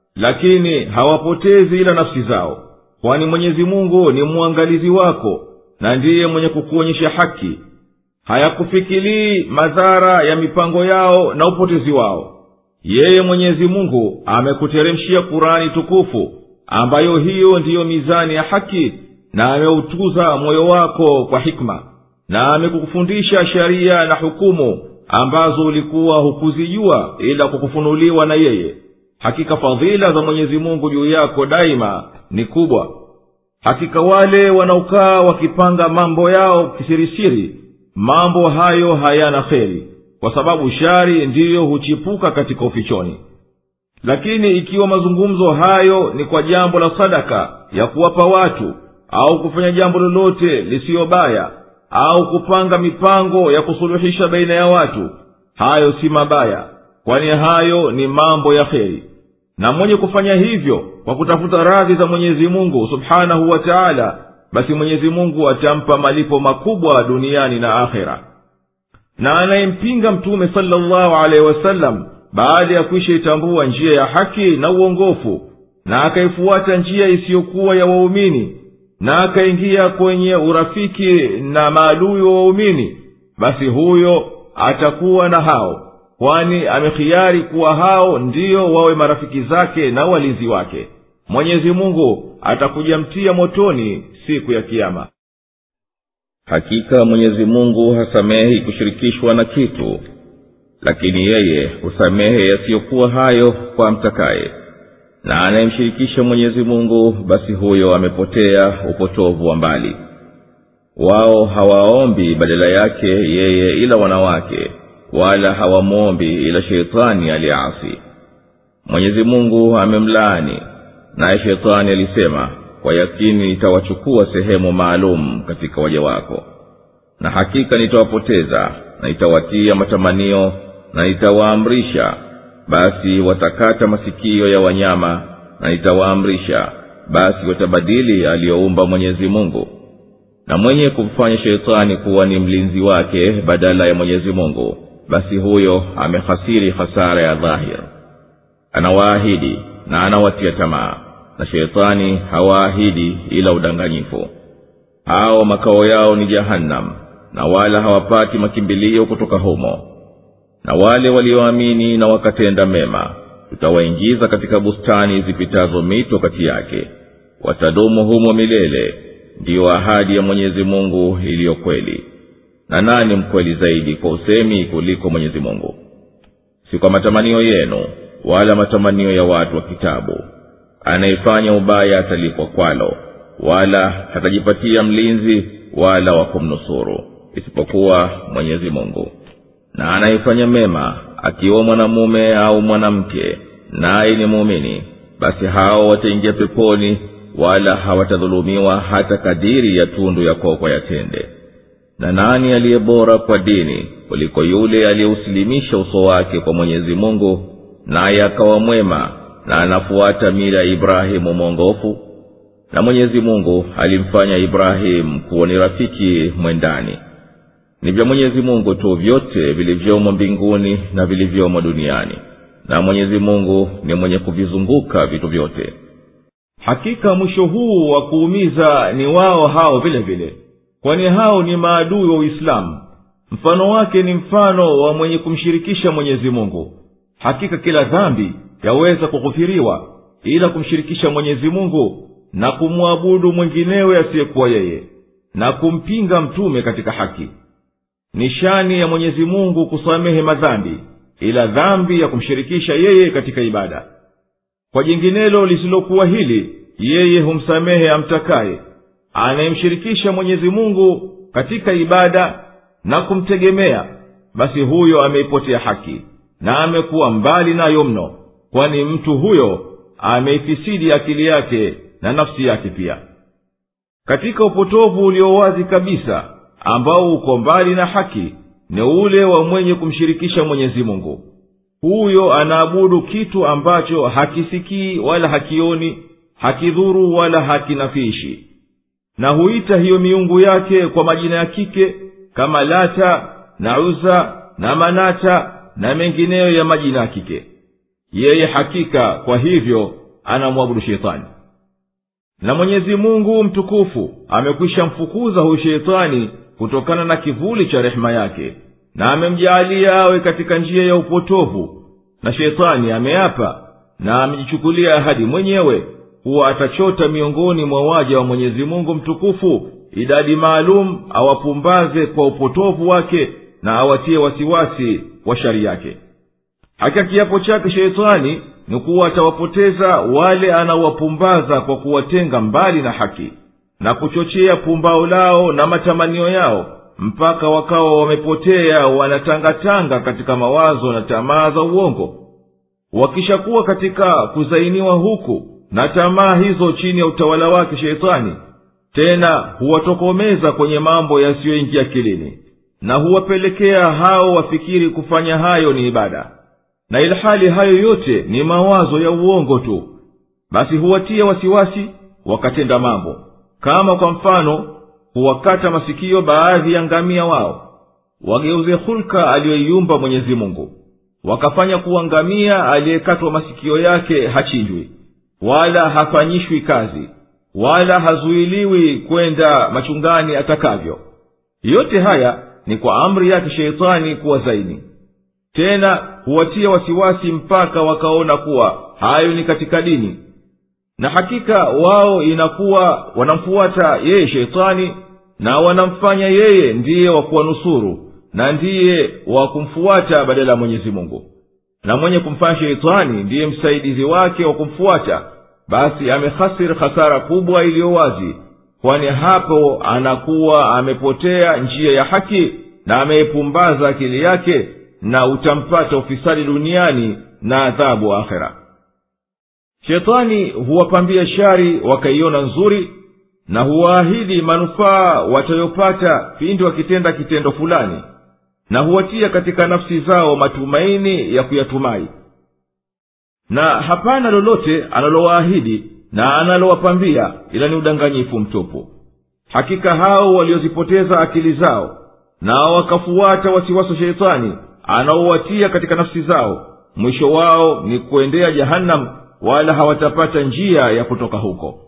lakini hawapotezi ila nafsi zao kwani mwenyezi mungu ni mwangalizi wako na ndiye mwenye kukuonyesha haki hayakufikilii madhara ya mipango yao na upotezi wao yeye mwenyezi mungu amekuteremshia kurani tukufu ambayo hiyo ndiyo mizani ya haki na ameutuza moyo wako kwa hikma na amekufundisha sheria na hukumu ambazo ulikuwa hukuzijua ila kukufunuliwa na yeye hakika fadhila za mwenyezi mungu juu yako daima ni kubwa hakika wale wanaokaa wakipanga mambo yao kisirisiri mambo hayo hayana kheri kwa sababu shari ndiyo huchipuka katika ufichoni lakini ikiwa mazungumzo hayo ni kwa jambo la sadaka ya kuwapa watu au kufanya jambo lolote lisiyo baya au kupanga mipango ya kusuluhisha baina ya watu hayo si mabaya kwani hayo ni mambo ya kheri na mwenye kufanya hivyo kwa kutafuta radhi za mwenyezi mungu subhanahu wa taala basi mwenyezi mungu atampa malipo makubwa duniani na akhera na anayempinga mtume salllahu alehi wasallam baada ya kuisha itambua njia ya haki na uongofu na akaifuata njia isiyokuwa ya waumini na akaingia kwenye urafiki na maadui wa waumini basi huyo atakuwa na hao kwani amekhiari kuwa hao ndiyo wawe marafiki zake na walinzi wake mwenyezi mungu atakujamtia motoni siku ya kiama hakika mwenyezi mungu hasamehi kushirikishwa na kitu lakini yeye husamehe yasiyokuwa hayo kwa mtakaye na anayemshirikisha mwenyezi mungu basi huyo amepotea upotovu wa mbali wao hawaombi badala yake yeye ila wanawake wala hawamwombi ila sheitani aliyeasi mwenyezi mungu amemlaani naye sheitani alisema kwa yakini nitawachukua sehemu maalum katika waja wako na hakika nitawapoteza na nitawatia matamanio na nitawaamrisha basi watakata masikio ya wanyama na nitawaamrisha basi watabadili aliyoumba mwenyezi mungu na mwenye kumfanya sheitani kuwa ni mlinzi wake badala ya mwenyezi mungu basi huyo amehasiri hasara ya dhahir anawaahidi na anawatia tamaa na sheitani hawaahidi ila udanganyifu hao makao yao ni jahannam na wala hawapati makimbilio kutoka humo na wale walioamini na wakatenda mema tutawaingiza katika bustani zipitazo mito kati yake watadumu humo milele ndiyo ahadi ya mwenyezi mungu iliyo kweli na nani mkweli zaidi kwa usemi kuliko mwenyezi mungu si kwa matamanio yenu wala matamanio ya watu wa kitabu anayefanya ubaya atalipwa kwalo wala hatajipatia mlinzi wala wa kumnusuru isipokuwa mwenyezi mungu na anayefanya mema akiwa mwanamume au mwanamke naye ni muumini basi hao wataingia peponi wala hawatadhulumiwa hata kadiri ya tundu ya kokwa yatende na nani aliye bora kwa dini kuliko yule aliyeusilimisha uso wake kwa mwenyezi mungu naye akawa mwema na anafuata mila ya ibrahimu mwongofu na mwenyezi mungu alimfanya ibrahimu kuwa ni rafiki mwendani ni vya mwenyezi mungu tu vyote vilivyomo mbinguni na vilivyomo duniani na mwenyezi mungu ni mwenye kuvizunguka vitu vyote hakika mwisho huu wa kuumiza ni wao hao vile vile kwani hao ni maadui wa uislamu mfano wake ni mfano wa mwenye kumshirikisha mwenyezi mungu hakika kila dhambi yaweza kughufiriwa ila kumshirikisha mwenyezi mungu na kumwabudu mwinginewe asiyekuwa yeye na kumpinga mtume katika haki ni shani ya mwenyezi mungu kusamehe madhambi ila dhambi ya kumshirikisha yeye katika ibada kwa jinginelo lisilokuwa hili yeye humsamehe amtakaye anayemshirikisha mwenyezi mungu katika ibada na kumtegemea basi huyo ameipotea haki na amekuwa mbali nayo mno kwani mtu huyo ameifisidi akili yake na nafsi yake pia katika upotovu ulio wazi kabisa ambao uko mbali na haki ni ule wa mwenye kumshirikisha mwenyezi mungu huyo anaabudu kitu ambacho hakisikii wala hakioni hakidhuru wala hakinafiishi na huita hiyo miungu yake kwa majina ya kike kama lata na uza na manata na mengineyo ya majina ya kike yeye hakika kwa hivyo anamwabudu sheitani na mwenyezi mungu mtukufu amekwisha mfukuza huyu sheitani kutokana na kivuli cha rehema yake na amemjaalia awe katika njia ya upotovu na sheitani ameapa na amejichukulia ahadi mwenyewe kuwa atachota miongoni mwa waja wa mwenyezi mungu mtukufu idadi maalum awapumbaze kwa upotovu wake na awatie wasiwasi wa shari yake hakika kiapo chake sheitani ni kuwa atawapoteza wale anaowapumbaza kwa kuwatenga mbali na haki na kuchochea pumbao lao na matamanio yao mpaka wakawa wamepotea wanatangatanga katika mawazo na tamaa za uongo wakishakuwa katika kuzainiwa huku na tamaa hizo chini ya utawala wake sheitani tena huwatokomeza kwenye mambo yasiyoingia kilini na huwapelekea hao wafikiri kufanya hayo ni ibada na ilhali hayo yote ni mawazo ya uongo tu basi huwatia wasiwasi wakatenda mambo kama kwa mfano huwakata masikio baadhi ya ngamia wao wageuze hulka aliyoiumba mwenyezi mungu wakafanya kuwa ngamia aliyekatwa masikio yake hachinjwi wala hafanyishwi kazi wala hazuiliwi kwenda machungani atakavyo yote haya ni kwa amri yake sheitani kuwa zaini tena huwatia wasiwasi mpaka wakaona kuwa hayo ni katika dini na hakika wao inakuwa wanamfuata yeye sheitani na wanamfanya yeye ndiye wa kuwanusuru na ndiye wa kumfuata badala ya mwenyezi mungu na mwenye kumfanya sheitani ndiye msaidizi wake wa kumfuata basi amehasiri hasara kubwa iliyo wazi kwani hapo anakuwa amepotea njia ya haki na ameipumbaza akili yake na utampata ufisadi duniani na adhabu akhera shetani huwapambia shari wakaiona nzuri na huwaahidi manufaa watayopata pindi wakitenda kitendo fulani na huwatia katika nafsi zao matumaini ya kuyatumai na hapana lolote analowaahidi na analowapambia ila ni udanganyifu mtupu hakika hao waliozipoteza akili zao na wakafuata wasiwasi wa sheitani anaowatia katika nafsi zao mwisho wao ni kuendea jahannam wala hawatapata njia ya kutoka huko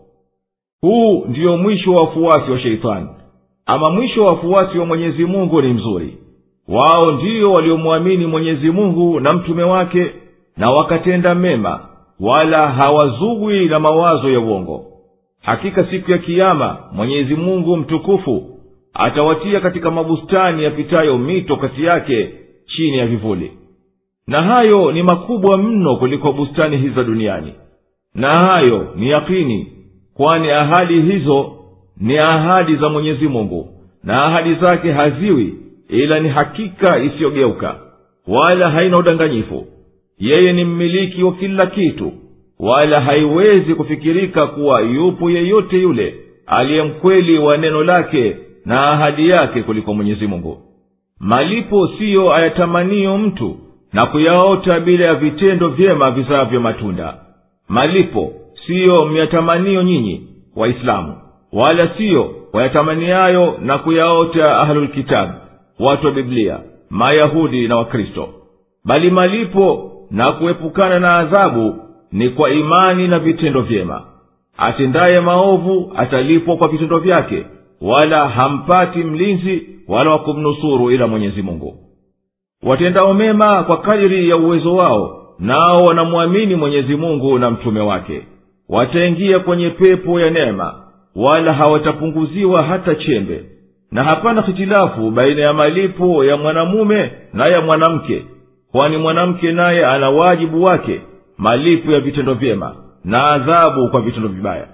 huu ndiyo mwisho wa wafuasi wa sheitani ama mwisho wa wafuasi wa mwenyezi mungu ni mzuri wao ndiyo waliomwamini mwenyezi mungu na mtume wake na wakatenda mema wala hawazugwi na mawazo ya uongo hakika siku ya kiama mwenyezi mungu mtukufu atawatia katika mabustani yapitayo mito kati yake chini ya vivuli na hayo ni makubwa mno kuliko bustani hizi za duniani na hayo ni yakini kwani ahadi hizo ni ahadi za mwenyezi mungu na ahadi zake haziwi ila ni hakika isiyogeuka wala haina udanganyifu yeye ni mmiliki wa kila kitu wala haiwezi kufikirika kuwa yupo yeyote yule aliye mkweli wa neno lake na ahadi yake kuliko mwenyezi mungu malipo siyo ayatamaniyo mtu na kuyaota bila ya vitendo vyema vizavyo matunda malipo siyo myatamanio nyinyi waislamu wala siyo wayatamaniayo na kuyaota ahlulkitabu watu wa biblia mayahudi na wakristo bali malipo na kuepukana na adhabu ni kwa imani na vitendo vyema atendaye maovu atalipwa kwa vitendo vyake wala hampati mlinzi wala wa kumnusuru ila mwenyezi mungu watendao mema kwa kadiri ya uwezo wao nao wanamwamini mwenyezi mungu na mtume wake wataingia kwenye pepo ya neema wala hawatapunguziwa hata chembe na hapana hitilafu baina ya malipo ya mwanamume na ya mwanamke kwani mwanamke naye ana wajibu wake malipo ya vitendo vyema na adhabu kwa vitendo vibaya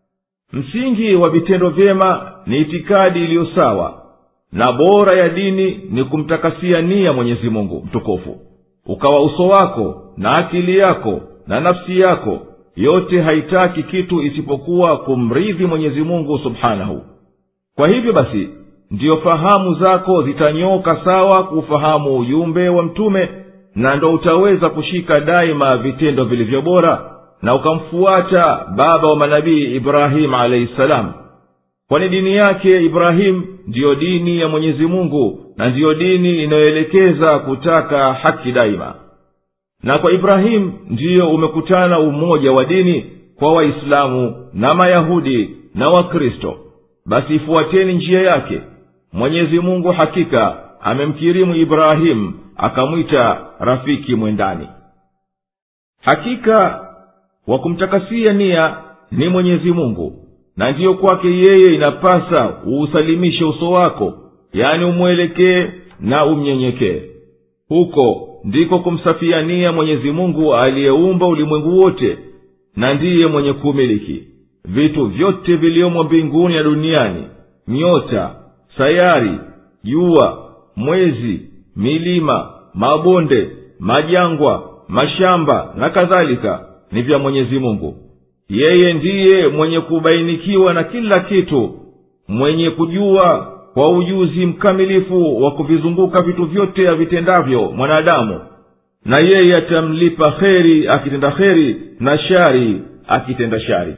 msingi wa vitendo vyema ni itikadi iliyo sawa na bora ya dini ni kumtakasia nia mwenyezi mungu mtukufu ukawa uso wako na akili yako na nafsi yako yote haitaki kitu isipokuwa kumridhi mwenyezi mungu subhanahu kwa hivyo basi ndiyo fahamu zako zitanyoka sawa kuufahamu ujumbe wa mtume na ndo utaweza kushika daima vitendo vilivyo bora na ukamfuata baba wa manabii ibrahimu alaihi salamu kwani dini yake ibrahimu ndiyo dini ya mwenyezi mungu na ndiyo dini inayoelekeza kutaka haki daima na kwa ibrahimu ndiyo umekutana umoja wa dini kwa waislamu na mayahudi na wakristo basi ifuateni njia yake mwenyezi mungu hakika amemkirimu ibrahimu akamwita rafiki mwendani hakika wa kumtakasia nia ni mwenyezi mungu na ndiyo kwake yeye inapasa uusalimishe uso wako yani umwelekee na umnyenyekee huko ndiko kumsafia nia mwenyezi mungu aliyeumba ulimwengu wote na ndiye mwenye kuumiliki vitu vyote viliomo mbinguni na duniani nyota sayari jua mwezi milima mabonde majangwa mashamba na kadhalika ni vya mwenyezi mungu yeye ndiye mwenye kubainikiwa na kila kitu mwenye kujua kwa ujuzi mkamilifu wa kuvizunguka vitu vyote avitendavyo mwanadamu na yeye atamlipa kheri akitenda kheri na shari akitenda shari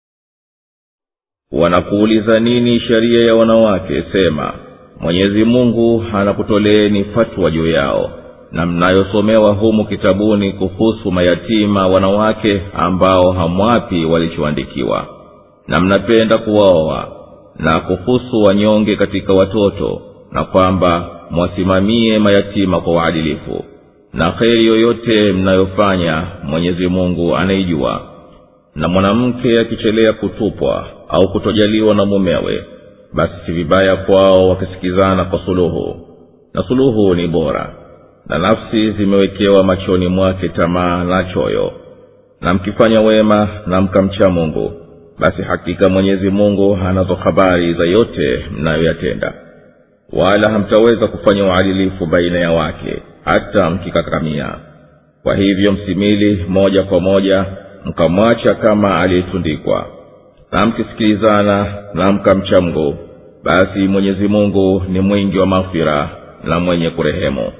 wanakuuliza nini sheria ya wanawake sema mwenyezi mungu anakutoleeni fatwa juu yao na mnayosomewa humu kitabuni kuhusu mayatima wanawake ambao hamwapi walichoandikiwa na mnapenda kuwaoa na kuhusu wanyonge katika watoto na kwamba mwasimamie mayatima kwa uadilifu na kheri yoyote mnayofanya mwenyezi mungu anaijua na mwanamke akichelea kutupwa au kutojaliwa na mumewe basi si vibaya kwao wakisikizana kwa suluhu na suluhu ni bora na nafsi zimewekewa machoni mwake tamaa na choyo na mkifanya wema na mkamcha mungu basi hakika mwenyezi mungu anazo habari za yote mnayoyatenda wala hamtaweza kufanya uadilifu baina ya wake hata mkikakamia kwa hivyo msimili moja kwa moja mkamwacha kama aliyetundikwa na mkisikilizana na mkamcha mungu basi mwenyezi mungu ni mwingi wa maghfira na mwenye kurehemu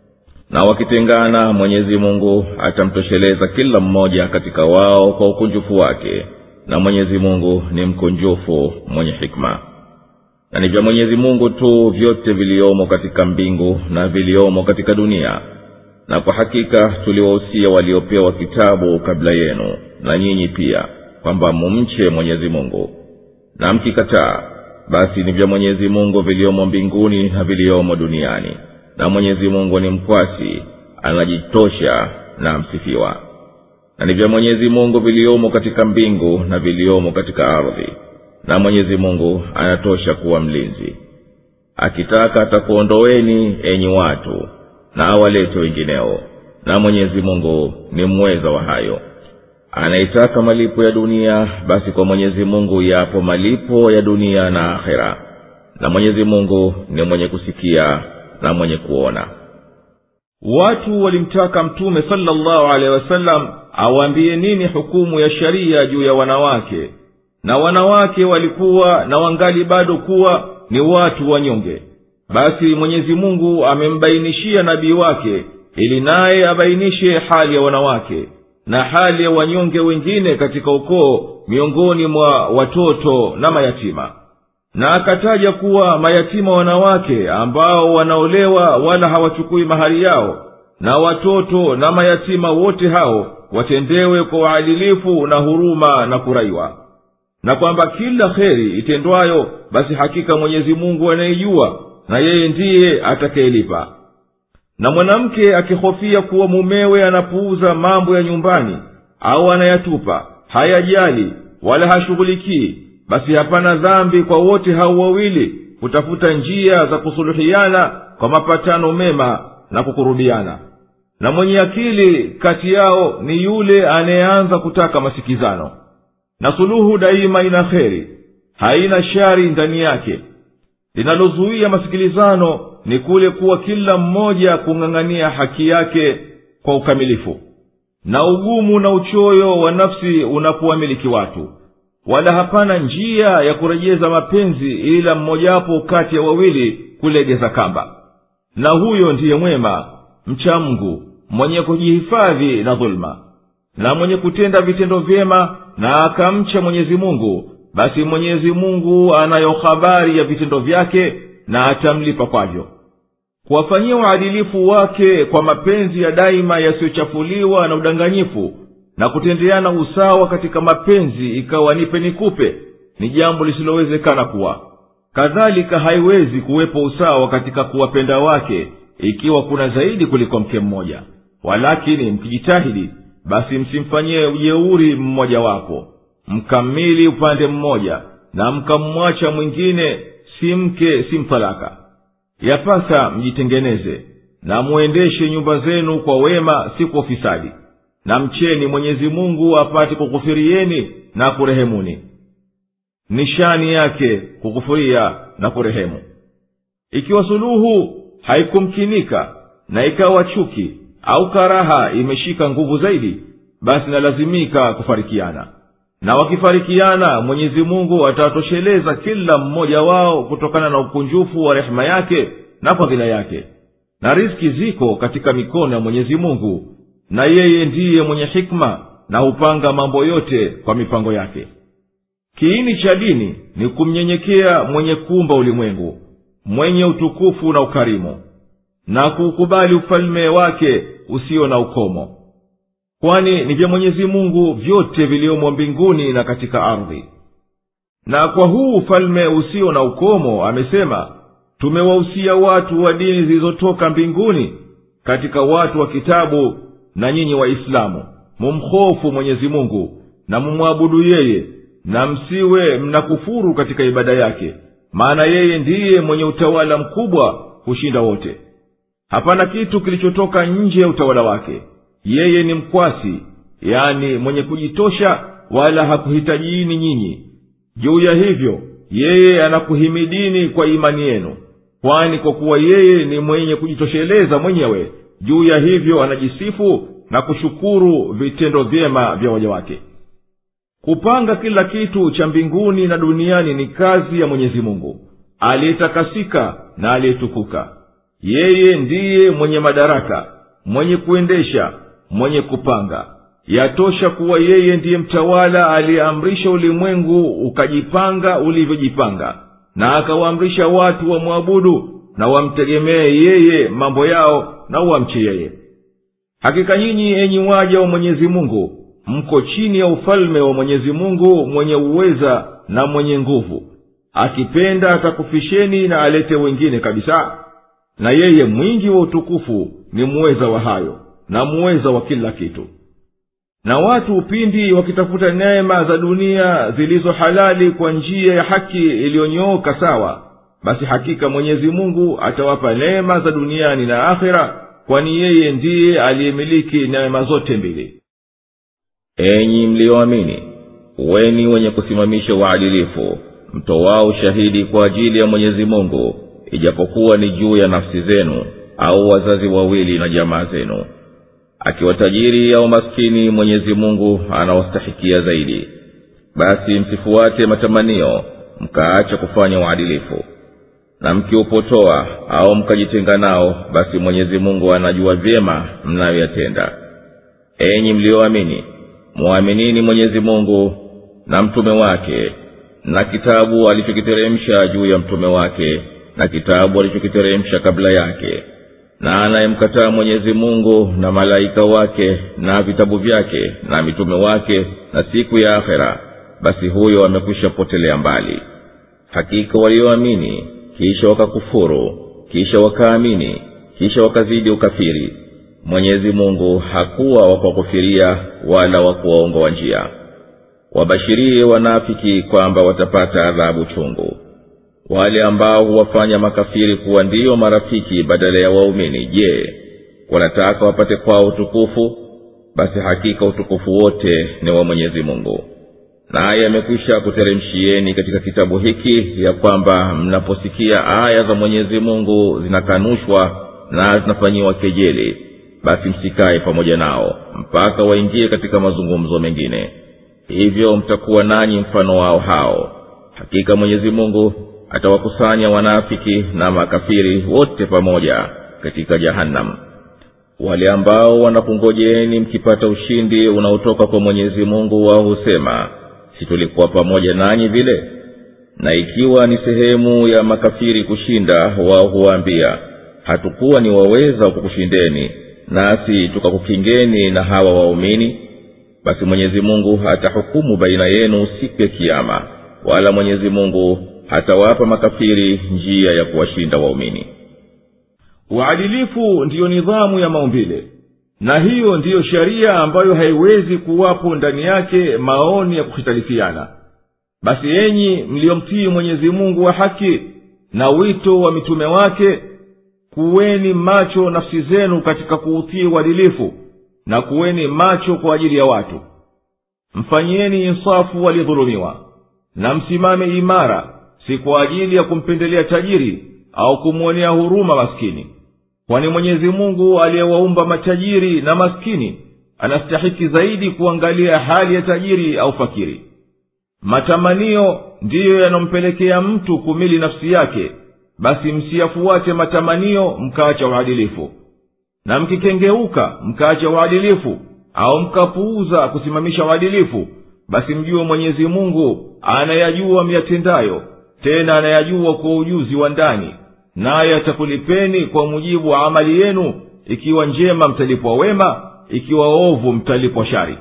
na wakitengana mwenyezi mungu atamtosheleza kila mmoja katika wao kwa ukunjufu wake na mwenyezi mungu ni mkunjufu mwenye hikma na ni vya mwenyezi mungu tu vyote viliomo katika mbingu na viliomo katika dunia na kwa hakika tuliwahusia waliopewa kitabu kabla yenu na nyinyi pia kwamba mumche mwenyezi mungu na mkikataa basi ni vya mwenyezi mungu viliomo mbinguni na viliomo duniani na mwenyezi mungu ni mkwasi anajitosha na msifiwa na ni vya mwenyezi mungu viliomo katika mbingu na viliomo katika ardhi na mwenyezi mungu anatosha kuwa mlinzi akitaka atakuondoweni enyi watu na awalete wengineo na mwenyezi mungu ni mweza wa hayo anaitaka malipo ya dunia basi kwa mwenyezi mungu yapo malipo ya dunia na akhera na mwenyezi mungu ni mwenye kusikia na mwenye kuona watu walimtaka mtume salllahu alehi wasallam awaambie nini hukumu ya sharia juu ya wanawake na wanawake walikuwa na wangali bado kuwa ni watu wanyonge basi mwenyezi mungu amembainishia nabii wake ili naye abainishe hali ya wanawake na hali ya wanyonge wengine katika ukoo miongoni mwa watoto na mayatima na akataja kuwa mayatima wanawake ambao wanaolewa wala hawachukui mahari yao na watoto na mayatima wote hao watendewe kwa uadilifu na huruma na kuraiwa na kwamba kila kheri itendwayo basi hakika mwenyezi mungu anaijua na yeye ndiye atakayelipa na mwanamke akihofia kuwa mumewe anapuuza mambo ya nyumbani au anayatupa hayajali wala hashughulikii basi hapana dhambi kwa wote hao wawili kutafuta njia za kusuluhiana kwa mapatano mema na kukurubiana na mwenye akili kati yao ni yule anayeanza kutaka masikizano na suluhu daima ina kheri haina shari ndani yake linalozuia masikilizano ni kule kuwa kila mmoja kung'ang'ania haki yake kwa ukamilifu na ugumu na uchoyo wa nafsi unapowamiliki watu wala hapana njia ya kurejeza mapenzi ila mmojawapo kati ya wawili kulegeza kamba na huyo ndiye mwema mcha mgu mwenye kujihifadhi na dhuluma na mwenye kutenda vitendo vyema na akamcha mwenyezi mungu basi mwenyezi mungu anayo habari ya vitendo vyake na atamlipa kwavyo kuwafanyia uadilifu wake kwa mapenzi ya daima yasiyochafuliwa na udanganyifu na kutendeana usawa katika mapenzi ikawa nipe nikupe ni jambo lisilowezekana kuwa kadhalika haiwezi kuwepo usawa katika kuwapenda wake ikiwa kuna zaidi kuliko mke mmoja walakini mkijitahidi basi msimfanyie ujeuri mmoja wapo mkamili upande mmoja na mkamwacha mwingine si mke si mtalaka yapasa mjitengeneze na muendeshe nyumba zenu kwa wema si kwa ufisadi na mcheni mwenyezi mungu apate kukufirieni na kurehemuni nishani yake kukufuria na kurehemu ikiwa suluhu haikumkinika na ikawa chuki au karaha imeshika nguvu zaidi basi nalazimika kufarikiana na wakifarikiana mwenyezi mungu atawatosheleza kila mmoja wao kutokana na ukunjufu wa rehema yake na fadhila yake na riski ziko katika mikono ya mwenyezi mungu na yeye ndiye mwenye hikma na hupanga mambo yote kwa mipango yake kiini cha dini ni kumnyenyekea mwenye kumba ulimwengu mwenye utukufu na ukarimu na kuukubali ufalme wake usio na ukomo kwani ni vya mwenyezi mungu vyote viliomo mbinguni na katika ardhi na kwa huu ufalme usio na ukomo amesema tumewahusia watu wa dini zilizotoka mbinguni katika watu wa kitabu na nyinyi waislamu mumhofu mwenyezi mungu na mumwabudu yeye na msiwe mnakufuru katika ibada yake maana yeye ndiye mwenye utawala mkubwa kushinda wote hapana kitu kilichotoka nje ya utawala wake yeye ni mkwasi yani mwenye kujitosha wala hakuhitajiini nyinyi juu ya hivyo yeye anakuhimidini kwa imani yenu kwani kwa kuwa yeye ni mwenye kujitosheleza mwenyewe juu ya hivyo anajisifu na kushukuru vitendo vyema vya waja wake kupanga kila kitu cha mbinguni na duniani ni kazi ya mwenyezi mungu aliyetakasika na aliyetukuka yeye ndiye mwenye madaraka mwenye kuendesha mwenye kupanga yatosha kuwa yeye ndiye mtawala aliyeamrisha ulimwengu ukajipanga ulivyojipanga na akawaamrisha watu wamwabudu na wamtegemee yeye mambo yao na wamche yeye hakika nyinyi enyi waja wa mwenyezi mungu mko chini ya ufalme wa mwenyezi mungu mwenye uweza na mwenye nguvu akipenda atakufisheni na alete wengine kabisa na yeye mwingi wa utukufu ni muweza wa hayo na muweza wa kila kitu na watu upindi wakitafuta neema za dunia zilizo halali kwa njia ya haki iliyonyooka sawa basi hakika mwenyezi mungu atawapa neema za duniani na akhera kwani yeye ndiye aliyemiliki neema zote mbili enyi mliyoamini weni wenye kusimamisha uadilifu mtowao ushahidi kwa ajili ya mwenyezi mungu ijapokuwa ni juu ya nafsi zenu au wazazi wawili na jamaa zenu akiwa tajiri au maskini mwenyezi mungu anawastahikia zaidi basi msifuate matamanio mkaacha kufanya uadilifu na mkiupotoa au mkajitenga nao basi mwenyezi mungu anajua vyema mnayoyatenda enyi mliyoamini mwaminini mwenyezi mungu na mtume wake na kitabu alichokiteremsha juu ya mtume wake na kitabu alichokiteremsha kabla yake na anayemkataa mwenyezi mungu na malaika wake na vitabu vyake na mitume wake na siku ya akhera basi huyo amekwisha potelea mbali hakika walioamini kisha wakakufuru kisha wakaamini kisha wakazidi ukafiri mwenyezi mungu hakuwa wa kuwakufiria wala wa kuwaongoa njia wabashirie wanafiki kwamba watapata adhabu chungu wale ambao huwafanya makafiri kuwa ndiyo marafiki badala ya waumini je wanataka wapate kwao utukufu basi hakika utukufu wote ni wa mwenyezi mungu naye amekwisha kuteremshieni katika kitabu hiki ya kwamba mnaposikia aya za mwenyezi mungu zinakanushwa na zinafanyiwa kejeli basi msikaye pamoja nao mpaka waingie katika mazungumzo mengine hivyo mtakuwa nanyi mfano wao hao hakika mwenyezi mungu atawakusanya wanafiki na makafiri wote pamoja katika jahannam wale ambao wanakungojeeni mkipata ushindi unaotoka kwa mwenyezi mungu wao husema si tulikuwa pamoja nanyi vile na ikiwa ni sehemu ya makafiri kushinda wao huwaambia hatukuwa ni waweza kukushindeni nasi tukakukingeni na hawa waumini basi mwenyezi mungu atahukumu baina yenu siku ya kiama wala mwenyezi mungu hatawapa makafiri njia ya kuwashinda waumini uadilifu ndiyo nidhamu ya maumbile na hiyo ndiyo sheria ambayo haiwezi kuwapo ndani yake maoni ya kuhitalifiana basi enyi mliyomtii mwenyezi mungu wa haki na wito wa mitume wake kuweni macho nafsi zenu katika kuutii uadilifu na kuweni macho kwa ajili ya watu mfanyieni insafu waliyedhulumiwa na msimame imara si kwa ajili ya kumpendelea tajiri au kumwonea huruma maskini kwani mwenyezi mungu aliyewaumba matajiri na maskini anastahiki zaidi kuangalia hali ya tajiri au fakiri matamanio ndiyo yanampelekea mtu kumili nafsi yake basi msiyafuate matamanio mkaacha uadilifu na mkikengeuka mkaacha uadilifu au mkapuuza kusimamisha uadilifu basi mjue mwenyezi mungu anayajua myatendayo tena anayajua kwa ujuzi wa ndani naye atakulipeni kwa mujibu wa amali yenu ikiwa njema mtalipwa wema ikiwa ovu mtalipwa shari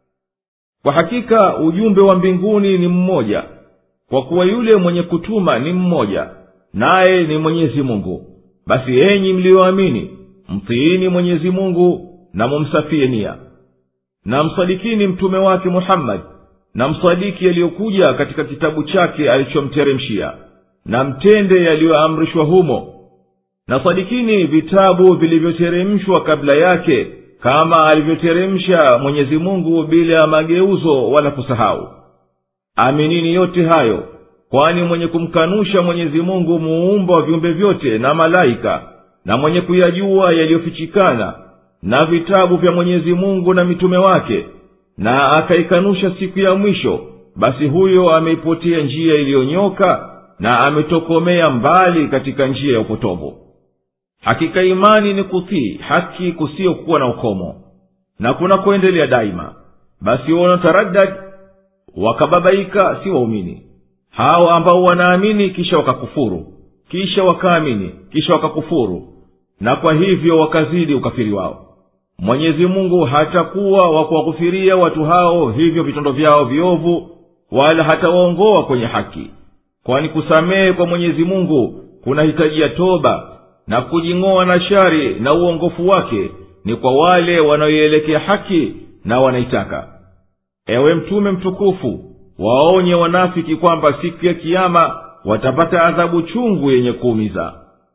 kwa hakika ujumbe wa mbinguni ni mmoja kwa kuwa yule mwenye kutuma ni mmoja naye ni mwenyezi mungu basi enyi mliyoamini mtiini mwenyezi mungu na mumsafie nia na msadikini mtume wake muhammadi na msadiki yaliyokuja katika kitabu chake alichomteremshia na mtende yaliyoamrishwa humo na sadikini vitabu vilivyoteremshwa kabla yake kama alivyoteremsha mwenyezi mungu bila ya mageuzo wala kusahau aminini yote hayo kwani mwenye kumkanusha mwenyezi mungu muumba wa viumbe vyote na malaika na mwenye kuyajua yaliyofichikana na vitabu vya mwenyezi mungu na mitume wake na akaikanusha siku ya mwisho basi huyo ameipotea njia iliyonyoka na ametokomea mbali katika njia ya upotovu hakika imani ni kutii haki kusiyokuwa na ukomo na kuna kuendelea daima basi wanaotaraddad wakababaika si waumini hao ambao wanaamini kisha wakakufuru kisha wakaamini kisha wakakufuru na kwa hivyo wakazidi ukafiri wao mwenyezi mungu hatakuwa wa kuwaghufiria watu hao hivyo vitendo vyao viovu wala hatawaongoa kwenye haki kwani kusamehe kwa mwenyezi mungu kunahitajia toba na kujing'oa na shari na uongofu wake ni kwa wale wanaoielekea haki na wanaitaka ewe mtume mtukufu waonye wanafiki kwamba siku ya kiama watapata adhabu chungu yenye kuumiza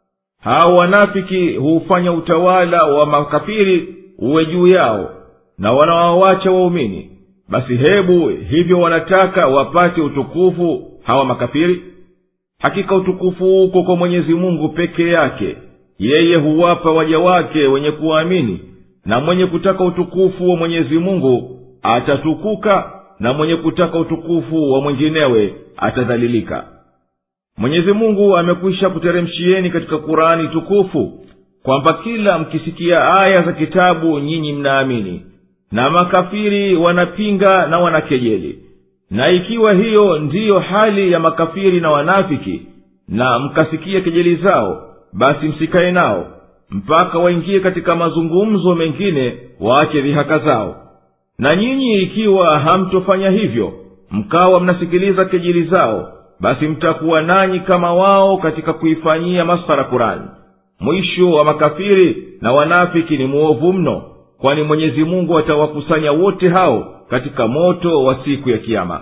hao wanafiki huufanya utawala wa makafiri uwe juu yao na wanawawacha waumini basi hebu hivyo wanataka wapate utukufu hawa makafiri hakika utukufu uko kwa mwenyezi mungu peke yake yeye huwapa waja wake wenye kuwaamini na mwenye kutaka utukufu wa mwenyezi mungu atatukuka na mwenye kutaka utukufu wa mwinginewe atadhalilika mwenyezi mungu amekwisha kuteremshieni katika kurani tukufu kwamba kila mkisikia aya za kitabu nyinyi mnaamini na makafiri wanapinga na wanakejeli na ikiwa hiyo ndiyo hali ya makafiri na wanafiki na mkasikia kejeli zao basi msikaye nao mpaka waingie katika mazungumzo mengine waache dhihaka zao na nyinyi ikiwa hamtofanya hivyo mkawa mnasikiliza kejeli zao basi mtakuwa nanyi kama wao katika kuifanyia masfara kurani mwisho wa makafiri na wanafiki ni mwovu mno kwani mwenyezi mungu atawakusanya wote hao katika moto wa siku ya kiama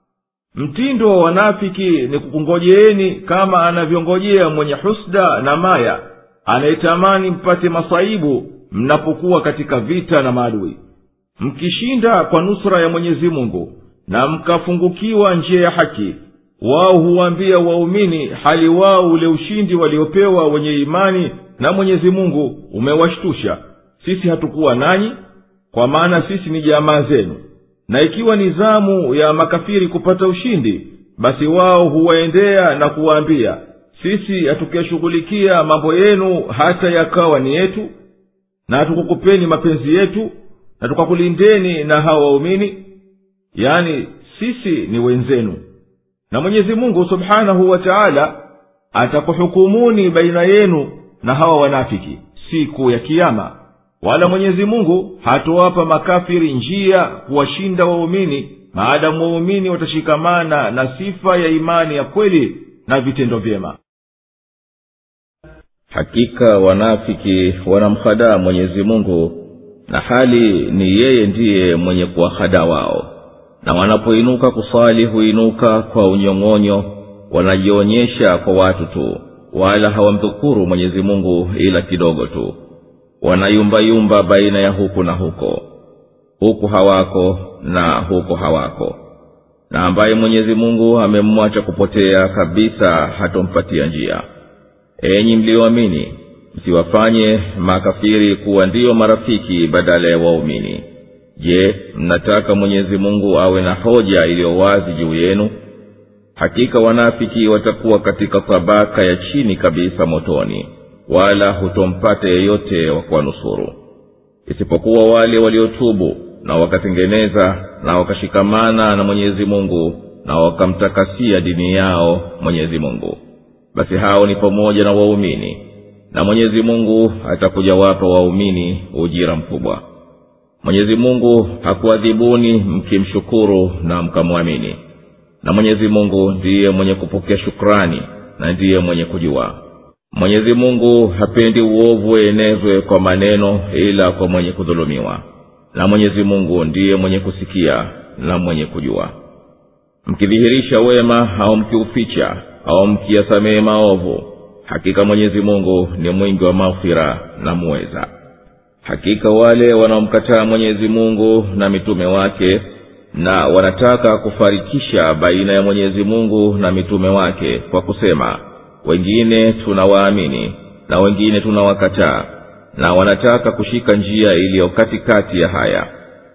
mtindo wa wanafiki ni kukungojeeni kama anavyongojea mwenye husda na maya anayetamani mpate masaibu mnapokuwa katika vita na maadui mkishinda kwa nusra ya mwenyezi mungu na mkafungukiwa njia ya haki wao huwaambia waumini hali wao ule ushindi waliopewa wenye imani na mwenyezi mungu umewashtusha sisi hatukuwa nanyi kwa maana sisi ni jamaa zenu na ikiwa ni zamu ya makafiri kupata ushindi basi wao huwaendea na kuwaambia sisi hatukuyashughulikia mambo yenu hata yakawa ni yetu na hatukukupeni mapenzi yetu na tukakulindeni na hawa waumini yani sisi ni wenzenu na mwenyezi mungu subhanahu wa taala atakuhukumuni baina yenu na hawa wanafiki siku ya kiama wala mwenyezi mungu hatowapa makafiri njia kuwashinda waumini maadamu waumini watashikamana na sifa ya imani ya kweli na vitendo vyema hakika wanafiki wanamhadaa mwenyezi mungu na hali ni yeye ndiye mwenye kuwahadaa wao na wanapoinuka kusali huinuka kwa unyong'onyo wanajionyesha kwa watu tu wala hawamdhukuru mwenyezi mungu ila kidogo tu wanayumbayumba baina ya huku na huko huku hawako na huko hawako na ambaye mwenyezi mungu amemwacha kupotea kabisa hatompatia njia enyi mlioamini msiwafanye makafiri kuwa ndiyo marafiki badala ya waumini je mnataka mwenyezi mungu awe na hoja iliyo wazi juu yenu hakika wanafiki watakuwa katika tabaka ya chini kabisa motoni wala hutompata yeyote wa kuwanusuru isipokuwa wale waliotubu na wakatengeneza na wakashikamana na mwenyezi mungu na wakamtakasia dini yao mwenyezi mungu basi hao ni pamoja na waumini na mwenyezi mungu atakuja wapa waumini ujira mkubwa mwenyezi mungu hakuadhibuni mkimshukuru na mkamwamini na mwenyezi mungu ndiye mwenye kupokea shukrani na ndiye mwenye kujua mwenyezi mungu hapendi uovu uenezwe kwa maneno ila kwa mwenye kudhulumiwa na mwenyezi mungu ndiye mwenye kusikia na mwenye kujua mkidhihirisha wema au mkiuficha au mkiyasamehe maovu hakika mwenyezi mungu ni mwingi wa maghfira na muweza hakika wale wanaomkataa mwenyezi mungu na mitume wake na wanataka kufarikisha baina ya mwenyezi mungu na mitume wake kwa kusema wengine tunawaamini na wengine tunawakataa na wanataka kushika njia iliyo katikati ya haya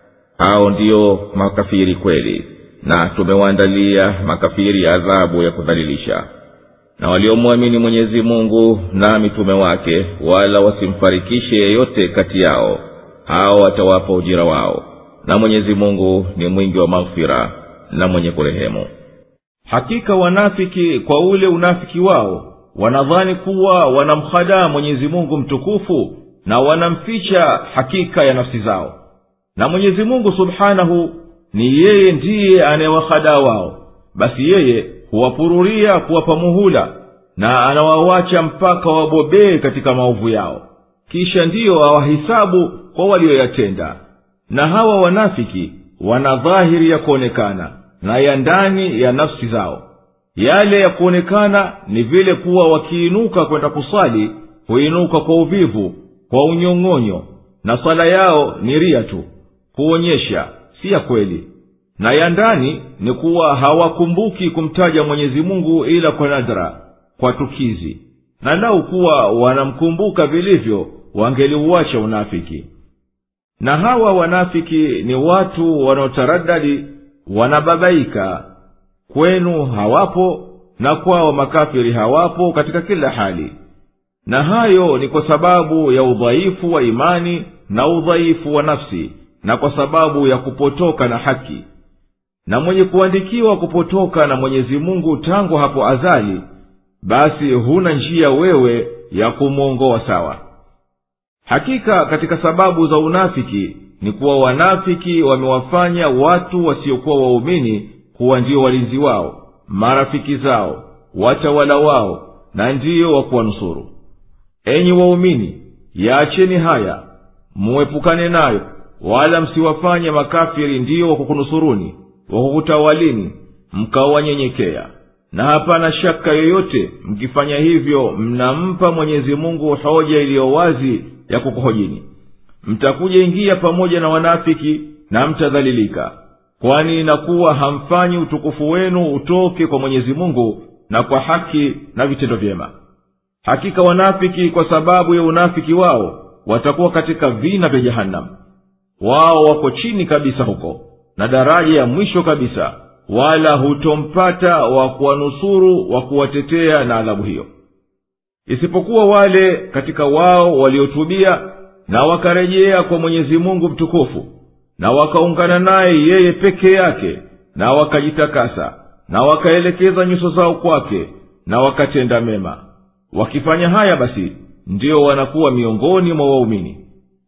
hao ndiyo makafiri kweli na tumewaandalia makafiri adhabu ya kudhalilisha na waliomwamini mwenyezi mungu na mitume wake wala wasimfarikishe yeyote kati yao hao watawapa ujira wao na mwenyezi mungu ni mwingi wa maghfira na mwenye kurehemu hakika wanafiki kwa ule unafiki wao wanadhani kuwa wanamhadaa mwenyezi mungu mtukufu na wanamficha hakika ya nafsi zao na mwenyezi mungu subhanahu ni yeye ndiye anayewahadaa wao basi yeye huwapururia kuwapa muhula na anawawacha mpaka wabobee katika maovu yao kisha ndiyo awahisabu kwa walioyatenda na hawa wanafiki wana dhahiri ya kuonekana na ya ndani ya nafsi zao yale ya kuonekana ni vile kuwa wakiinuka kwenda kusali huinuka kwa uvivu kwa unyong'onyo na swala yao ni ria tu kuonyesha si ya kweli na ya ndani ni kuwa hawakumbuki kumtaja mwenyezi mungu ila kwa nadra kwa tukizi na lau kuwa wanamkumbuka vilivyo wangeliuacha unafiki na hawa wanafiki ni watu wanaotaradadi wanababaika kwenu hawapo na kwao makafiri hawapo katika kila hali na hayo ni kwa sababu ya udhaifu wa imani na udhaifu wa nafsi na kwa sababu ya kupotoka na haki na mwenye kuandikiwa kupotoka na mwenyezi mungu tangu hapo azali basi huna njia wewe ya kumwongoa sawa hakika katika sababu za unafiki ni kuwa wanafiki wamewafanya watu wasiokuwa waumini kuwa ndio walinzi wao marafiki zao watawala wao na ndiyo wa kuwanusuru enyi waumini yaacheni haya muepukane nayo wala msiwafanye makafiri ndiyo wakukunusuruni wakukutawalini mkawanyenyekea na hapana shaka yoyote mkifanya hivyo mnampa mwenyezi mungu hoja iliyo wazi ya kukuhojini mtakuja ingia pamoja na wanafiki na mtadhalilika kwani inakuwa hamfanyi utukufu wenu utoke kwa mwenyezi mungu na kwa haki na vitendo vyema hakika wanafiki kwa sababu ya unafiki wao watakuwa katika vina vya jehanamu wao wako chini kabisa huko na daraja ya mwisho kabisa wala hutompata wa kuwanusuru wa kuwatetea na adhabu hiyo isipokuwa wale katika wao waliotubia na wakarejea kwa mwenyezi mungu mtukufu na wakaungana naye yeye peke yake na wakajitakasa na wakaelekeza nyuso zao kwake na wakatenda mema wakifanya haya basi ndiyo wanakuwa miongoni mwa waumini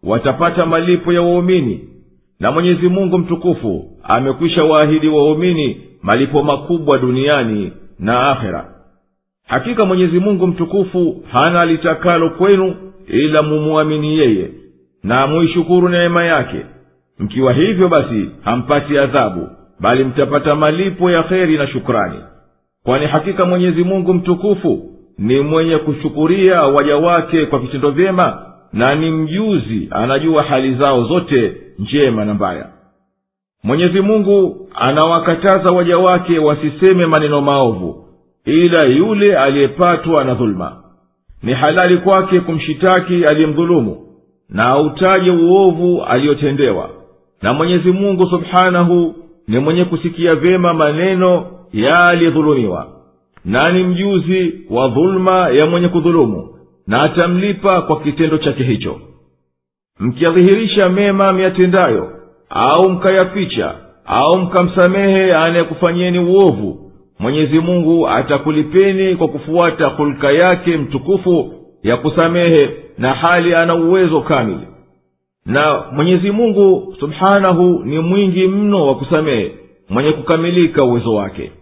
watapata malipo ya waumini na mwenyezi mungu mtukufu amekwisha waahidi waumini malipo makubwa duniani na akhera hakika mwenyezi mungu mtukufu hana litakalo kwenu ila mumuamini yeye na muishukuru neema yake mkiwa hivyo basi hampati adhabu bali mtapata malipo ya kheri na shukrani kwani hakika mwenyezi mungu mtukufu ni mwenye kushukuria waja wake kwa vitendo vyema na ni mjuzi anajua hali zao zote njema na mbaya mwenyezi mungu anawakataza waja wake wasiseme maneno maovu ila yule aliyepatwa na dhuluma ni halali kwake kumshitaki aliyemdhulumu na autaje uovu aliyotendewa na mwenyezi mungu subhanahu ni mwenye kusikia vyema maneno ya aliyedhulumiwa na ni mjuzi wa dhuluma ya mwenye kudhulumu na atamlipa kwa kitendo chake hicho mkiyadhihirisha mema miyatendayo au mkayaficha au mkamsamehe anayekufanyieni uovu mwenyezi mungu atakulipeni kwa kufuata hulka yake mtukufu ya kusamehe na hali ana uwezo kamili na mwenyezi mungu subhanahu ni mwingi mno wa kusamehe mwenye kukamilika uwezo wake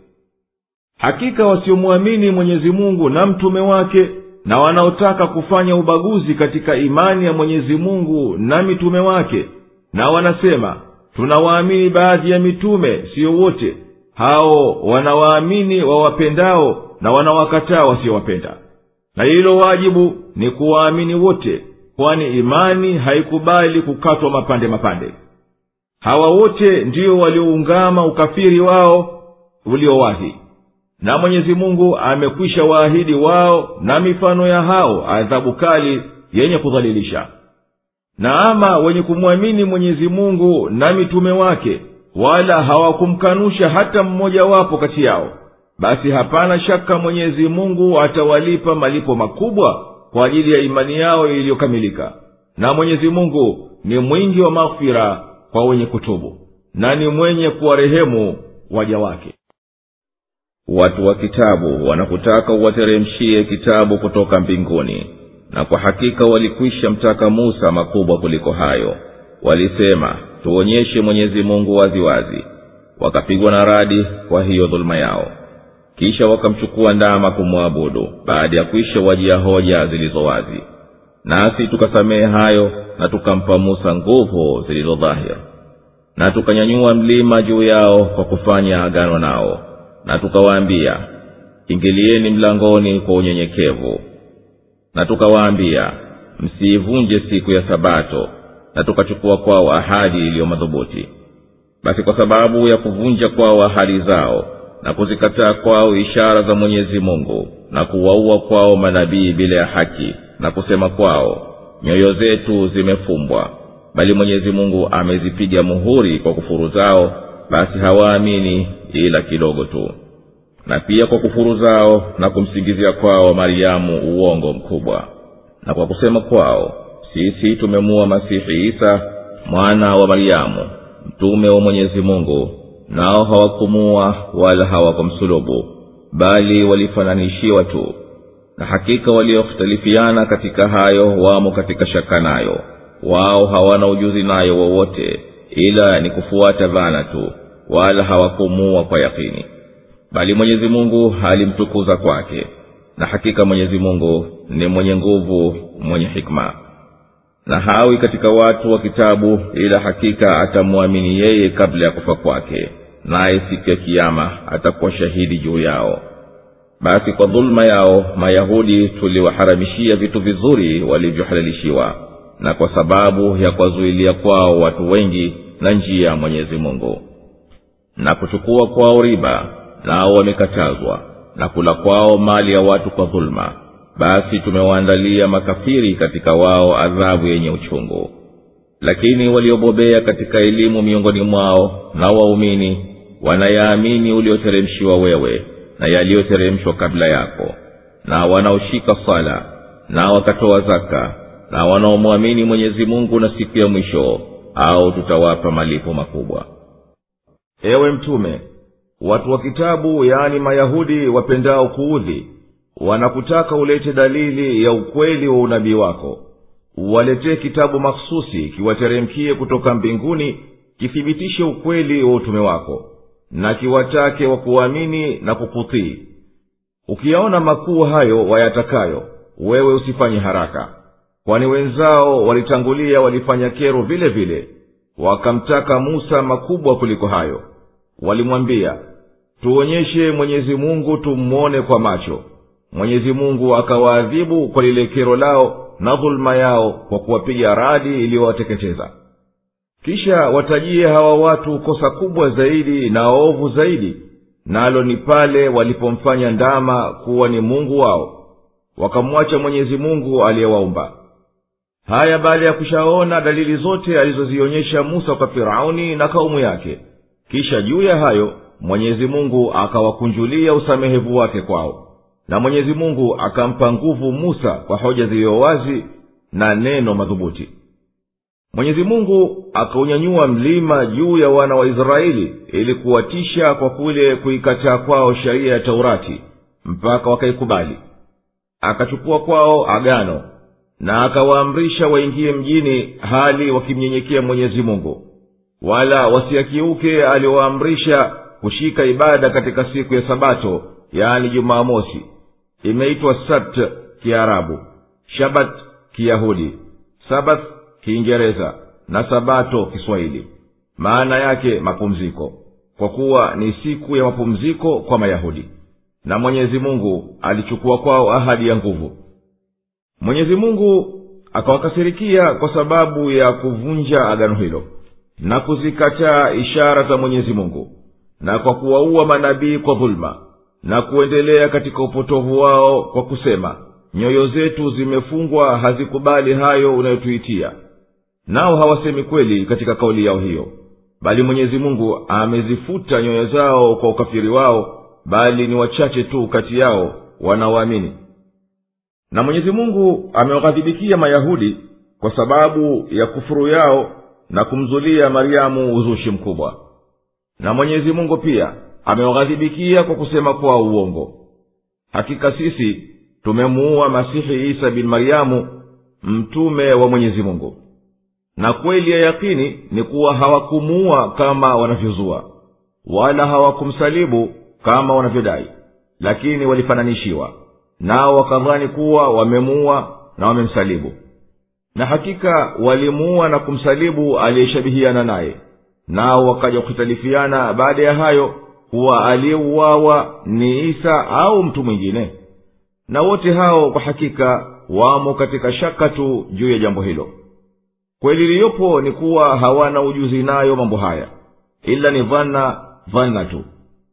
hakika wasiomwamini mwenyezi mungu na mtume wake na wanaotaka kufanya ubaguzi katika imani ya mwenyezi mungu na mitume wake na wanasema tunawaamini baadhi ya mitume siyo wote hao wanawaamini wawapendao na wanawakataa wasiowapenda na hilo wajibu ni kuwaamini wote kwani imani haikubali kukatwa mapande mapande hawa wote ndio walioungama ukafiri wao uliowahi na mwenyezi mungu amekwisha waahidi wao na mifano ya hao adhabu kali yenye kudhalilisha na ama wenye kumwamini mwenyezi mungu na mitume wake wala hawakumkanusha hata mmojawapo kati yao basi hapana shaka mwenyezi mungu atawalipa malipo makubwa kwa ajili ya imani yao iliyokamilika na mwenyezi mungu ni mwingi wa maghfira kwa wenye kutubu na ni mwenye kuwarehemu waja wake watu wa kitabu wanakutaka uwateremshie kitabu kutoka mbinguni na kwa hakika walikwisha mtaka musa makubwa kuliko hayo walisema tuonyeshe mwenyezi mungu waziwazi wakapigwa na radi kwa hiyo dhuluma yao kisha wakamchukua ndama kumwabudu baada ya kwisha wajia hoja zilizo wazi nasi tukasamehe hayo na tukampa musa nguvu zilizo dhahir na tukanyanyua mlima juu yao kwa kufanya agano nao na tukawaambia ingilieni mlangoni kwa unyenyekevu na tukawaambia msiivunje siku ya sabato na tukachukua kwao ahadi iliyo madhubuti basi kwa sababu ya kuvunja kwao ahadi zao na kuzikataa kwao ishara za mwenyezi mungu na kuwaua kwao manabii bila ya haki na kusema kwao nyoyo zetu zimefumbwa bali mwenyezi mungu amezipiga muhuri kwa kufuru zao basi hawaamini ila kidogo tu na pia kwa kufuru zao na kumsingizia kwao mariamu uongo mkubwa na kwa kusema kwao sisi tumemua masihi isa mwana wa mariamu mtume wa mwenyezi mungu nao hawakumua wala hawakumsulubu bali walifananishiwa tu na hakika waliohtalifiana katika hayo wamo katika shaka nayo wao hawana ujuzi nayo wowote ila ni kufuata dhana tu wala hawakumuua kwa yakini bali mwenyezi mungu alimtukuza kwake na hakika mwenyezi mungu ni mwenye nguvu mwenye hikma na hawi katika watu wa kitabu ila hakika atamwamini yeye kabla ya kufa kwake naye siku ya kiama atakuwa shahidi juu yao basi kwa dhuluma yao mayahudi tuliwaharamishia vitu vizuri walivyohalalishiwa na kwa sababu ya kuwazuilia kwao watu wengi na njia ya mwenyezi mungu na kuchukua kwao riba nao wamekatazwa na kula kwao mali ya watu kwa dhuluma basi tumewaandalia makafiri katika wao adhabu yenye uchungu lakini waliobobea katika elimu miongoni mwao na waumini wanayaamini ulioteremshiwa wewe na yaliyoteremshwa kabla yako na wanaoshika sala na wakatoa zaka na wanaomwamini mwenyezi mungu na siku ya mwisho au tutawapa malipo makubwa ewe mtume watu wa kitabu yaani mayahudi wapendao kuudhi wanakutaka ulete dalili ya ukweli wa unabii wako uwaletee kitabu makhususi kiwateremkie kutoka mbinguni kithibitishe ukweli wa utume wako na kiwatake wa kuamini na kukutii ukiyaona makuu hayo wayatakayo wewe usifanye haraka kwani wenzao walitangulia walifanya kero vile vile wakamtaka musa makubwa kuliko hayo walimwambia tuonyeshe mwenyezi mungu tummwone kwa macho mwenyezi mungu akawaadhibu kwa lile kero lao na dhuluma yao kwa kuwapiga radi iliyowateketeza kisha watajie hawa watu kosa kubwa zaidi na ovu zaidi nalo ni pale walipomfanya ndama kuwa ni mungu wao wakamwacha mwenyezi mungu aliyewaumba haya baada ya kushaona dalili zote alizozionyesha musa kwa firauni na kaumu yake kisha juu ya hayo mwenyezi mungu akawakunjulia usamehevu wake kwao na mwenyezi mungu akampa nguvu musa kwa hoja ziliyo wazi na neno madhubuti mwenyezi mungu akaunyanyua mlima juu ya wana wa israeli ili kuwatisha kwa kule kuikataa kwao sheria ya taurati mpaka wakaikubali akachukua kwao agano na akawaamrisha waingie mjini hali wakimnyenyekea mwenyezi mungu wala wasiakiuke aliyowaamrisha kushika ibada katika siku ya sabato yaani jumamosi imeitwa sabt kiarabu shabat kiyahudi sabath kiingereza na sabato kiswahili maana yake mapumziko kwa kuwa ni siku ya mapumziko kwa mayahudi na mwenyezi mungu alichukua kwao ahadi ya nguvu mwenyezi mungu akawakasirikia kwa sababu ya kuvunja agano hilo na kuzikataa ishara za mwenyezi mungu na kwa kuwaua manabii kwa dhuluma na kuendelea katika upotovu wao kwa kusema nyoyo zetu zimefungwa hazikubali hayo unayotuitia nao hawasemi kweli katika kauli yao hiyo bali mwenyezi mungu amezifuta nyoyo zao kwa ukafiri wao bali ni wachache tu kati yao wanaoamini na mwenyezi mungu amewaghadhibikia mayahudi kwa sababu ya kufuru yao na kumzulia maryamu uzushi mkubwa na mwenyezi mungu pia amewaghadhibikia kwa kusema kwao uongo hakika sisi tumemuua masihi isa bin maryamu mtume wa mwenyezi mungu na kweli ya yakini ni kuwa hawakumuua kama wanavyozua wala hawakumsalibu kama wanavyodai lakini walifananishiwa nao wakadhani kuwa wamemuua na wamemsalibu na hakika walimuua na kumsalibu aliyeshabihiana naye nao wakaja kuhitalifiana baada ya hayo kuwa aliyeuawa ni isa au mtu mwingine na wote hao kwa hakika wamo katika shaka tu juu ya jambo hilo kweli iliyopo ni kuwa hawana ujuzi nayo mambo haya ila ni dhana dhana tu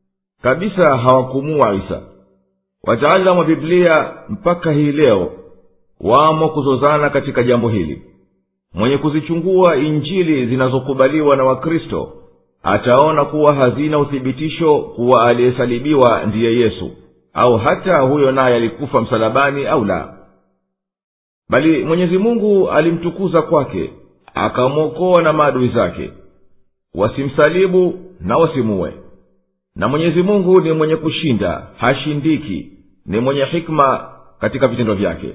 kabisa hawakumua isa wataalamu wa biblia mpaka hii leo wamo kuzozana katika jambo hili mwenye kuzichungua injili zinazokubaliwa na wakristo ataona kuwa hazina uthibitisho kuwa aliyesalibiwa ndiye yesu au hata huyo naye alikufa msalabani au la bali mwenyezi mungu alimtukuza kwake akamwokoa na maadui zake wasimsalibu na wasimuwe na mwenyezi mungu ni mwenye kushinda hashindiki ni mwenye hikma katika vitendo vyake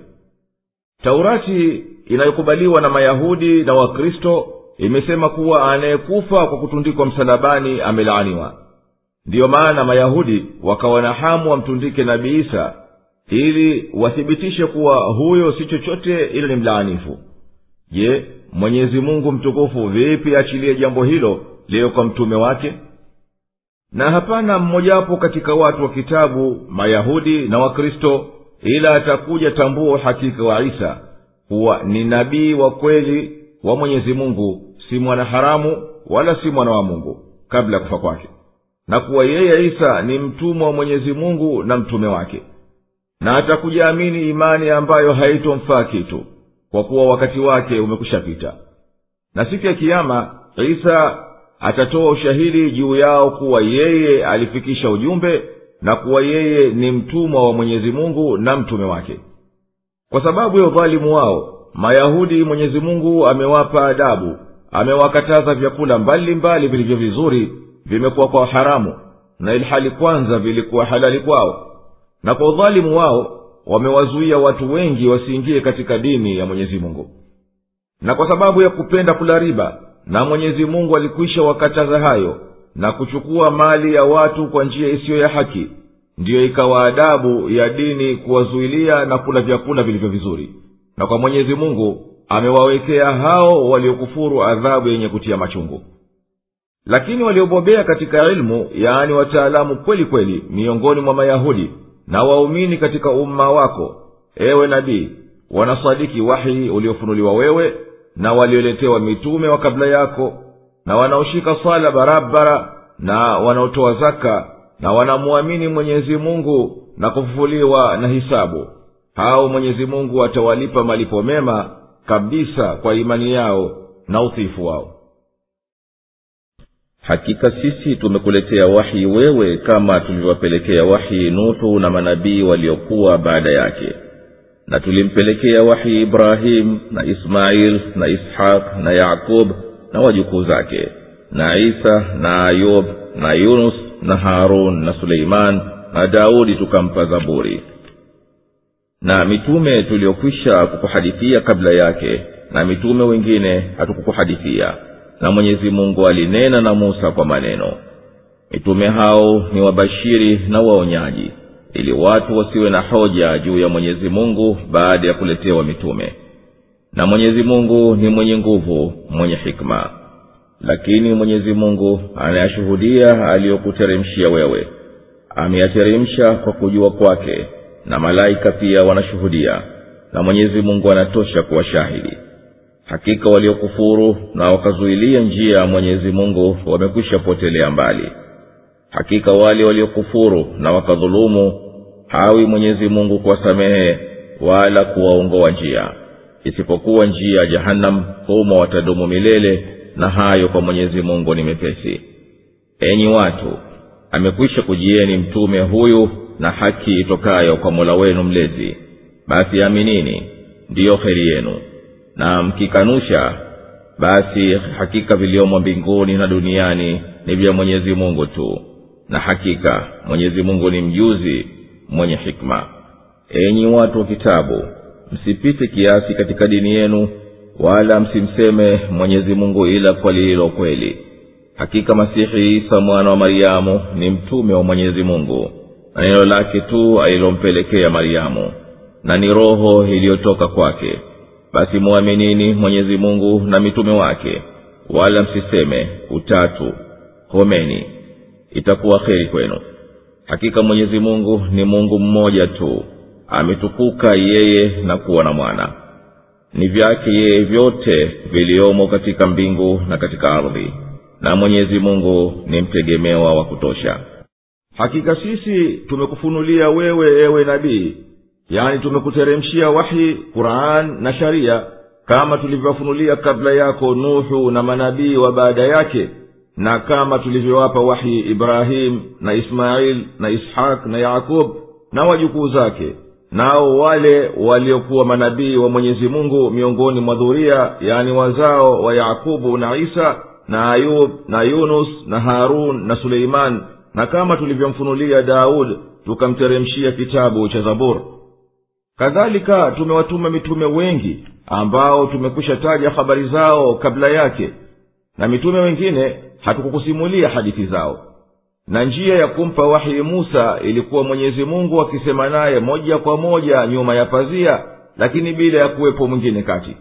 taurati inayokubaliwa na mayahudi na wakristo imesema kuwa anayekufa kwa kutundikwa msalabani amelaaniwa ndiyo maana mayahudi wakawa na hamu wamtundike nabii isa ili wathibitishe kuwa huyo si chochote ila ni mlaanifu je mwenyezi mungu mtukufu vipi achilie jambo hilo liyo kwa mtume wake na hapana mmojawapo katika watu wa kitabu mayahudi na wakristo ila atakuja tambua uhakika wa isa kuwa ni nabii wa kweli wa mwenyezi mungu si mwana haramu wala si mwana wa mungu kabla ya kufa kwake na kuwa yeye isa ni mtumwa wa mwenyezi mungu na mtume wake na atakuja amini imani ambayo haitomfaa kitu kwa kuwa wakati wake umekushapita na siku ya kiama isa atatoa ushahidi juu yao kuwa yeye alifikisha ujumbe na kuwa yeye ni mtumwa wa mwenyezi mungu na mtume wake kwa sababu ya udhalimu wao mayahudi mwenyezi mungu amewapa adabu amewakataza vyakula mbalimbali vilivyo vizuri vimekuwa kwa haramu na ilhali kwanza vilikuwa halali kwao na kwa udhalimu wao wamewazuia watu wengi wasiingie katika dini ya mwenyezi mungu na kwa sababu ya kupenda kula riba na mwenyezi mungu alikwisha wakataza hayo na kuchukua mali ya watu kwa njia isiyo ya haki ndiyo ikawa adabu ya dini kuwazuilia na kula vyakula vilivyo vizuri na kwa mwenyezi mungu amewawekea hao waliokufuru adhabu yenye kutia machungu lakini waliobobea katika ilmu yaani wataalamu kweli kweli miongoni mwa mayahudi na waumini katika umma wako ewe nabii wanasadiki wahi uliofunuliwa wewe na walioletewa mitume wa kabla yako na wanaoshika sala barabara na wanaotoa zaka na wanamwamini mwenyezi mungu na kufufuliwa na hisabu hao mwenyezi mungu atawalipa malipo mema kabisa kwa imani yao na utiifu wao hakika sisi tumekuletea wahi wewe kama tulivyowapelekea wahi nuhu na manabii waliokuwa baada yake na tulimpelekea wahi ibrahim na ismail na ishaq na yaqub na wajukuu zake na isa na ayub na yunus na harun na suleiman na daudi tukampa zaburi na mitume tuliokwisha kukuhadithia kabla yake na mitume wengine hatukukuhadithia na mwenyezi mungu alinena na musa kwa maneno mitume hao ni wabashiri na waonyaji ili watu wasiwe na hoja juu ya mwenyezi mungu baada ya kuletewa mitume na mwenyezi mungu ni mwenye nguvu mwenye hikma lakini mwenyezi mungu anayashuhudia aliyokuteremshia wewe ameyateremsha kwa kujua kwake na malaika pia wanashuhudia na mwenyezi mungu anatosha kuwa shahidi hakika waliokufuru na wakazuilia njia ya mwenyezi mungu wamekwisha potelea mbali hakika wale waliokufuru na wakadhulumu hawi mwenyezi mungu kuwasamehe wala kuwaongoa njia isipokuwa njia ya jahannam humo watadumu milele na hayo kwa mwenyezi mungu ni mepesi enyi watu amekwisha kujieni mtume huyu na haki itokayo kwa mola wenu mlezi basi aminini ndiyo heri yenu na mkikanusha basi hakika viliomo mbinguni na duniani ni vya mwenyezi mungu tu na hakika mwenyezi mungu ni mjuzi mwenye hikma enyi watu wa kitabu msipite kiasi katika dini yenu wala msimseme mwenyezi mungu ila kwa lililo kweli hakika masihi isa mwana wa mariamu ni mtume wa mwenyezi mungu na neno lake tu alilompelekea mariamu na ni roho iliyotoka kwake basi mwaminini mwenyezi mungu na mitume wake wala msiseme utatu homeni itakuwa kheri kwenu hakika mwenyezi mungu ni mungu mmoja tu ametukuka yeye na kuwa na mwana ni vyake yeye vyote viliomo katika mbingu na katika ardhi na mwenyezi mungu ni mtegemewa wa kutosha hakika sisi tumekufunulia wewe ewe nabii yani tumekuteremshia wahi quran na sharia kama tulivyowafunulia kabla yako nuhu na manabii wa baada yake na kama tulivyowapa wahi ibrahim na ismail na ishaq na yakub na wajukuu zake nao wale waliokuwa manabii wa mwenyezi mungu miongoni mwa dhuria yani wazao wa yakubu na isa na ayub na yunus na harun na suleiman na kama tulivyomfunulia daud tukamteremshia kitabu cha zabur kadhalika tumewatuma mitume wengi ambao tumekwisha taja habari zao kabla yake na mitume wengine hatukukusimulia hadithi zao na njia ya kumpa wahi musa ilikuwa mwenyezi mungu akisema naye moja kwa moja nyuma ya pazia lakini bila ya kuwepo mwingine kati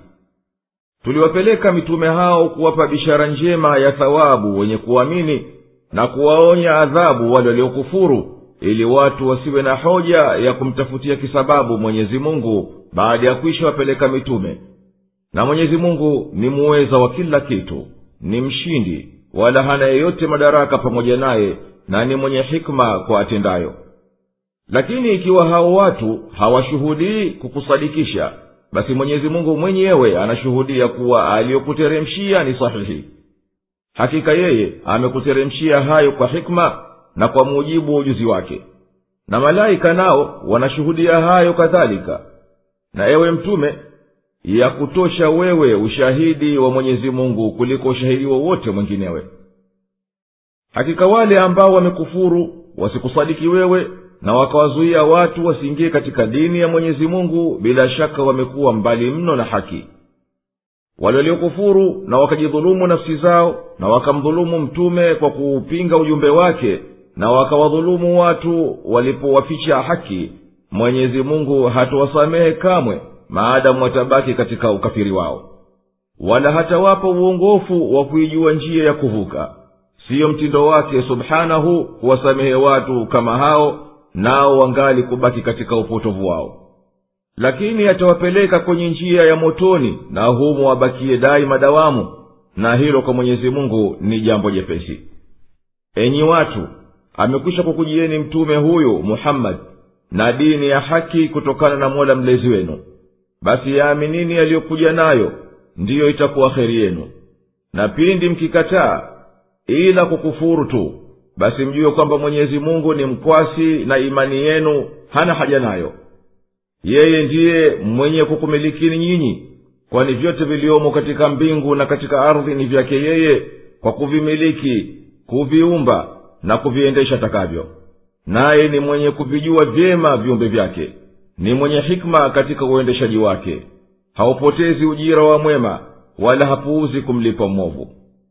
tuliwapeleka mitume hao kuwapa bishara njema ya thawabu wenye kuamini na kuwaonya adhabu wale waliokufuru ili watu wasiwe na hoja ya kumtafutia kisababu mwenyezi mungu baada ya kwisha wapeleka mitume na mwenyezi mungu ni muweza wa kila kitu ni mshindi wala hana yeyote madaraka pamoja naye na ni mwenye hikma kwa atendayo lakini ikiwa hao watu hawashuhudii kukusadikisha basi mwenyezi mungu mwenyewe anashuhudia kuwa aliyokuteremshia ni sahihi hakika yeye amekuteremshia hayo kwa hikma na kwa mujibu wa ujuzi wake na malaika nao wanashuhudia hayo kadhalika na ewe mtume ya kutosha wewe ushahidi wa mwenyezi mungu kuliko ushahidi wowote mwinginewe hakika wale ambao wamekufuru wasikusadiki wewe na wakawazuia watu wasiingie katika dini ya mwenyezi mungu bila shaka wamekuwa mbali mno na haki wale waliokufuru na wakajidhulumu nafsi zao na wakamdhulumu mtume kwa kuupinga ujumbe wake na wakawadhulumu watu walipowaficha haki mwenyezi mungu hatuwasamehe kamwe maadamu watabaki katika ukafiri wao wala hatawapa uongofu wa kuijua njia ya kuvuka siyo mtindo wake subhanahu kuwasamehe watu kama hao nao wangali kubaki katika upotovu wao lakini atawapeleka kwenye njia ya motoni na humo wabakie daima dawamu na hilo kwa mwenyezi mungu ni jambo jepesi enyi watu amekwisha kukujieni mtume huyu muhammadi na dini ya haki kutokana na mola mlezi wenu basi yaaminini yaliyokuja nayo ndiyo itakuwa heri yenu na pindi mkikataa ila kukufuru tu basi mjue kwamba mwenyezi mungu ni mkwasi na imani yenu hana haja nayo yeye ndiye mwenye kukumilikini nyinyi kwani vyote viliomo katika mbingu na katika ardhi ni vyake yeye kwa kuvimiliki kuviumba na kuviendesha takavyo naye ni mwenye kuvijua vyema viumbe vyake ni mwenye hikma katika uendeshaji wake haupotezi ujira wa mwema wala hapuuzi kumlipa mwovu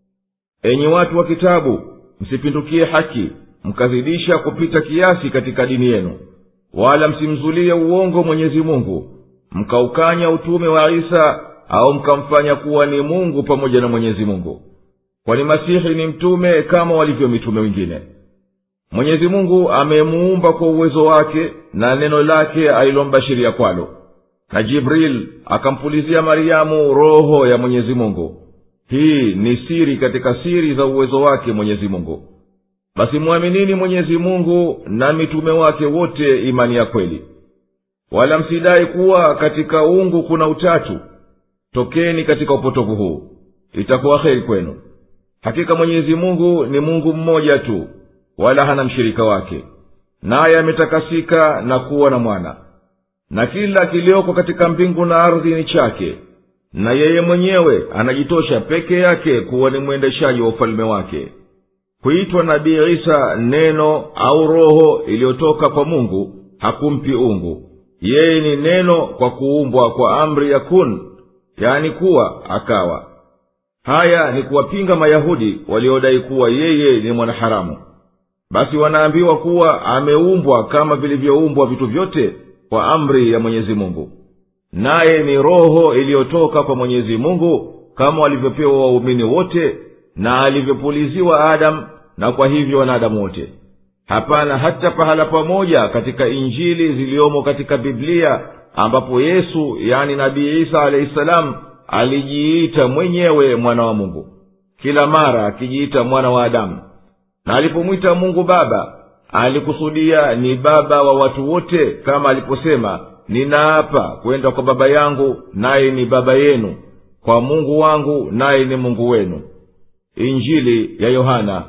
enyi watu wa kitabu msipindukie haki mkazidisha kupita kiasi katika dini yenu wala msimzulie uongo mwenyezi mungu mkaukanya utume wa isa au mkamfanya kuwa ni mungu pamoja na mwenyezi mungu kwani masihi ni mtume kama walivyo mitume wengine mwenyezi mungu amemuumba kwa uwezo wake na neno lake alilombashiria kwalo na jibril akampulizia mariamu roho ya mwenyezi mungu hii ni siri katika siri za uwezo wake mwenyezi mungu basi mwaminini mwenyezi mungu na mitume wake wote imani ya kweli wala msidai kuwa katika ungu kuna utatu tokeni katika upotovu huu itakuwa heri kwenu hakika mwenyezi mungu ni mungu mmoja tu wala hana mshirika wake naye ametakasika na kuwa na mwana na kila kiliyoko katika mbingu na ardhi ni chake na yeye mwenyewe anajitosha peke yake kuwa ni mwendeshaji wa ufalme wake kuitwa nabii isa neno au roho iliyotoka kwa mungu hakumpi ungu yeye ni neno kwa kuumbwa kwa amri ya kun yani kuwa akawa haya ni kuwapinga mayahudi waliodai kuwa yeye ni mwanaharamu basi wanaambiwa kuwa ameumbwa kama vilivyoumbwa vitu vyote kwa amri ya mwenyezi mungu naye ni roho iliyotoka kwa mwenyezi mungu kama walivyopewa waumini wote na alivyopuliziwa adamu na kwa hivyo wanadamu wote hapana hata pahala pamoja katika injili ziliyomo katika biblia ambapo yesu yani nabii isa alahi salamu alijiita mwenyewe mwana wa mungu kila mara akijiita mwana wa adamu na alipomwita mungu baba alikusudia ni baba wa watu wote kama aliposema ninaapa kwenda kwa baba yangu naye ni baba yenu kwa mungu wangu naye ni mungu wenu injili ya yohana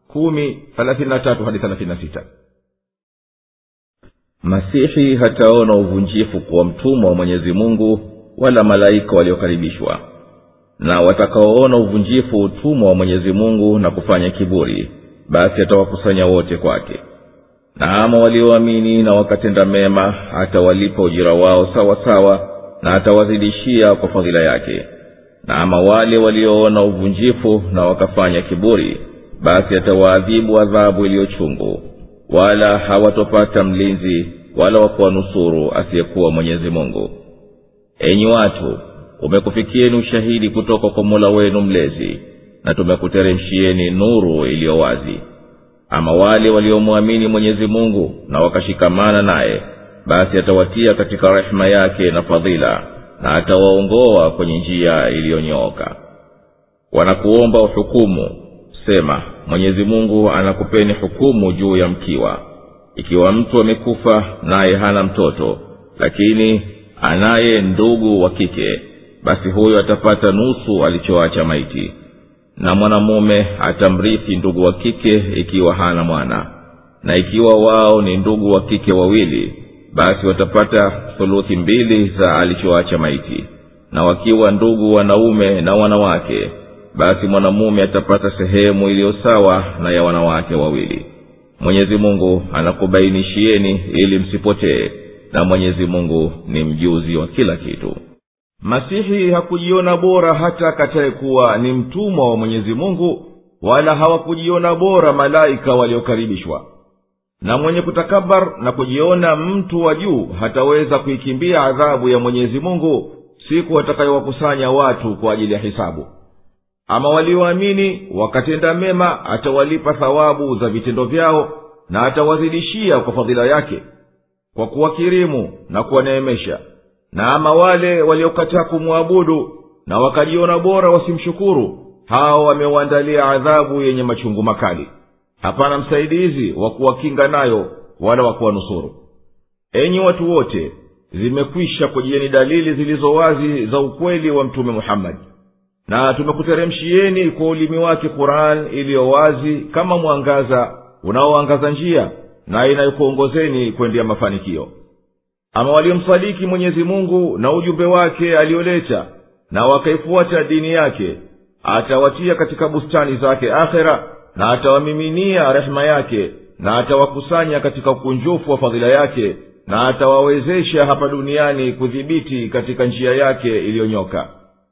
masihi hataona uvunjifu kuwa mtumwa wa mwenyezi mungu wala malaika waliokaribishwa na watakaoona uvunjifu utumwa wa mwenyezi mungu na kufanya kiburi basi atawakusanya wote kwake na ama walioamini na wakatenda mema atawalipa ujira wao sawa sawa na atawazidishia kwa fadhila yake na ama wale walioona uvunjifu na wakafanya kiburi basi atawaadhibu adhabu iliyochungu wala hawatopata mlinzi wala wakuwanusuru asiyekuwa mwenyezi mungu enyi watu umekufikieni ushahidi kutoka kwa mola wenu mlezi na tumekuteremshieni nuru iliyo wazi ama wale waliomwamini mwenyezi mungu na wakashikamana naye basi atawatia katika rehema yake na fadhila na atawaongoa kwenye njia iliyonyooka wanakuomba uhukumu sema mwenyezi mungu anakupeni hukumu juu ya mkiwa ikiwa mtu amekufa naye hana mtoto lakini anaye ndugu wa kike basi huyo atapata nusu alichoacha maiti na mwanamume atamrithi ndugu wa kike ikiwa hana mwana na ikiwa wao ni ndugu wa kike wawili basi watapata thuluthi mbili za alichoacha maiti na wakiwa ndugu wanaume na wanawake basi mwanamume atapata sehemu iliyo sawa na ya wanawake wawili mwenyezi mungu anakubainishieni ili msipotee na mwenyezi mungu ni mjuzi wa kila kitu masihi hakujiona bora hata akatayekuwa ni mtumwa wa mwenyezi mungu wala hawakujiona bora malaika waliokaribishwa na mwenye kutakabar na kujiona mtu wa juu hataweza kuikimbia adhabu ya mwenyezi mungu siku atakayowakusanya watu kwa ajili ya hisabu ama walioamini wakatenda mema atawalipa thawabu za vitendo vyao na atawazidishia kwa fadhila yake kwa kuwakirimu na kuwaneemesha na ama wale waliokataa kumwabudu na wakajiona bora wasimshukuru hao wameuandalia adhabu yenye machungu makali hapana msaidizi wa kuwakinga nayo wala wa kuwanusuru enyi watu wote zimekwisha kujieni dalili zilizo wazi za ukweli wa mtume muhammadi na tumekuteremshieni kwa ulimi wake quran iliyo wazi kama mwangaza unaoangaza njia na inayokuongozeni kwendea mafanikio ama waliomsadiki mwenyezi mungu na ujumbe wake aliyoleta na wakaifuata dini yake atawatia katika bustani zake akhera na atawamiminia rehema yake na atawakusanya katika ukunjufu wa fadhila yake na atawawezesha hapa duniani kudhibiti katika njia yake iliyonyoka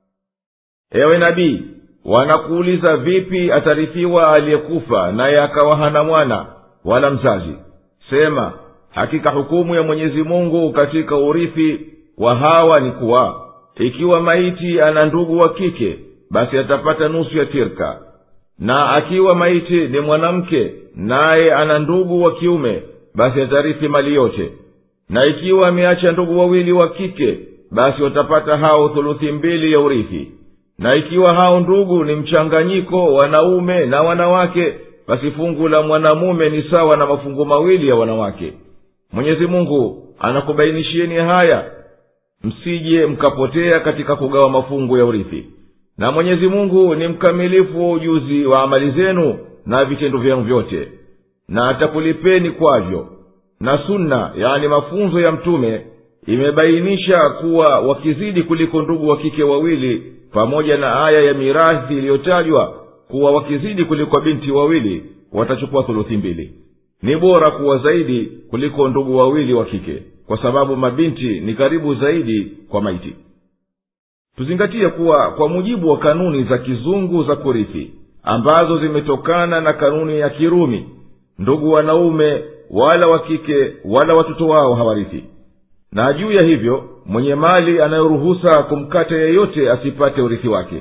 ewe nabii wanakuuliza vipi atarithiwa aliyekufa naye akawa hana mwana wala mzazi sema hakika hukumu ya mwenyezi mungu katika urithi wa hawa ni kuwa ikiwa maiti ana ndugu wa kike basi atapata nusu ya tirka na akiwa maiti ni mwanamke naye ana ndugu wa kiume basi atarithi mali yote na ikiwa ameacha ndugu wawili wa kike basi watapata hao thuluthi mbili ya urithi na ikiwa hao ndugu ni mchanganyiko wanaume na wanawake basi fungu la mwanamume ni sawa na mafungu mawili ya wanawake mwenyezi mungu anakubainishieni haya msije mkapotea katika kugawa mafungu ya urithi na mwenyezi mungu ni mkamilifu wa ujuzi wa amali zenu na vitendo vyenu vyote na atakulipeni kwavyo na sunna yani mafunzo ya mtume imebainisha kuwa wakizidi kuliko ndugu wa kike wawili pamoja na aya ya mirathi iliyotajwa kuwa wakizidi kuliko binti wawili watachukua thuluthi mbili ni bora kuwa zaidi kuliko ndugu wawili wa kike kwa sababu mabinti ni karibu zaidi kwa maiti tuzingatie kuwa kwa mujibu wa kanuni za kizungu za kurithi ambazo zimetokana na kanuni ya kirumi ndugu wanaume wala wa kike wala watoto wao hawarithi na juu ya hivyo mwenye mali anayoruhusa kumkata yeyote asipate urithi wake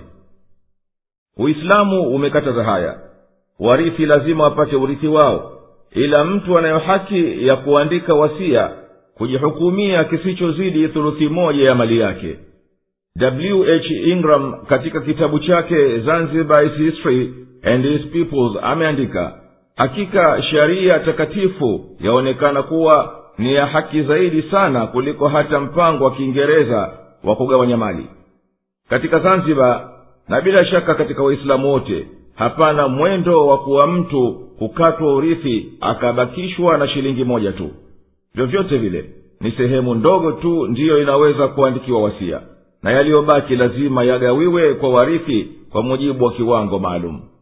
uislamu umekataza haya warithi lazima wapate urithi wao ila mtu anayo haki ya kuandika wasia kujihukumia kisichozidi thuluthi moja ya mali yake w h ingram katika kitabu chake zanzibar is history and his peoples ameandika hakika sheria takatifu yaonekana kuwa ni ya haki zaidi sana kuliko hata mpango wa kiingereza wa kugawanya mali katika zanzibar na bila shaka katika waislamu wote hapana mwendo wa kuwa mtu kukatwa urithi akabakishwa na shilingi moja tu vyovyote vile ni sehemu ndogo tu ndiyo inaweza kuandikiwa wasia na yaliyobaki lazima yagawiwe kwa warithi kwa mujibu wa kiwango maalum